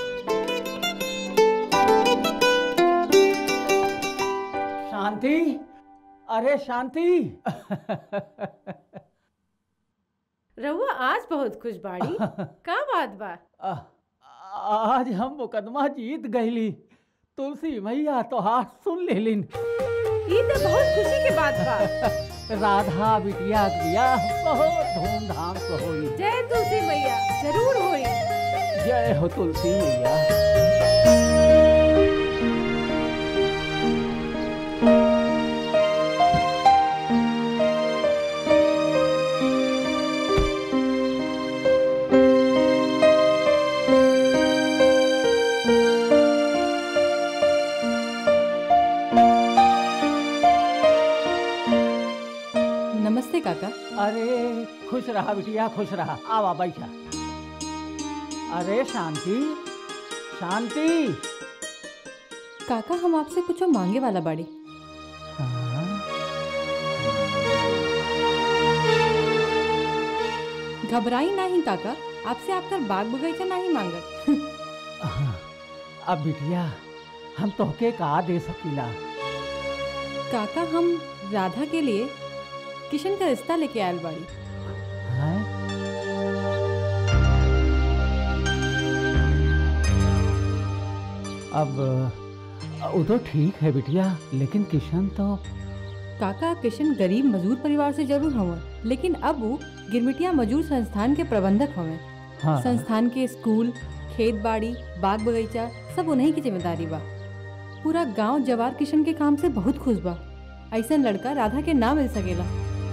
शांति अरे शांति रहुआ आज बहुत खुश बाड़ी का बात बा आज हम मुकदमा जीत गईली तुलसी मैया तो हाथ सुन लेलिन ये तो बहुत खुशी की बात बा राधा बिटिया के बियाह बहुत धूमधाम से होई जय तुलसी मैया जरूर होई जय हो तुलसी मैया नमस्ते काका अरे खुश रहा बिटिया खुश रहा आवा बैठा अरे शांति शांति काका हम आपसे कुछ मांगे वाला बाड़ी घबराई नहीं काका आपसे आपका बाग बगीचा नहीं मांगत अब बिटिया हम तोहके का दे सकीला काका हम राधा के लिए किशन का रिश्ता लेके आयल बाड़ी हैं? अब वो तो ठीक है बिटिया लेकिन किशन तो काका किशन गरीब मजदूर परिवार से जरूर हवन लेकिन अब वो गिरमिटिया मजदूर संस्थान के प्रबंधक हवन हाँ। संस्थान के स्कूल खेत बाड़ी बाग बगीचा सब उन्हीं की जिम्मेदारी बा पूरा गांव जवार किशन के काम से बहुत खुश बा ऐसा लड़का राधा के ना मिल सकेला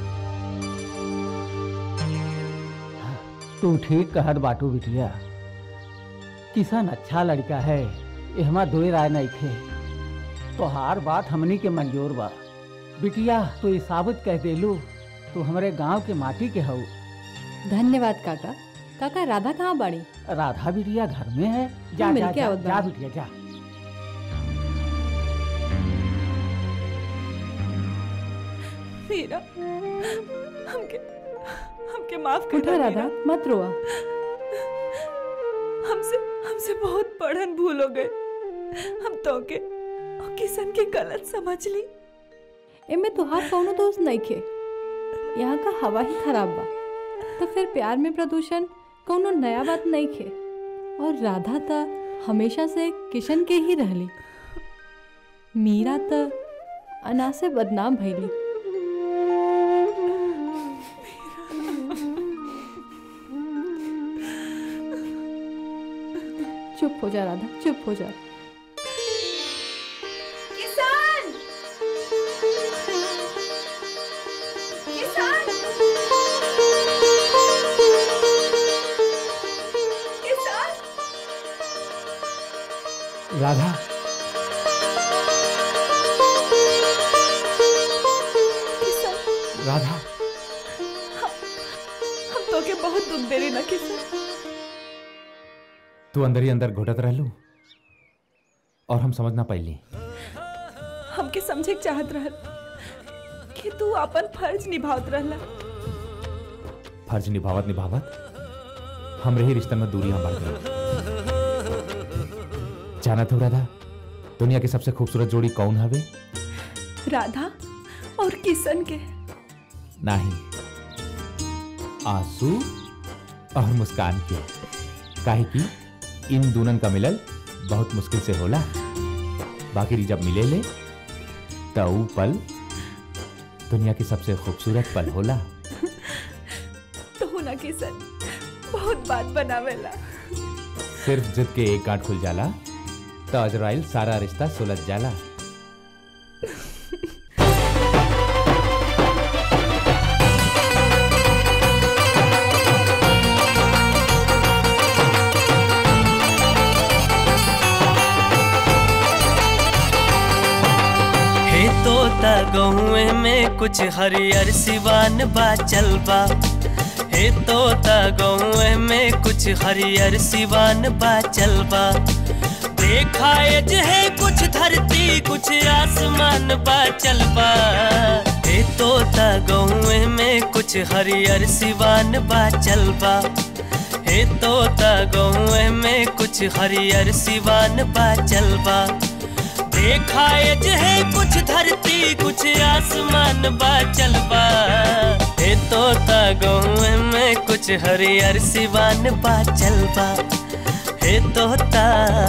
तू ठीक कहत बाटू बिटिया किशन अच्छा लड़का है एहमा दो राय नहीं थे तोहार बात हमनी के मंजूर बा बिटिया तू ये साबित कह देलू तू हमारे गांव के माटी के हऊ धन्यवाद काका काका राधा कहाँ बाड़ी राधा बिटिया घर में है जा हम जा मिलके जा, आवत जा बानी। बिटिया जा मीरा हमके हमके माफ कर उठा राधा मत रोआ हमसे हमसे बहुत बड़न भूल हो गए हम तो के और किशन के गलत समझ ली एमे तुहार कौनो दोस्त नहीं खे यहाँ का हवा ही खराब बा तो फिर प्यार में प्रदूषण कौनो नया बात नहीं खे और राधा त हमेशा से किशन के ही रहली मीरा त अना से बदनाम भइली चुप हो जा राधा चुप हो जा किसान किसान किसान राधा किसान राधा हम तो के बहुत दुख दे रही ना किसान तू अंदर ही अंदर घुटत रहलू और हम समझ ना पाइली हमके समझे के चाहत रहल कि तू अपन फर्ज निभावत रहला फर्ज निभावत निभावत हमरे ही रिश्ते में दूरियां बढ़ गई जानत हो राधा दुनिया की सबसे खूबसूरत जोड़ी कौन हवे राधा और किशन के नहीं आंसू और मुस्कान के काहे कि इन दूनन का मिलल बहुत मुश्किल से होला बाकी जब मिले ले तो ऊ पल दुनिया की सबसे खूबसूरत पल होला तो होना किसन बहुत बात बनावेला सिर्फ जिद के एक गांठ खुल जाला तो अजराइल सारा रिश्ता सुलझ जाला हे तोता गहुए में कुछ हरियर सिवान बा चलबा हे तोता गहुए में कुछ हरियर सिवान बा चलबा देखा जे है कुछ धरती कुछ आसमान बा चलबा हे तोता गहुए में कुछ हरियर सिवान बा चलबा हे तोता गहुए में कुछ हरियर सिवान बा चलबा देखा जे है कुछ धरती कुछ आसमान बा चलबा हे तोता गहुए में कुछ हरियर सिवान बा चलबा हे तोता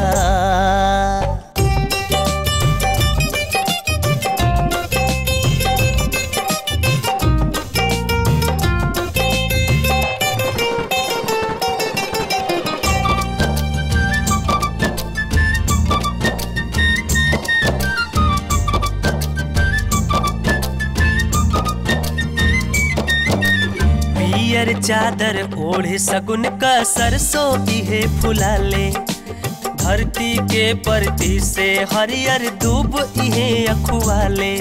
पियर चादर ओढ़े सगुन का सरसों इहे फुला ले धरती के परती से हरियर दूब इहे अखुआ ले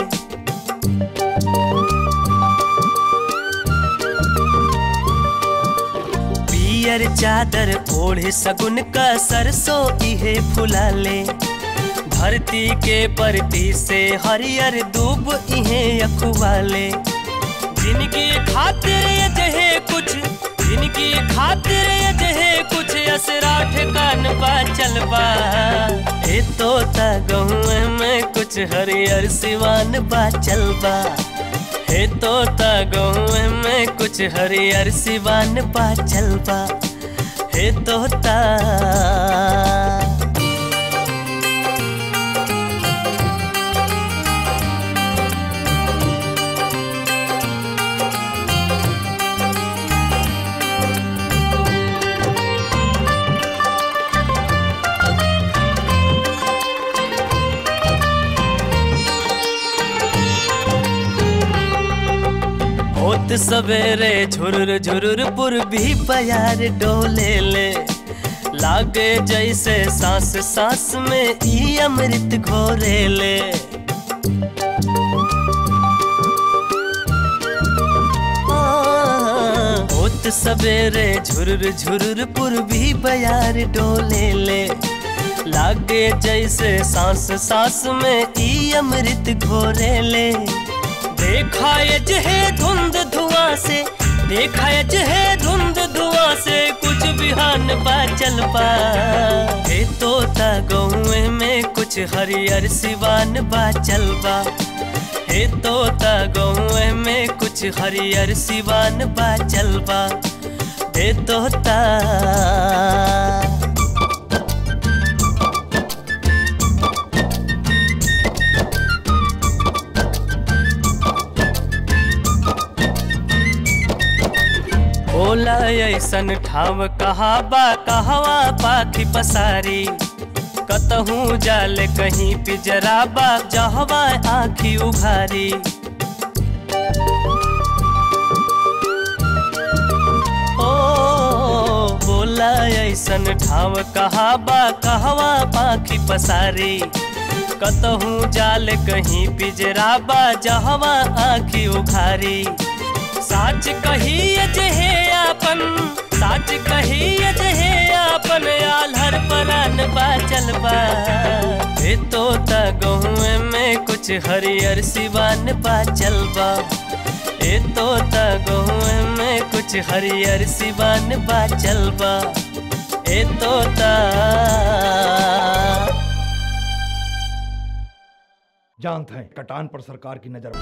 पियर चादर ओढ़े सगुन का सरसों इहे फुला ले धरती के परती से हरियर दूब इहे अखुआ ले जिनकी खातिर ये जहे कुछ जिनकी खातिर ये जहे कुछ असरा ठिकान बा चलबा ए तोता गहुए में कुछ हरियर सिवान बा चलबा हे तोता गहुए में कुछ हरियर सिवान बा चलबा हे तोता होत सवेरे झुरुर झुरुर पूर्वी बयार डोले ले लागे जैसे सांस सांस में ई अमृत घोरे ले होत सवेरे झुरुर झुरुर पूर्वी बयार डोले ले लागे जैसे सांस सांस में ई अमृत घोरे ले देखा ये जहे धुंध धुआं से देखा ये जहे धुंध धुआं से कुछ बिहान बा चल पा हे तोता गहुए में कुछ हरियर सिवान बा चलबा हे तोता गहुए में कुछ हरियर सिवान बा चलबा हे तोता बोला ऐसन ठाव कहा बा कहवा पाखी पसारी कतहूँ जाल कहीं पिजरा बा जहवा आखी उघारी ओ बोला ऐसन ठाव कहा बा कहवा पाखी पसारी कतहूँ जाल कहीं पिजरा बा जहवा आखी उघारी साच कही जहे आपन साच कही जहे आपन आल्हर परान बाचल बा हे तोता गहुए में कुछ हरियर सिवान बाचल बा हे तोता गहुए में कुछ हरियर सिवान बाचल बा हे तोता जानते हैं कटान पर सरकार की नजर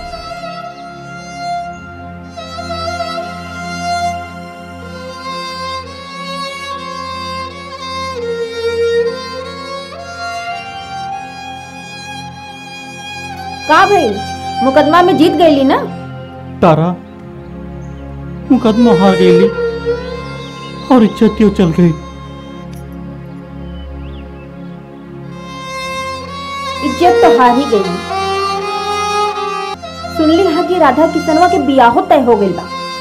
का भइल मुकदमा में जीत गईली ना तारा मुकदमा हार गई और इज्जतियों चल गई इज्जत तो हार ही गई सुनली हा कि राधा किसनवा के बियाहो तय हो गइल बा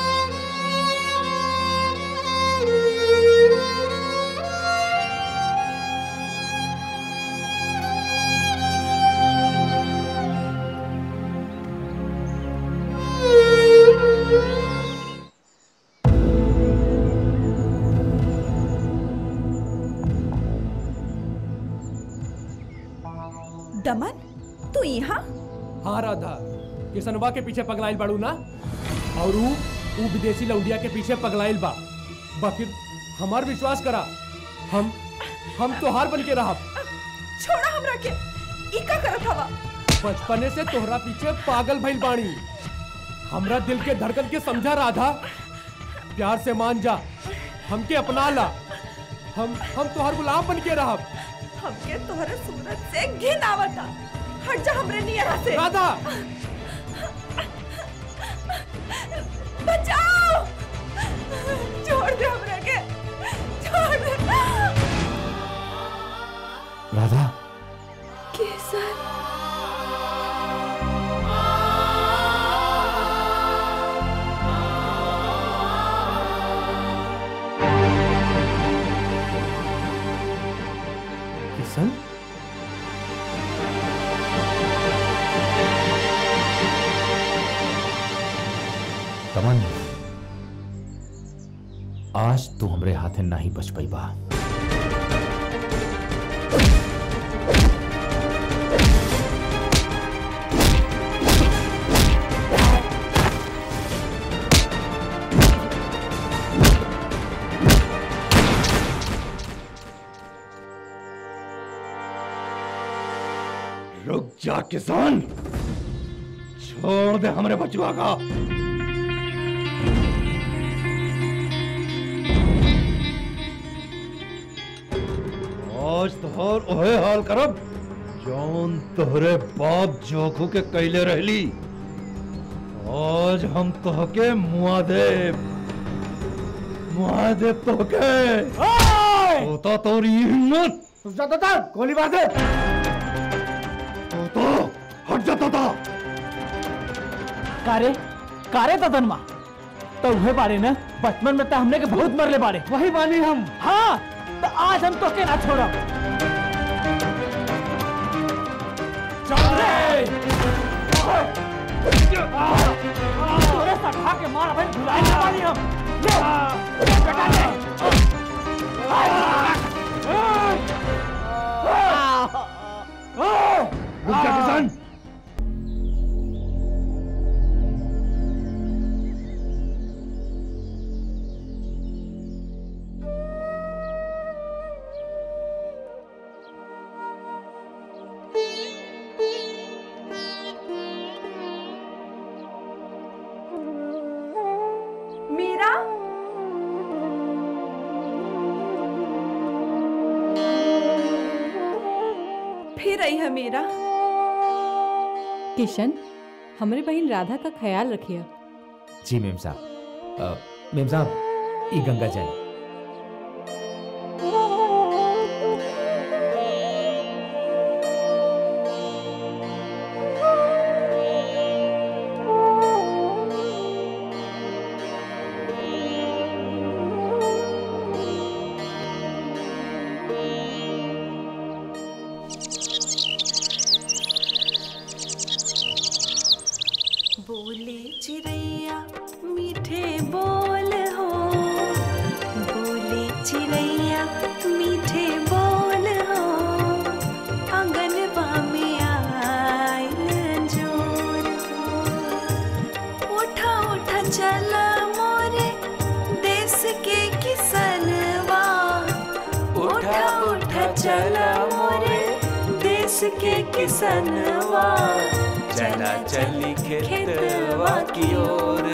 दमन तू यहाँ हाँ राधा किसनवा के पीछे पगलाइल बाड़ू ना और ऊ ऊ विदेशी लौंडिया के पीछे पगलाइल बा बाकी हमार विश्वास करा हम हम तोहार बन के रहब छोड़ा हमरा के ई का करत हवा बचपने से तोहरा पीछे पागल भइल बाणी हमरा दिल के धड़कन के समझा राधा प्यार से मान जा हमके अपना ला हम हम तोहर गुलाम बन के रहब हमके तोहरे सूरत से घिन आवता हट जा हमरे नियरा से राधा बचाओ छोड़ दे हमरे के छोड़ दे राधा केसर किशन तमन आज तू हमरे हाथे नहीं बच पाई बा रुक जा किसान छोड़ दे हमरे बचुआ का आज तोहर ओहे हाल करब जौन तोहरे बाप जोखू के कैले रहली आज हम तोहके मुआ देब मुआ देब तोहके तोता तोरी हिम्मत दादा गोली मार दे तो हट जा तोता कारे कारे तदनमा तो उहे बारे न बचपन में तो हमने के बहुत मरले बारे वही मानी हम हाँ तो आज हम तो के ना छोड़ब चल रे तोरे सखा के मार भाई भुलाए ना पानी हम ले बेटा ले रुक जा किसान मीरा फिर आई है मीरा किशन हमारे बहन राधा का ख्याल रखिए जी मेम साहब अ, मेम साहब ई गंगा जल बोले चिड़ैया मीठे बोल हो बोले चिड़ैया मीठे बोल हो आंगनबा में आइल जोर हो उठा उठा चला मोरे देश के किसनवा उठा उठा चला मोरे देश के किसनवा चला चली खेतवा की ओर